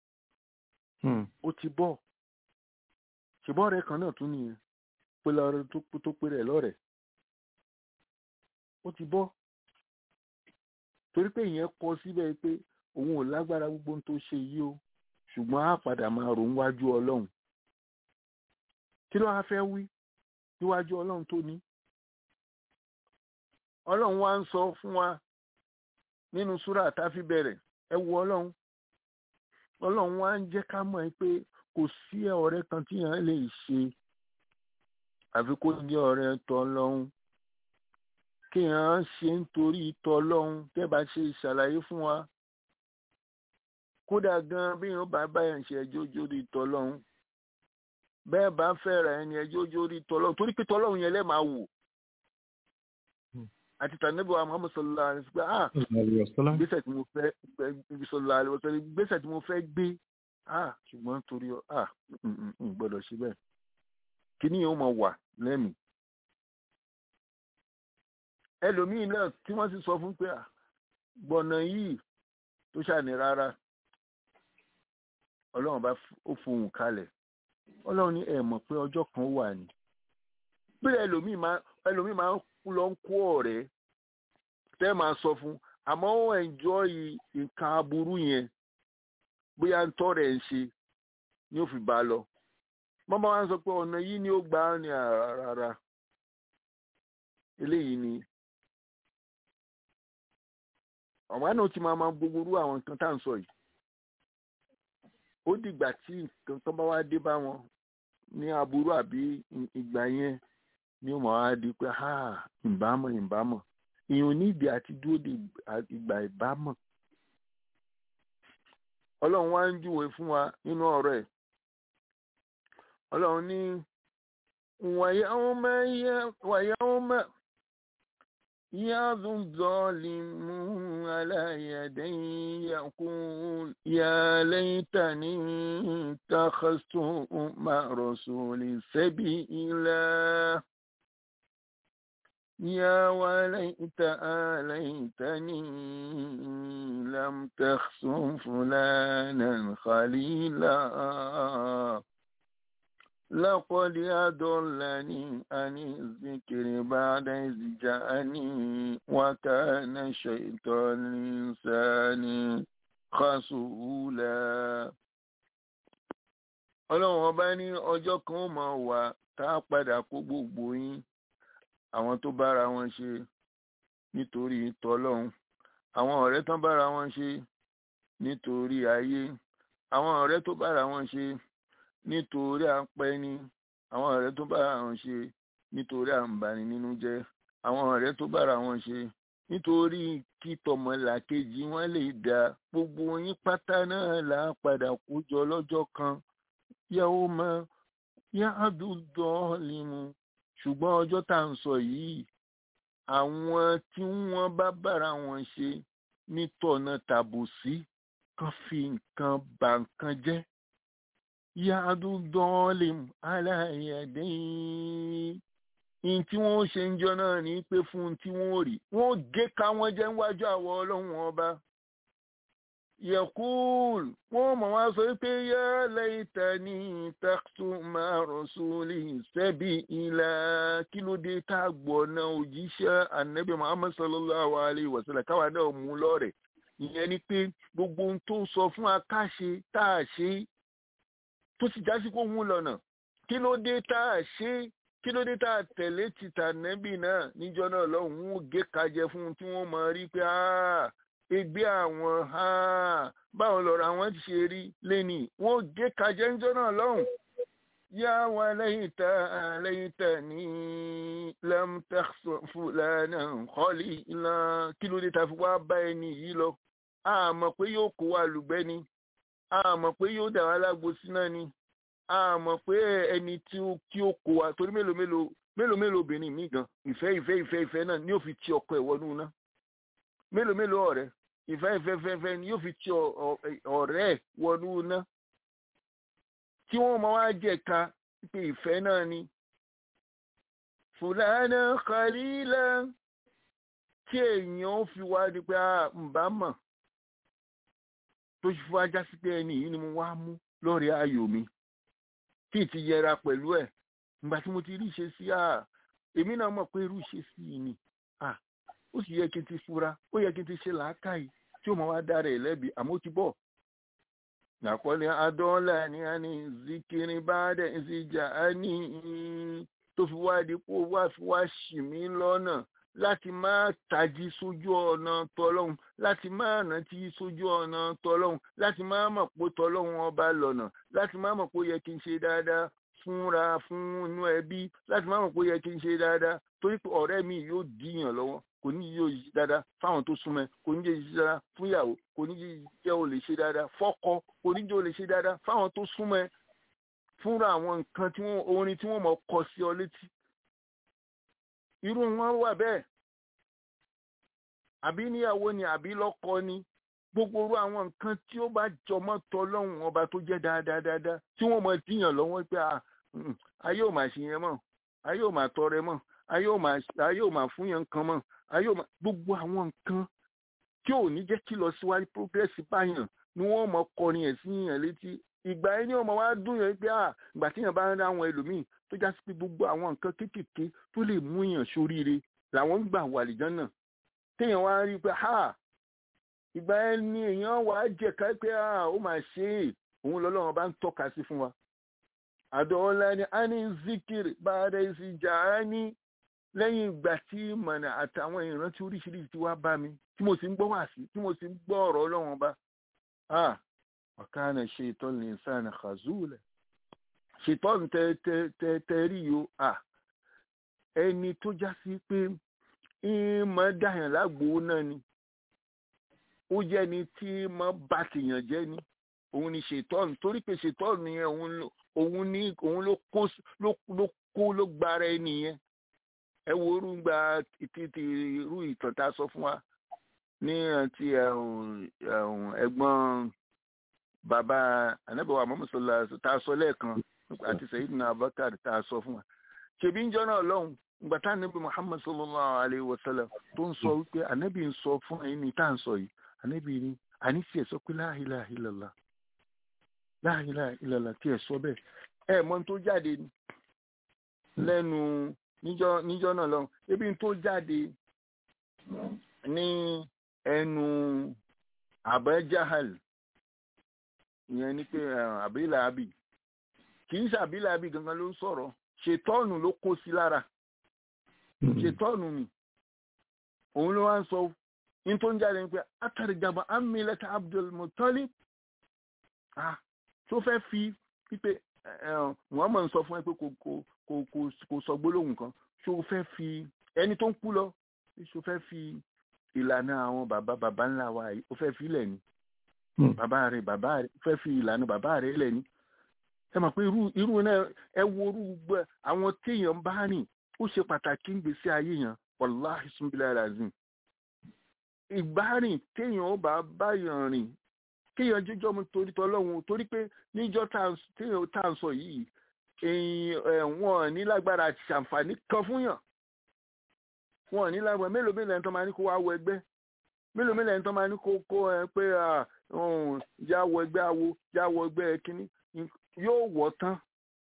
ó ti bọ́ ṣùgbọ́n ọ̀rẹ́ kan náà tún nìyẹn pé lọ́rẹ́ tó pé rẹ̀ lọ́rẹ̀ẹ́ ó ti bọ́ torí pé ìyẹn kọ síbẹ̀ pé òun ò lágbára gbogbo tó ṣe yìí o ṣùgbọ́n á padà máa rò níwájú ọlọ́run kí ló wá fẹ́ wí níwájú ọlọ́run tó ní ọlọ́run wá ń sọ fún wa nínú súrà tá a fi bẹ̀rẹ̀ ẹ wo ọlọ́run ọlọ́run wá ń jẹ́ ká mọ̀ pé kò sí ọ̀rẹ́ kan tí yẹn lè ṣe àfi kó jẹ́ ọ̀rẹ́ tọ́lọ́run kí yẹn ṣe nítorí tọ́lọ́run tẹ́ bá ṣe ìṣàlàyé fún wa kódà gan bí yẹn bá báyàn ṣe ẹjọ́ jórí tọ́lọ́run bẹ́ẹ̀ bá fẹ́ ra ẹni ẹjọ́ jórí tọ́lọ́run torí pé tọ́lọ́run yẹn lẹ́ẹ̀ máa wò àti tànẹ́bù wa Muhammad sallallahu alaihi wasallam ah gbèsè tí mo fẹ́ sallallahu alaihi wasallam gbèsè tí mo fẹ́ gbé ah ṣùgbọ́n torí ah n gbọ́dọ̀ ṣe bẹ́ẹ̀ kíní yẹn ó máa wà lẹ́mìí ẹlòmíín náà tí wọ́n sì sọ fún pé gbọ̀nà yìí tó ṣàní rárá ọlọ́run bá ó fohùn kalẹ̀ ọlọ́run ní ẹ̀ mọ̀ pé ọjọ́ kan wà ní pé ẹlòmíín máa ẹlòmíín máa ń lọ ń kó ọ̀rẹ́ tẹ́ máa sọ fún àmọ́ ó ẹ̀njọ́yì nǹkan aburú yẹn bóyá ń tọ́ rẹ̀ ń ṣe ni ó fi bá a lọ mọ́mọ́ wa ń sọ pé ọ̀nà yìí ni ó gbà á ní rárá eléyìí ni ọ̀mọ́ náà ti máa máa gbogbo irú àwọn nǹkan tá à ń sọ yìí ó dìgbà tí nǹkan tó bá wá dé bá wọn ní aburú àbí ìgbà yẹn ni ó máa wá di pé ha ìbámọ̀ ìbámọ̀ èèyàn nídìí àti dúró de ìgbà ìbámọ̀ ọlọ́run wá ń júwe fún wa nínú ọ̀rọ̀ ẹ̀ ọlọ́run ní wàyáwọ́mọ́ يعظ الظالم على يدي يقول يا ليتني اتخذت مع رسول سبيلا يا وليت آليتني لم تخصم فلانا خليلا لقد أضلني عن الذكر بعد إذ جاءني وكان الشيطان الإنسان خسولا ọlọ́run ọba ní ọjọ́ kan ó máa wà tá a padà kó gbogbo yín àwọn tó bára wọn ṣe nítorí tọlọ́run àwọn ọ̀rẹ́ tán bára wọn ṣe nítorí ayé àwọn ọ̀rẹ́ tó bára wọn ṣe nítorí à ń pẹ́ ní àwọn ọ̀rẹ́ tó bára wọn ṣe nítorí à ń bani nínú jẹ́ àwọn ọ̀rẹ́ tó bára wọn ṣe nítorí kí tọmọlàkejì wọn lè dá gbogbo yín pátá náà là á padà kó jọ lọ́jọ́ kan yàwó mọ yáàdúdọ́ limu ṣùgbọ́n ọjọ́ tá à ń sọ yìí àwọn tí wọ́n bá bára wọn ṣe nítọ̀nà tàbùsí kan fi nǹkan bà nǹkan jẹ́ yàdú dọ́ọ̀lìm aláìyàdẹ́yìn in tí wọ́n ṣe ń jọ náà ní pé fún tí wọ́n rí wọ́n gé ká wọ́n jẹ́ níwájú àwọ̀ ọlọ́run ọba yẹ̀kúùl wọ́n mọ̀ wá sọ pé yá lẹ́yìntà ní tàkṣù máa rọ̀ṣúlì sẹ́bi ìlà kí ló dé tá a gbọ́ náà òjíṣẹ́ ànábì muhammad sallallahu alayhi wa sallam káwa náà mú lọ́rẹ̀ ìyẹn ni pé gbogbo ohun tó sọ fún akáṣe tá a ṣe tó sì já sí kó mú lọ́nà kí ló dé tá a ṣe kí ló dé tá a tẹ̀lé tìtà nẹ́bì náà níjọ́ náà lọ́hùn ún gé kajẹ fún un tí wọ́n mọ̀ rí pé ẹgbẹ́ àwọn báwo lọ̀rọ̀ àwọn ti ṣe rí lẹ́nì wọ́n gé kajẹ níjọ́ náà lọ́hùn yá wa lẹ́yìn tá lẹ́yìn tá ní lamtafulana kọ́lì ńlá kí ló dé tá a fi wá bá ẹni yìí lọ àmọ̀ pé yóò kó wa lùgbẹ́ ni àmọ̀ pé yóò dà wá lágbo síná ni a mọ̀ pé ẹni tí ó kí ó kó wa torí mélòó mélòó mélòó mélòó obìnrin mi gan ìfẹ́ ìfẹ́ ìfẹ́ ìfẹ́ náà ni yóò fi ti ọkọ ẹ̀ wọnú iná mélòó mélòó ọ̀rẹ́ ìfẹ́ ìfẹ́ ìfẹ́ ìfẹ́ ni yóò fi ti ọ̀rẹ́ ẹ̀ wọnú iná tí wọ́n mọ wá jẹ̀ka pé ìfẹ́ náà ni fúlànà kàlílà tí èèyàn fi wá di pé ǹbá mọ̀ tó ṣe fún ajá sí pé ẹni yìí ni mo wá mú lọ́rẹ̀ẹ́ ayò mi tí ì ti yẹra pẹ̀lú ẹ̀ ìgbà tí mo ti rí ìṣe sí à èmi náà mọ̀ pé irú ìṣe sí i ni à ó sì yẹ kí n ti fura ó yẹ kí n ti ṣe làákàyè tí ó máa wá dára ẹ̀ lẹ́bi àmọ́ ó ti bọ̀. nàkọ́lé adọ́ọ́là ni a ní zikiri bá dẹ̀ ìsìjà á ní tó fi wá dípò wá fi wá ṣì mí lọ́nà láti má tají sójú ọ̀nà tọlọ́hun láti má rántí sójú ọ̀nà tọlọ́hun láti má mọ̀ pé tọlọ́hun ọba lọ́nà láti má mọ̀ pé ó yẹ kí n ṣe dáadáa fúnra fún inú ẹbí láti má mọ̀ pé ó yẹ kí n ṣe dáadáa torí pé ọ̀rẹ́ mi yóò díyàn lọ́wọ́ kò ní yóò ṣe dáadáa fáwọn tó súnmọ́ ẹ kò ní jẹ́ ṣe dáadáa fún ìyàwó kò ní jẹ́ ò lè ṣe dáadáa fọ́kọ kò ní jẹ́ ò lè ṣe dáadáa fáwọn tó súnmọ́ ẹ fúnra àwọn nǹkan tí wọ́n orin tí wọ́n mọ̀ kọ sí ọ létí irú wọn wà bẹ́ẹ̀ àbí níyàwó ni àbí lọ́kọ ni gbogbo orú àwọn nǹkan tí ó bá jọmọ́ tọlọ́hun ọba tó jẹ́ dáadáa dáadáa tí wọ́n mọ̀ díyàn lọ́wọ́ pé ayé ò máa ṣe yẹn mọ́ ayé ò máa tọrẹ mọ́ ayé ò máa fún yẹn nǹkan mọ́ ayé ò máa gbogbo àwọn nǹkan tí ò ní jẹ́ kí lọ síwájú progress báyàn ni wọ́n mọ̀ kọrin ẹ̀ sí yàn létí ìgbà yẹn ni ọmọ wa dùn yẹn pé à ìgbà tí yẹn bá ń rí àwọn ẹlòmíì tó já sí pé gbogbo àwọn nǹkan kéékèèké tó lè mú yàn sóríire làwọn ń gbà wà lìjọ́n náà téèyàn wá rí i pé ha ìgbà yẹn ni èèyàn wà á jẹ̀ka pé ha ó máa ṣe é òun lọ́lọ́run bá ń tọ́ka sí fún wa. àdọ́ọ́lá ni a ní zikir báadá sí jà á ní lẹ́yìn ìgbà tí mọ̀nà àtàwọn ìrántí oríṣiríṣi ti wá bá mi tí mo sì ń gbọ́ wá sí tí mo sì ń gbọ́ ọ̀rọ̀ ọlọ́run bá. ọ̀kánà ṣe ìtọ́ni ní sáà ní khazula ṣètọ́nù tẹ́rí yo ẹni tó já sí pé ìmọ̀ dàyàn lágbo náà ni ó jẹ́ ni tí mọ̀ bá tìyàn jẹ́ ni òun ni ṣètọ́ọ̀nù torí pé ṣètọ́ọ̀nù yẹn òun ló òun ní òun ló kó ló ló kó ló gbára ẹni yẹn ẹ wo orú gba títí irú ìtàn tá a sọ fún wa ní ti ẹ̀gbọ́n bàbá anábẹ́wà mọ́mọ́sọ́lá tá a sọ lẹ́ẹ̀kan àti Sayyidina Abubakar tá a sọ fún wa ṣèbí ń jọ náà lọ́hùn ìgbà tá ànábì Muhammad sallallahu alayhi wa sallam tó ń sọ wípé ànábì ń sọ fún ẹ̀yin ní tá à ń sọ yìí ànábì ní àníṣe ẹ̀ sọ pé la ilaha illallah la ilaha illallah tí ẹ̀ sọ bẹ́ẹ̀ ẹ̀ mọ̀ tó jáde lẹ́nu níjọ́ níjọ́ náà lọ́hùn ebi tó jáde ní ẹnu Abajahal ìyẹn ni pé àbílà àbí kì í ṣe àbílà àbí gangan ló ń sọ̀rọ̀ ṣètọ́ọ̀nù ló kó sí lára ṣètọ́ọ̀nù ni òun ló wá ń sọ ní tó ń jáde ní pé atàrígàbà amílẹ̀tà Abdul Muttalib ah tó fẹ́ fi pípé Muhammad sọ fún ẹ pé kò kò kò kò sọ gbólóhùn kan ṣó fẹ́ fi ẹni tó ń kú lọ ṣó fẹ́ fi ìlànà àwọn bàbá bàbá ńlá wa yìí ó fẹ́ fi ilẹ̀ ni bàbá rẹ̀ bàbá rẹ̀ fẹ́ fi ìlànà bàbá rẹ̀ ilẹ̀ ni ẹ mọ̀ pé irú irú náà ẹ wo irú gbẹ àwọn téèyàn bá rìn ó ṣe pàtàkì ń gbèsè ayé yẹn wàláhì sunbílẹ̀ razim ìbárìn téèyàn ó bá báyàn rìn kéèyàn jíjọ́ mu torí tọ́lọ́hún torí pé níjọ́ téèyàn tá à ń sọ yìí èyàn wọn ní lágbára àti ṣàǹfààní kan fún yàn wọn ní lágbára mélòó mélòó ẹni tó máa ní kó wá wọ ẹgbẹ́ mélòó mélòó ẹni tó máa ní kó kó ẹ pé já wọ ẹgbẹ́ awo já wọ ẹgbẹ́ kínní yóò wọ̀ tán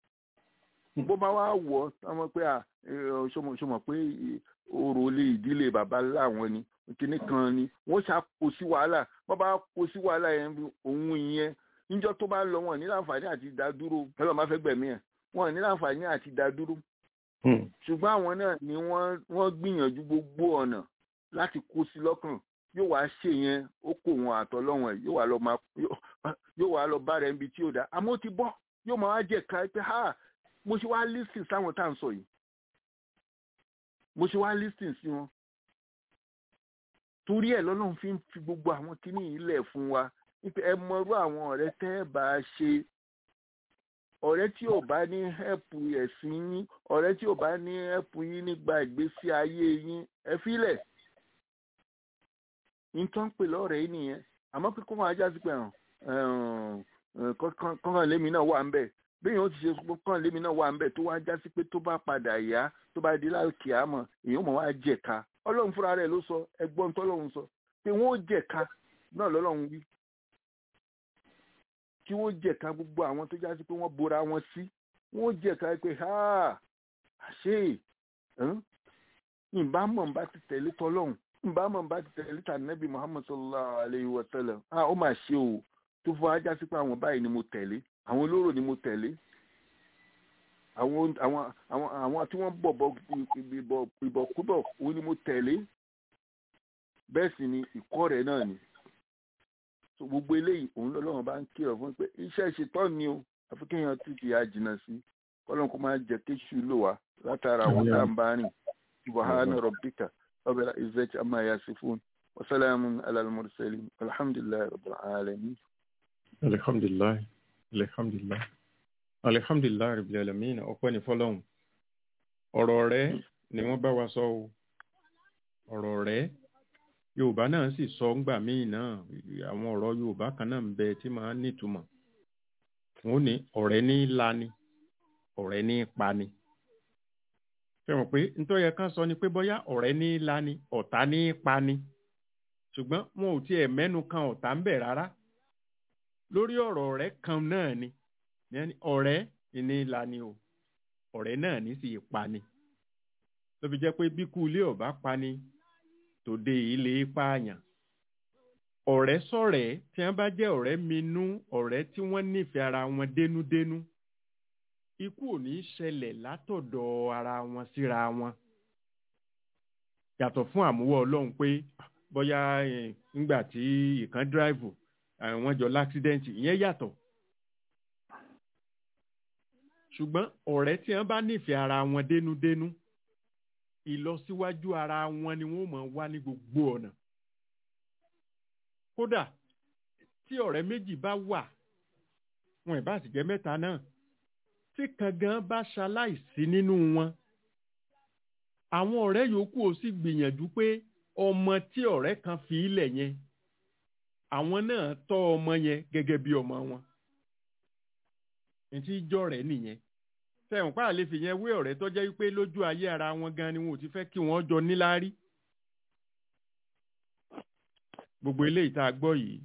bó bá wá wọ̀ ọmọ pé ṣọmọ pé orò lè ìdílé bàbá láwọn ni kíní kan ni wọ́n ṣá kó sí wàhálà bó bá kó sí wàhálà yẹn òun ìyẹn níjọ́ tó bá lọ wọn ní láǹfààní àti dádúró ọlọ́run máa fẹ́ gbẹ̀mí ẹ̀ wọn ní láǹfààní àti dádúró ṣùgbọ́n àwọn náà ni wọ́n gbìyànjú gbogbo ọ̀nà láti kó sí lọ́kàn yóò wá ṣe yẹn ó kó wọn àtọ́lọ́wọ̀n ẹ̀ yóò wá lọ máa yóò wá lọ bá rẹ̀ níbi tí ó dá àmọ́ ó ti bọ́ yóò máa wá jẹ́ ká pé ha mo ṣe wá lísìn sáwọn tá à ń sọ yìí mo ṣe wá lísìn sí wọn torí ẹ̀ lọ́lọ́run fi ń fi gbogbo àwọn kíní yìí lẹ̀ fún wa nípa ẹ mọrú àwọn ọ̀rẹ́ tẹ́ ẹ bá ṣe ọ̀rẹ́ tí ò bá ní hẹ́pù ẹ̀sìn yín ọ̀rẹ́ tí ò bá ní hẹ́pù yín nígbà ìgbésí ayé yín ẹ fílẹ̀ nǹkan pè lọ́rẹ̀ yìí nìyẹn àmọ́ pé kó máa jásí pé kọ́kàn lémi náà wà ń bẹ̀ bẹ́ẹ̀ yóò ti ṣe kọ́kàn lémi náà wà ń bẹ̀ tó wá jásí pé tó bá padà yá tó bá di láòkè àmọ́ èèyàn mọ̀ wá jẹ̀ka ọlọ́run fúnra rẹ̀ ló sọ ẹgbọ́n tọ́lọ́run sọ pé wọ́n ó jẹ̀ka náà lọ́lọ́run wí kí wọ́n jẹ̀ka gbogbo àwọn tó jásí pé wọ́n bora wọn sí wọ́n jẹ̀ka pé ha àṣé ìbámọ̀ ń bá ti tẹ̀lé tọ́lọ́run ìbámọ̀ ń bá ti tẹ̀lé tànẹ́bí Muhammad sallallahu alayhi wa sallam ah ó mà ṣe o tó fọ ajá sí pé àwọn báyìí ni mo tẹ̀lé àwọn olóró ni mo tẹ̀lé àwọn àwọn àwọn àwọn tí wọ́n bọ̀ bọ̀ ìbọ̀kúbọ̀ òun ni mo tẹ̀lé bẹ́ẹ̀ sì ni ìkọ́ rẹ̀ náà ni so gbogbo eléyìí òun lọ́lọ́run bá ń kírọ̀ fún pé iṣẹ́ ìṣetọ́ ni o àfi kéèyàn ti fi àjìnà sí kọ́lọ́n kó máa jẹ́ kéṣù lò wá látara àwọn tá à ń bá rìn subhana rabbika rabbil izzati amma yasifun wa salamun alal mursalin alhamdulillahi rabbil alamin. alhamdulilayi alhamdulilayi alhamdulilayi rabbil alamin ọpẹ́ ní fọ́lọ́run ọ̀rọ̀ rẹ̀ ni wọ́n bá wa sọ o ọ̀rọ̀ rẹ̀ yorùbá náà sì sọ ńgbà míì náà àwọn ọ̀rọ̀ yorùbá kan náà ń bẹ tí máa ń nítumọ̀ wọn ò ní ọ̀rẹ́ ní lani ọ̀rẹ́ ní pani ṣe mọ̀ pé nítorí ẹ̀ka sọ ni pé bóyá ọ̀rẹ́ ní lani ọ̀tá ní pani ṣùgbọ́n wọn ò tiẹ̀ mẹ́nu kan ọ̀tá ń bẹ rárá lórí ọ̀rọ̀ ọ̀rẹ́ kan náà ni ọ̀rẹ́ ní lani o ọ̀rẹ́ náà ní sì pani tó fi jẹ́ pé bí kú ilé ọ̀bá pani tòde ilé pààyàn ọ̀rẹ́ sọ̀rẹ́ tí wọ́n bá jẹ́ ọ̀rẹ́ minú ọ̀rẹ́ tí wọ́n nífẹ̀ẹ́ ara wọn dénúdénú ikú ò ní ṣẹlẹ̀ látọ̀dọ̀ ara wọn síra wọn yàtọ̀ fún àmúwọ́ ọlọ́run pé bóyá ńgbà tí ìkan dráìvù wọ́n jọ láksidẹ́ǹtì ìyẹn yàtọ̀ ṣùgbọ́n ọ̀rẹ́ tí wọ́n bá nífẹ̀ẹ́ ara wọn dénúdénú ìlọsíwájú ara wọn ni wọ́n máa wá ní gbogbo ọ̀nà kódà tí ọ̀rẹ́ méjì bá wà wọn ì bá sì jẹ́ mẹ́ta náà tí kan gan bá ṣaláìsí nínú wọn àwọn ọ̀rẹ́ yòókù ó sì gbìyànjú pé ọmọ tí ọ̀rẹ́ kan fi ilẹ̀ yẹn àwọn náà tọ́ ọmọ yẹn gẹ́gẹ́ bí ọmọ wọn ètí ìjọ rẹ̀ nìyẹn sẹ́wọ̀n pa àlè fi yẹn wé ọ̀rẹ́ tó jẹ́ wípé lójú ayé ara wọn gan ni wọn ò ti fẹ́ kí wọ́n jọ níláárí gbogbo eléyìí tá a gbọ́ yìí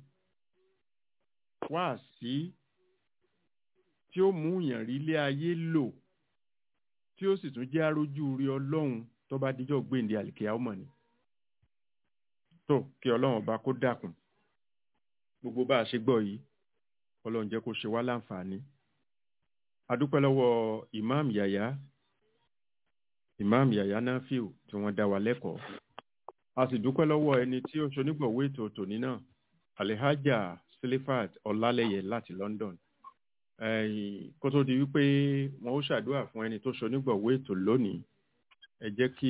wá sí tí ó mú yàn rí ilé ayé lò tí ó sì tún jẹ́ arójú rí ọlọ́run tó bá díjọ́ gbèǹde àlìkíyà ọmọ ni tó kí ọlọ́run ọba kó dákun gbogbo bá a ṣe gbọ́ yìí ọlọ́run jẹ́ kó ṣe wá láǹfààní adúpẹ́ lọ́wọ́ imam yaya imam yaya nafiu tí wọ́n dá wa lẹ́kọ̀ọ́ a sì dúpẹ́ lọ́wọ́ ẹni tí ó ṣonígbọ̀wé ètò tòní náà alihaja silifat ọlálẹyẹ láti london ẹ̀yìn kó tó di wípé wọn ó ṣàdúrà fún ẹni tó ṣonígbọ̀wé ètò lónìí ẹ jẹ́ kí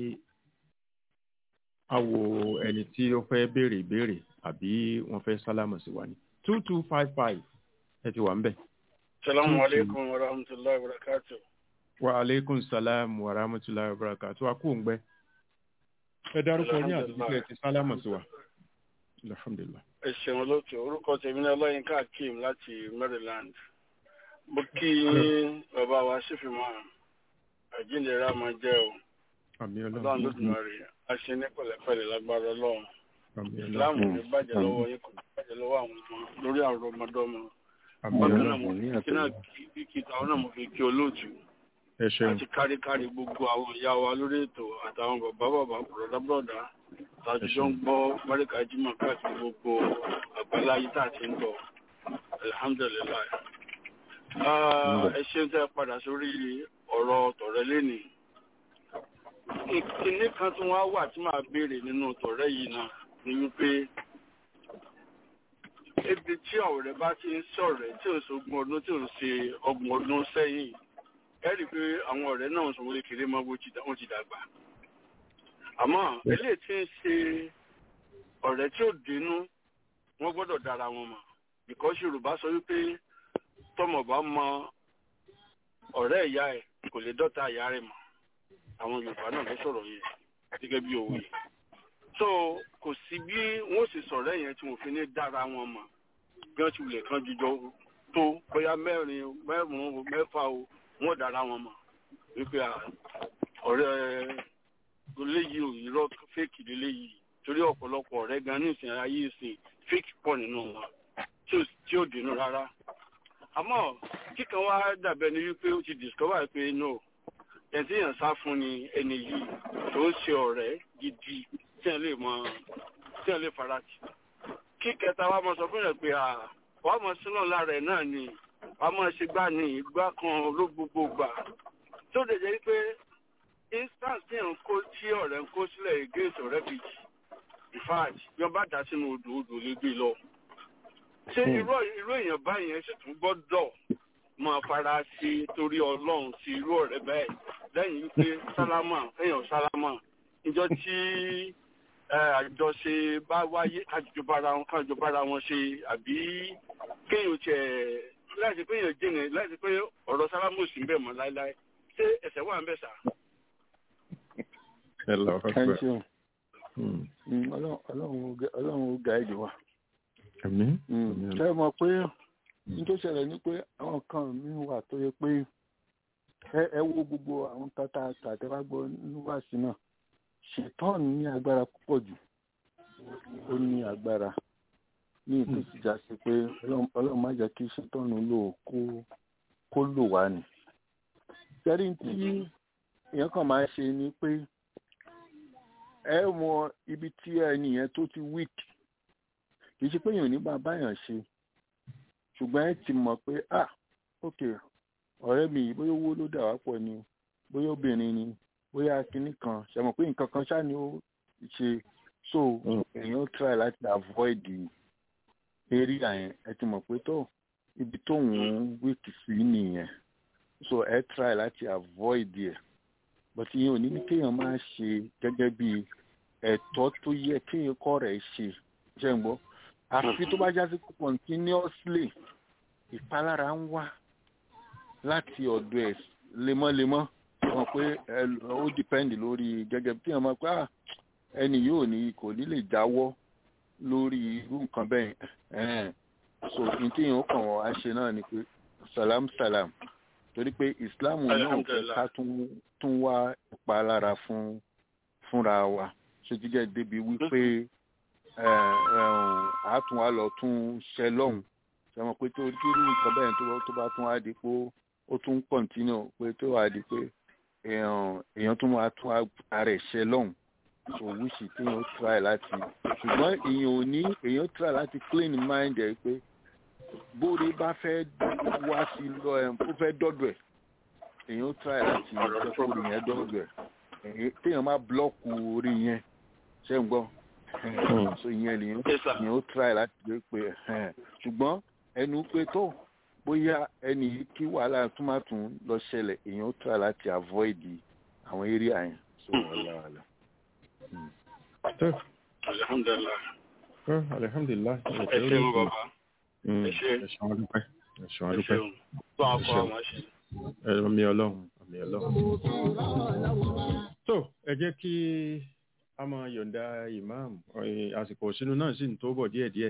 a wo ẹni tí ó fẹ́ béèrè ìbéèrè àbí wọ́n fẹ́ sálámù sí wa ní two two five five ẹ ti wà ń bẹ̀. Salamu alaikum wa rahmatullahi wa barakatuh. wa aleykum salam wa rahmatulahi wa barakatuh a kú òǹgbẹ. ẹ dárúkọ ní àdúgbò ẹ ti sálámù sí wa. alhamdulilah. Ẹ ṣeun olóòtú, orúkọ tèmi ní Ọláyínká Akeem láti Maryland. Mo kí bàbá wa sífìmọ̀ àjíǹdẹ̀rẹ́ àmọ́ jẹ́ o. àmì Ọlọ́run ọlọ́run ló dùn rí. A ṣe ní pẹ̀lẹ́pẹ̀lẹ́ lágbára Ọlọ́run. àmì Ìsìláàmù ọlọ́run ní bàjẹ́ lọ́wọ́ yín kò ní bàjẹ́ lọ́wọ́ àwọn ọmọ lórí àwọn ọmọdọ́mọ. àmì Bákan ọlọ́run náà mo ní kí náà kí kí táwọn náà mo fi kí olóòtú. ẹ ṣeun àti káríkárí gbogbo àwọn ìyá wa lórí ètò àtàwọn bàbá bàbá bùrọ̀dá bùrọ̀dá tàjọ ń gbọ́ mẹ́ríkà jímọ̀ káàkiri gbogbo àgbáláyé tá a ti ń bọ̀ alihamudulilayi. ẹ ṣeun tẹ́ ẹ padà sórí ọ̀rọ̀ tọ̀rẹ́ lẹ́nì. ìkíní kan tí wọ́n á wà tí màá béèrè nínú tọ̀rẹ́ yìí náà ni wípé ibi tí ọ̀rẹ́ bá ti ń sọ̀rẹ́ tí ò sógun ọdún tí ò ń ṣe ọgbọ̀n ọdún sẹ́yìn ẹ rí i pé àwọn ọ̀rẹ́ náà sọ wọlé kéré mọ́ bó ti dá- wọ́n ti dàgbà. àmọ́ eléyìí tí ń ṣe ọ̀rẹ́ tí ò dénú wọ́n gbọ́dọ̀ dára wọn mọ̀ because yorùbá sọ wípé tọmọ bá mọ ọ̀rẹ́ ìyá ẹ̀ kò lè dọ́ta ìyá rẹ̀ mọ̀ àwọn yorùbá náà ló sọ̀rọ̀ yẹn gẹ́gẹ́ bí òwe so kò sí bí wọ́n sì sọ̀rọ̀ yẹn tí wọ́n fi ní dára wọn mọ̀ bí wọ́n ti wulẹ̀ kan jíjọ tó bóyá mẹ́rin mẹ́rùn-ún mẹ́fà o wọ́n dára wọn mọ̀ wípé à, ọ̀rẹ́ eléyìí ò irọ́ fake leléyìí torí ọ̀pọ̀lọpọ̀ ọ̀rẹ́ gan ní ìsìn ayé ìsìn fake pọ̀ nínú wọn tí ò- tí ò dénú rárá àmọ́ kíkan wá dàbẹ̀ ni wípé ó ti discover pé no ẹni tí èèyàn sá fún ni ẹni yìí tó ń ṣe ọ̀rẹ́ gidi tí ẹ lè mọ tí ẹ lè farati kí kẹta wa mọ sọ fún yẹn pé à wàá mọ sílọ̀ lára ẹ̀ náà ni wàá mọ ṣe gbá ní ìgbà kan ló gbogbo gbà tó lè jẹ́ pé instance tí ẹ̀ ń kó tí ọ̀rẹ́ ń kó sílẹ̀ against ọ̀rẹ́ kejì in fact bí wọ́n bá dá sínú odò odò lè gbé lọ ṣé irú irú èèyàn báyìí yẹn sì tún gbọ́dọ̀ máa fara sí torí ọlọ́run sí irú ọ̀rẹ́ bẹ́ẹ̀ lẹ́yìn wípé sálámà èèyàn sálámà ìjọ tí ẹ, àjọṣe bá wáyé kájọ bára wọn kájọ bára wọn ṣe àbí kéèyàn tiẹ̀ láti pé èèyàn jìnnà láti pé ọ̀rọ̀ sálámà ò sí ń bẹ̀ mọ́ láéláé ṣé ẹ̀sẹ̀ wà ń bẹ̀ sà. ẹ lọ ẹ ṣeun Mm. Mm, Ọlọ́run Ọlọ́run ó gá- Ọlọ́run ó gáìdì wa. àmì Mm, ṣé ẹ mọ̀ pé ní tó ṣẹlẹ̀ ni pé àwọn kan mi wà tó yẹ pé ẹ ẹ wo gbogbo àwọn tata tàtẹ́wá gbọ́ níwáàsí náà ṣètọ́n ní agbára púpọ̀ jù ó ní agbára ní ìlú ìjà sí pé Ọlọ́run Ọlọ́run má jẹ́ kí ṣètọ́n lò ó kó kó lò wá ni. sẹ́rí tí èèyàn kan máa ṣe ni pé ẹ mọ ibi tí ẹni yẹn tó ti weak kì í ṣe pé èèyàn ò ní bá báyàn ṣe ṣùgbọ́n ẹ ti mọ̀ pé ah ok ọ̀rẹ́ mi yìí bóyá owó ló dà wá pọ̀ ni o bóyá obìnrin ni bóyá kinní kan ṣe mọ̀ pé nǹkan kan ṣáà ni ó ṣe so èèyàn try láti avoid area yẹn ẹ ti mọ̀ pé tó ibi tóun weak sí nìyẹn so ẹ try láti avoid ẹ̀ but ìyẹn ò ní ní kéèyàn máa ṣe gẹ́gẹ́ bí ẹ̀tọ́ tó yẹ kéèyàn kọ́ rẹ̀ ṣe ṣe ń gbọ́ àfi tó bá já sí pé continuously ìpalára ń wá láti ọ̀dọ̀ ẹ̀ lemọ́lemọ́ wọn pé ẹ- ó dìpẹ́ndì lórí gẹ́gẹ́ bí wọ́n máa pé "Ah, ẹni yóò ní kò ní lè jáwọ́ lórí irú nǹkan bẹ́ẹ̀ ẹ̀hẹ́n. so n tí yẹn ó kàn wọ́n á ṣe náà ni pé salam salam torí pé islam náà ò fẹ́ Alhamdulillah. ká tún tún wá ìpalára fún fúnra wa ṣètìjẹ́ débi wípé ẹ, ẹ, á tún wá lọ tún ṣẹ lọ́hùn ṣe mọ̀ pé tó irú nǹkan bẹ́ẹ̀ tó tó bá tún wá di pé ó tún kọ̀ntínú pé tó wá di pé èèyàn èèyàn tún wá tún ara ẹ̀ ṣẹ lọ́hùn so wíṣì tí èèyàn ó try láti ṣùgbọ́n èèyàn ò ní èèyàn try láti clean mind ẹ̀ pé bóore bá fẹ́ wá sí lọ ẹ̀ ó fẹ́ dọ́dọ̀ ẹ̀ èèyàn ó try láti jẹ́ kó orí yẹn dọ́dọ̀ ẹ̀ èyí- téèyàn má blọ́ọ̀kù orí yẹn ṣé ń gbọ́ so ìyẹn lèyàn Yes, sir. èèyàn ó try láti gbé pé ẹ̀hẹ́n. ṣùgbọ́n ẹnu pé tó bóyá ẹni yìí kí wàhálà tún má tún lọ ṣẹlẹ̀ èèyàn ó try láti avoid àwọn area yẹn so wàhálà wàhálà. tó alhamdulilah tó alihamdulilayi ẹ ṣeun bàbá ẹ ṣé. ẹ̀sùn adúpẹ́ ẹ̀sùn ẹ adúpẹ́ ṣeun tó akọ àwọn ṣe. ẹ̀mí ọlọ́run ẹ̀mí ọlọ́run. tó ẹ jẹ́ kí a máa yọ̀ǹda imam ọ̀ẹ́, àsìkò sínú náà sì ń tó bọ̀ díẹ̀díẹ̀.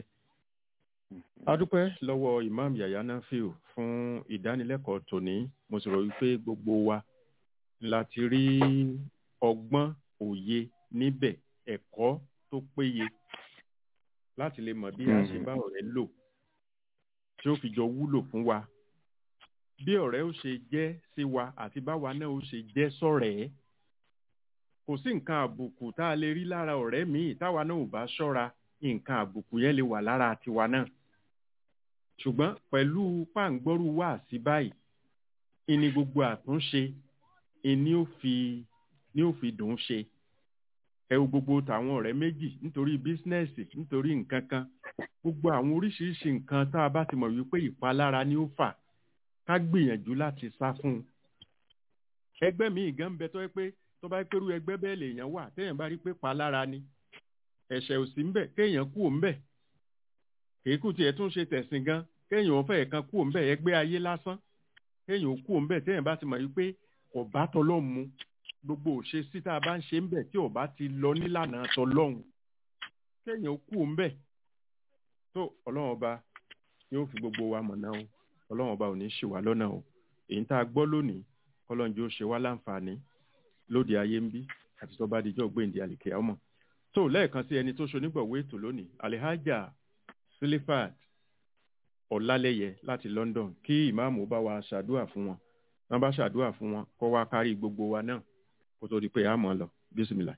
a dúpẹ́ lọ́wọ́ imam yahya nafiu fún ìdánilẹ́kọ̀ọ́ tòní mo sì rò wípé gbogbo wa láti rí ọgbọ́n òye níbẹ̀ ẹ̀kọ́ tó péye láti lè mọ̀ bí a ṣe bá ọ̀rẹ́ lò tí ó fi jọ wúlò fún wa bí ọ̀rẹ́ ó ṣe jẹ́ sí wa àti báwa náà ó ṣe jẹ́ sọ̀rẹ́ kò sí nǹkan àbùkù tá a lè rí lára ọ̀rẹ́ míì táwa náà ò bá ṣọ́ra nǹkan àbùkù yẹn lè wà lára tiwa náà ṣùgbọ́n pẹ̀lú pàǹgbọ́rù wà sí báyìí ìní gbogbo àtúnṣe ìní ó fi ní ó fi dùn ún ṣe ẹ wo gbogbo tàwọn ọ̀rẹ́ méjì nítorí bísínẹ́sì nítorí nǹkan kan gbogbo àwọn oríṣiríṣi nǹkan tá a bá ti mọ̀ wípé ìpalára ni ó fà ká gbìyànjú láti sá fún un. ẹgbẹ́ mi gan ń bẹ tó yẹ pé tó bá pẹ́rú ẹgbẹ́ bẹ́ẹ̀ lèèyàn wà téèyàn bá rí pé palára ni ẹ̀ṣẹ̀ ò sí ń bẹ̀ kéèyàn kú òun bẹ̀ kìí kù tiẹ̀ tún ṣe tẹ̀sìn gan kéèyàn ò fẹ́ kan kú òun bẹ̀ ẹgbẹ́ ayé lásán kéèyàn ò kú òun bẹ̀ téèyàn bá ti mọ̀ wípé kò bá tọlọ́run mu gbogbo òṣè sí tá a bá ń ṣe ń bẹ̀ tí ò bá ti lọ nílànà tọlọ́run kéèyàn ò kú òun bẹ̀ tó ọlọ́run ọba yóò fi gbogbo wa mọ̀ náà o ọlọ́run ọba ò ní ṣì wá lọ́nà o èyí tá a gbọ́ lónìí kọ́lọ́njì ó ṣe wá láǹfààní lóde ayé ń bí àti tó bá dijọ́ gbéǹde àlìkè ọmọ tó lẹ́ẹ̀kan sí ẹni tó ṣonígbọ̀wé ètò lónìí alihaja silifat ọ̀làlẹ́yẹ láti London kí ìmáàmù bá wa ṣàdúà fún wọn wọn bá ṣàdúà fún wọn kó wá kárí gbogbo wa náà kó tó di pé a mọ̀ ọ́ lọ bísímìlà.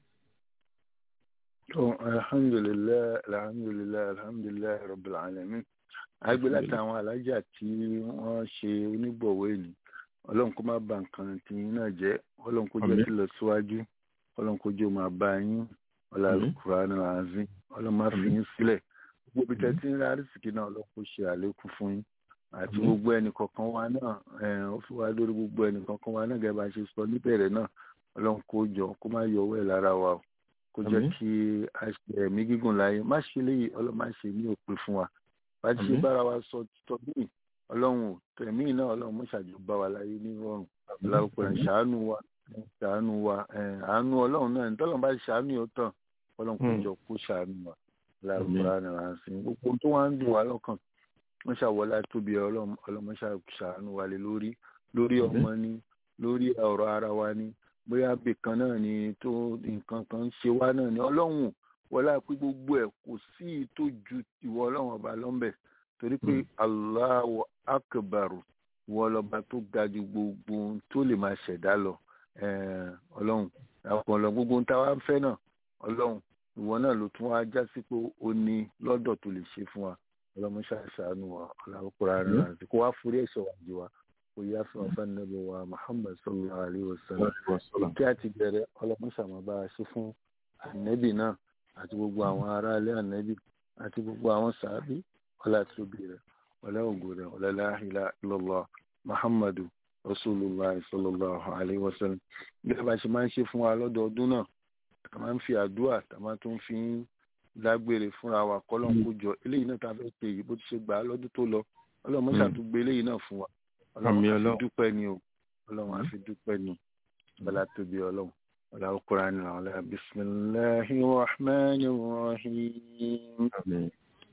tó alhamdulilayi alhamdulilayi alhamdulilayi rabbil alamin agbe láti àwọn alájà tí wọ́n ṣe onígbọ̀wé ni ọlọ́run kó má bà nǹkan tí yín náà jẹ́ ọlọ́run kó jẹ́ Àmín. kí lọ síwájú ọlọ́run kó jẹ́ ó máa bá yín ọlọ́run kúránì àzín ọlọ́run má fi yín sílẹ̀ gbogbo ibi tẹ́ tí ń rí àrísìkí náà ọlọ́run kó ṣe àlékún fún yín àti Àmín. gbogbo ẹnì kọ̀ọ̀kan wa náà ẹ̀, ó fi wá lórí gbogbo ẹnì kọ̀ọ̀kan wa náà gẹ́gẹ́ bá a ṣe sọ níbẹ̀rẹ̀ náà ọlọ́run kó jọ kó má yọ ọwọ́ ẹ̀ lára wa o kó jẹ́ Àmín. kí a ṣe ẹ̀mí gígùn láyé má ṣe léyìí ọlọ́run má ṣe ní òpin fún wa bá ti ṣe Àmín. bára wa sọ títọ́ bíi ọlọ́run ò tẹ̀mí náà ọlọ́run mọ́ṣáájú bá wa láyé ní rọrùn ọlọ́run ẹ̀ ṣàánú wa ẹ̀ ṣàánú wa ẹ̀ àánú ọlọ́run náà ní tọ́lọ́run bá ṣàánú yóò tàn ọlọ́run kò Hmm. jọ kó ṣàánú wa Àmín. láàrúkúrá ni wàá sí gbogbo tó wá ń dùn wá lọ́kàn wọ́n ṣàwọlá tóbi ọlọ́run ọlọ́run ṣàánú wa lé lórí lórí Àmín. ọmọ ni lórí ọ̀rọ̀ ara wa ni bóyá ibì kan náà ni tó nǹkan kan ń ṣe wá náà ni ọlọ́run wọlá pé gbogbo ẹ̀ kò sí i tó ju ìwọ ọlọ́run ọba lọ́nbẹ̀ torí pé Allahu akbaru ìwọ ọlọ́ba tó ga ju gbogbo ohun tó lè máa ṣẹ̀dá lọ Eh, ọlọ́run àpọ̀lọ gbogbo ohun táwa ń fẹ́ náà ọlọ́run ìwọ náà ló tún wá já sí pé ó ní lọ́dọ̀ tó lè ṣe fún wa ọlọ́mọ ṣàṣàánú wa ọlọ́kùnrin àrùn àti kó wá forí ẹ̀ṣẹ̀ wa jì wá kó yá fún wa fún ẹnìyàn wa Muhammad sallallahu alayhi wa sallam kí a ti bẹ̀rẹ̀ ọlọ́mọ ṣàmọ́bá a ṣe fún ànẹ́bì náà àti gbogbo àwọn aráalé ànẹ́bì àti gbogbo àwọn sàábì ọlá tóbi rẹ̀ ọlá ògo rẹ̀ ọlá la ilaha illallah Muhammadu rasulillah sallallahu alayhi wa sallam bí a bá ṣe máa ń ṣe fún wa lọ́dọọdún náà a máa ń fi àdúrà tá a máa tún fi ń dágbére fúnra wa kọ́lọ́n kó jọ eléyìí náà tá a fẹ́ ṣe yìí bó ti ṣe gbà á lọ́dún tó lọ ọlọ́run Mm. mọ́ṣà tó gbé eléyìí náà fún wa Àmín ọlọ́run á fi Ọlọ́run. dúpẹ́ ni o ọlọ́run á fi dúpẹ́ ni ọlá tóbi ọlọ́run ọlá ọkùnrin ni ọlá bisimilahi rahman rahim Àmín.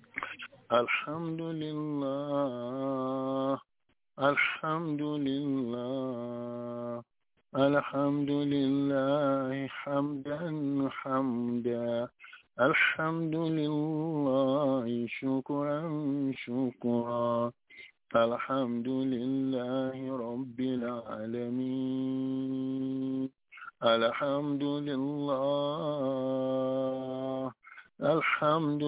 alhamdulillah alhamdulillah alhamdulillah hamdan hamda الحمد لله شكرا شكرا الحمد لله رب العالمين الحمد لله الحمد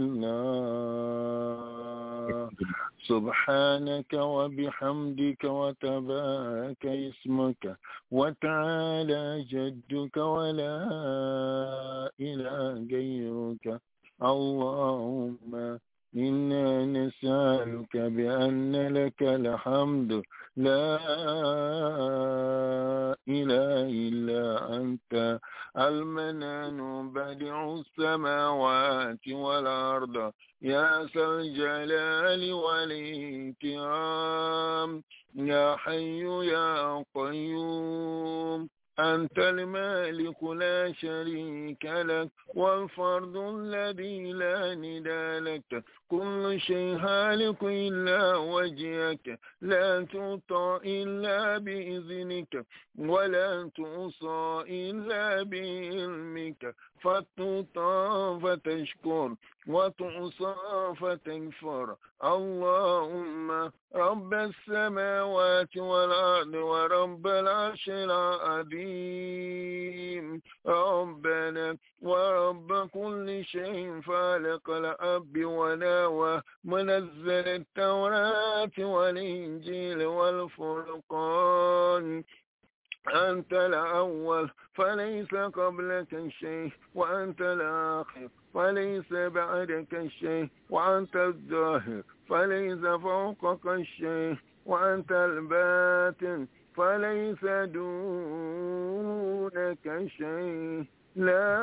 لله سبحانك وبحمدك وتبارك اسمك وتعالى جدك ولا إله غيرك اللهم إنا نسألك بأن لك الحمد لا إله إلا أنت المنان بديع السماوات والأرض يا ذا الجلال والإكرام يا حي يا قيوم أنت المالك لا شريك لك والفرد الذي لا ندى لك كل شيء هالك إلا وجهك لا تطع إلا بإذنك ولا توصى إلا بعلمك فتطع فتشكر وتعصى فتكفر اللهم رب السماوات والأرض ورب العرش العظيم ربنا ورب كل شيء فالق الأب وناوى منزل التوراة والإنجيل والفرقان أنت الأول فليس قبلك شيء وأنت الآخر فليس بعدك شيء وأنت الظاهر فليس فوقك شيء وأنت الباطن فليس دونك شيء لا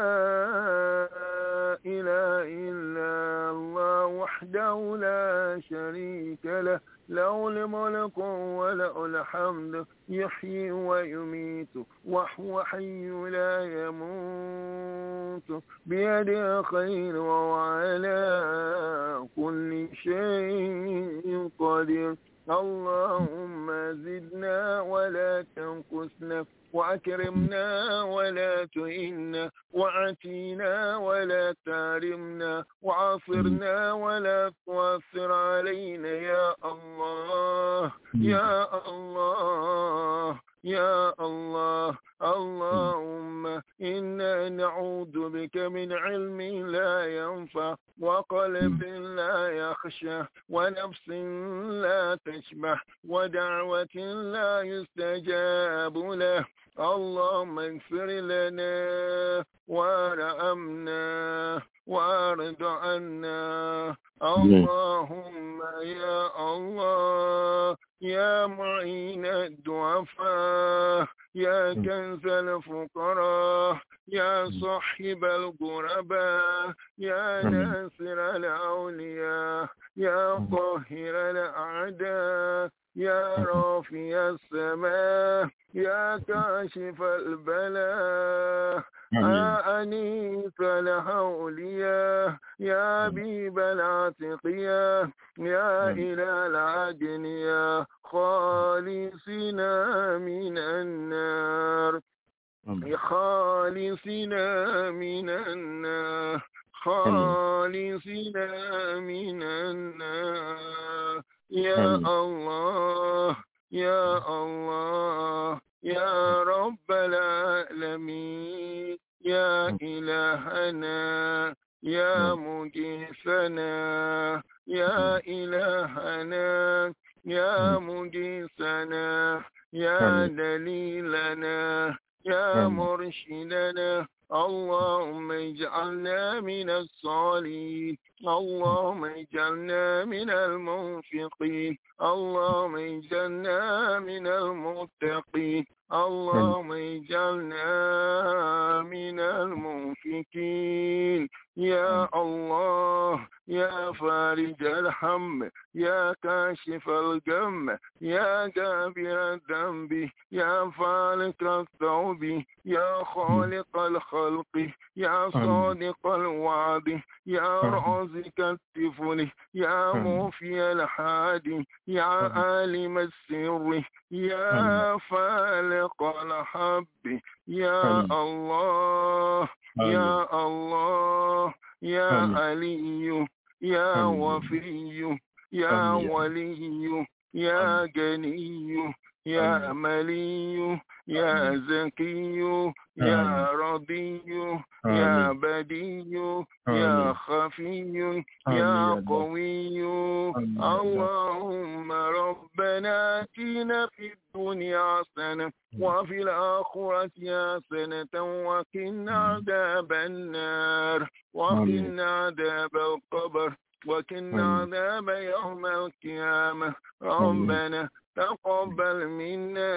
إله إلا الله وحده لا شريك له له الملك وله الحمد يحيي ويميت وهو حي لا يموت بيده خير وهو على كل شيء قدير اللهم زدنا ولا تنقصنا وأكرمنا ولا تهنا وعتينا ولا تارمنا وعافرنا ولا تؤثر علينا يا الله يا الله يا الله اللهم إنا نعوذ بك من علم لا ينفع وقلب لا يخشى ونفس لا تشبع ودعوة لا يستجاب له اللهم اغفر لنا وارحمنا وارض عنا اللهم يا الله يا معين الضعفاء يا كنز الفقراء يا صاحب الغرباء يا ناصر الأولياء يا قاهر الأعداء يا رافع السماء يا كاشف البلاء يا أنيس الأولياء يا بيب العتقية يا إله العدنية خالصنا من النار خالصنا من النار خالصنا من النار يا الله يا الله يا رب العالمين يا إلهنا يا مجيسنا يا إلهنا يا مجيسنا يا دليلنا يا مرشدنا اللهم اجعلنا من الصالحين اللهم اجعلنا من المنفقين اللهم اجعلنا من المتقين اللهم اجعلنا من المنفقين يا الله يا فارج الهم يا كاشف كاشف الغم يا كافر الذنب يا فالق الثوب يا خالق الخلق يا صادق الوعد يا رازق الطفل يا موفي الحادي يا عالم السر يا فالق الحب يا الله يا الله يا علي يا وفي يا ولي يا غني يا ملي يا زكي يا رضي يا بدي يا خفي يا قوي اللهم ربنا اتنا في الدنيا حسنة وفي الآخرة حسنة وقنا عذاب النار وقنا عذاب القبر وقنا عذاب يوم القيامة ربنا تقبل منا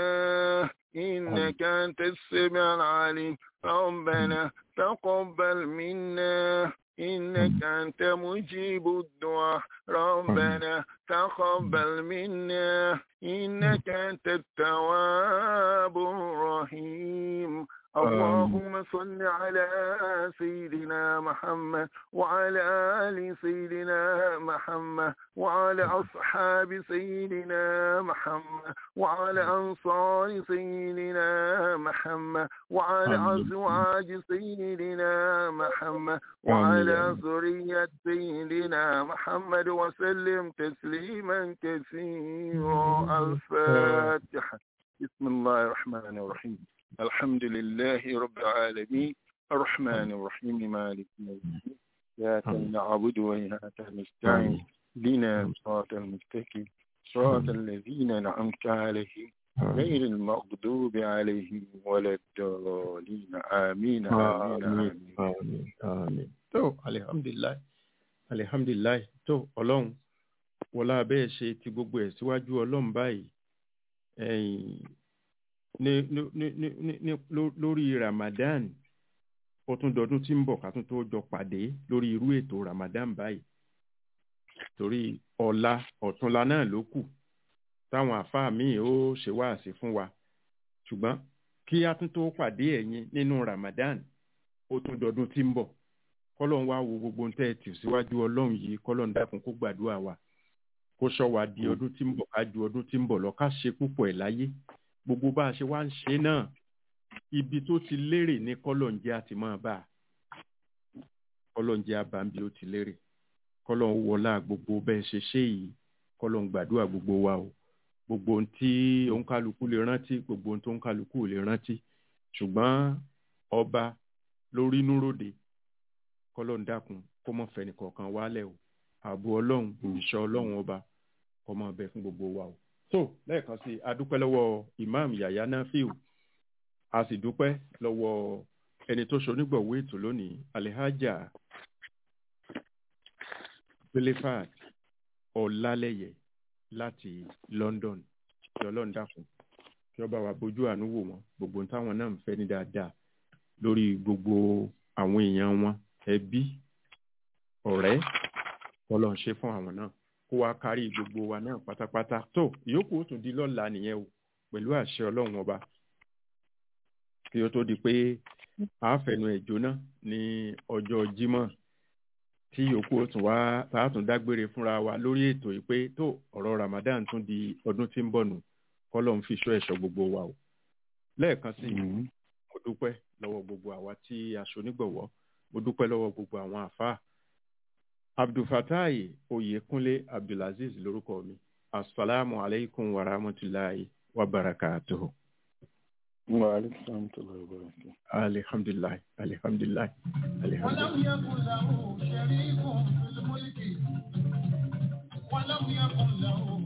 إنك أنت السميع العليم ربنا تقبل منا إنك أنت مجيب الدعاء ربنا تقبل منا إنك أنت التواب الرحيم اللهم صل على سيدنا محمد وعلى آل سيدنا محمد وعلى أصحاب سيدنا محمد وعلى أنصار سيدنا محمد وعلى أزواج سيدنا محمد وعلى ذرية سيدنا محمد وسلم تسليما كثيرا الفاتحة بسم الله الرحمن الرحيم الحمد لله رب العالمين الرحمن الرحيم مالك يوم الدين إياك نعبد وإياك نستعين لنا صراط المستقيم صراط الذين أنعمت عليهم غير المغضوب عليهم ولا الضالين آمين آمين آمين àmín àmín tó alihamdulilayi alihamdulilayi tó ọlọ́run wọlá abẹ́ ẹ̀ ṣe ti gbogbo ẹ̀ síwájú ọlọ́run báyìí ẹ̀yìn ní ní ní ní ní ní ló- lórí ramadan ó tún dọdún tí ń bọ̀ ká tún tó jọ pàdé lórí irú ètò ramadan báyìí torí ọ̀la ọ̀túnla náà ló kù táwọn àáfàá míì ó ṣe wáàsí fún wa ṣùgbọ́n kí a tún tó pàdé ẹ̀yin nínú ramadan ó tún dọdún tí ń bọ̀ kọ́lọ́n wá wo gbogbo tẹ́ ẹ tì síwájú ọlọ́run yìí kọ́lọ́n dákun kó gbàdúrà wa kó sọ wa di ọdún tí ń bọ̀ ká ju ọdún tí ń bọ̀ lọ ká ṣe púpọ̀ ẹ̀ láyé gbogbo bá a ṣe wá ń ṣe náà ibi tó ti lérè ní kọ́lọ́n jẹ́ àti máa bá a kọ́lọ́n jẹ́ àbámbi ó ti lérè kọ́lọ́n wọlá gbogbo bẹ́ẹ̀ ṣe ṣe yìí kọ́lọ́n gbàdúrà gbogbo wa o gbogbo ohun tí òǹkálukú lè rántí gbogbo ohun tó òǹkálukú ò lè rántí ṣùgbọ́n ọba lórí núròde kọ́lọ́n dákun kó mọ̀ fẹ́ni kọ̀ọ̀kan wálẹ̀ o ààbò ọlọ́run ìṣọ́ ọlọ́run ọba kó máa bẹ fún gbogbo wa o. tó lẹ́ẹ̀kan sí i a dúpẹ́ lọ́wọ́ imam yahya nafiu a sì dúpẹ́ lọ́wọ́ ẹni tó ṣonígbọ̀wé ètò lónìí alihaja pelefat ọ̀làlẹ́yẹ láti london kí ọlọ́run dákun kí ọba wa bójú àánú wò wọ́n gbogbo ohun táwọn náà ń fẹ́ ní dáadáa lórí gbogbo àwọn èèyàn wọn ẹbí ọ̀rẹ́ ọlọ́run ṣe fún àwọn náà kó wá kárí gbogbo wa náà pátápátá tó ìyókù ó tún di lọ́la nìyẹn o pẹ̀lú àṣẹ ọlọ́run ọba kí ó tó di pé àáfẹ̀nu ẹ̀ jóná ní ọjọ́ jímọ̀ tí ìyókù ó tún wá tá a tún dágbére fúnra wa lórí ètò yìí pé tó ọ̀rọ̀ ramadan tún di ọdún tí ń bọ̀ nù kọ́lọ́run fi ṣọ́ ẹ̀ṣọ́ gbogbo wa o lẹ́ẹ̀kan sí i mo dúpẹ́ lọ́wọ́ gbogbo àwa tí aṣọ onígbọ̀wọ́ mo dúpẹ́ lọ́wọ́ gbogbo àwọn àfáà abdulfatai oyekunle abdulaziz lórúkọ mi asalaamu aleykum wa rahmatulahi wa barakatuhu. wa alaikum salam wa barakatuh alihamdulilayi alihamdulilayi alihamdulilayi. ولم يكن له شريك في الملك ولم يكن له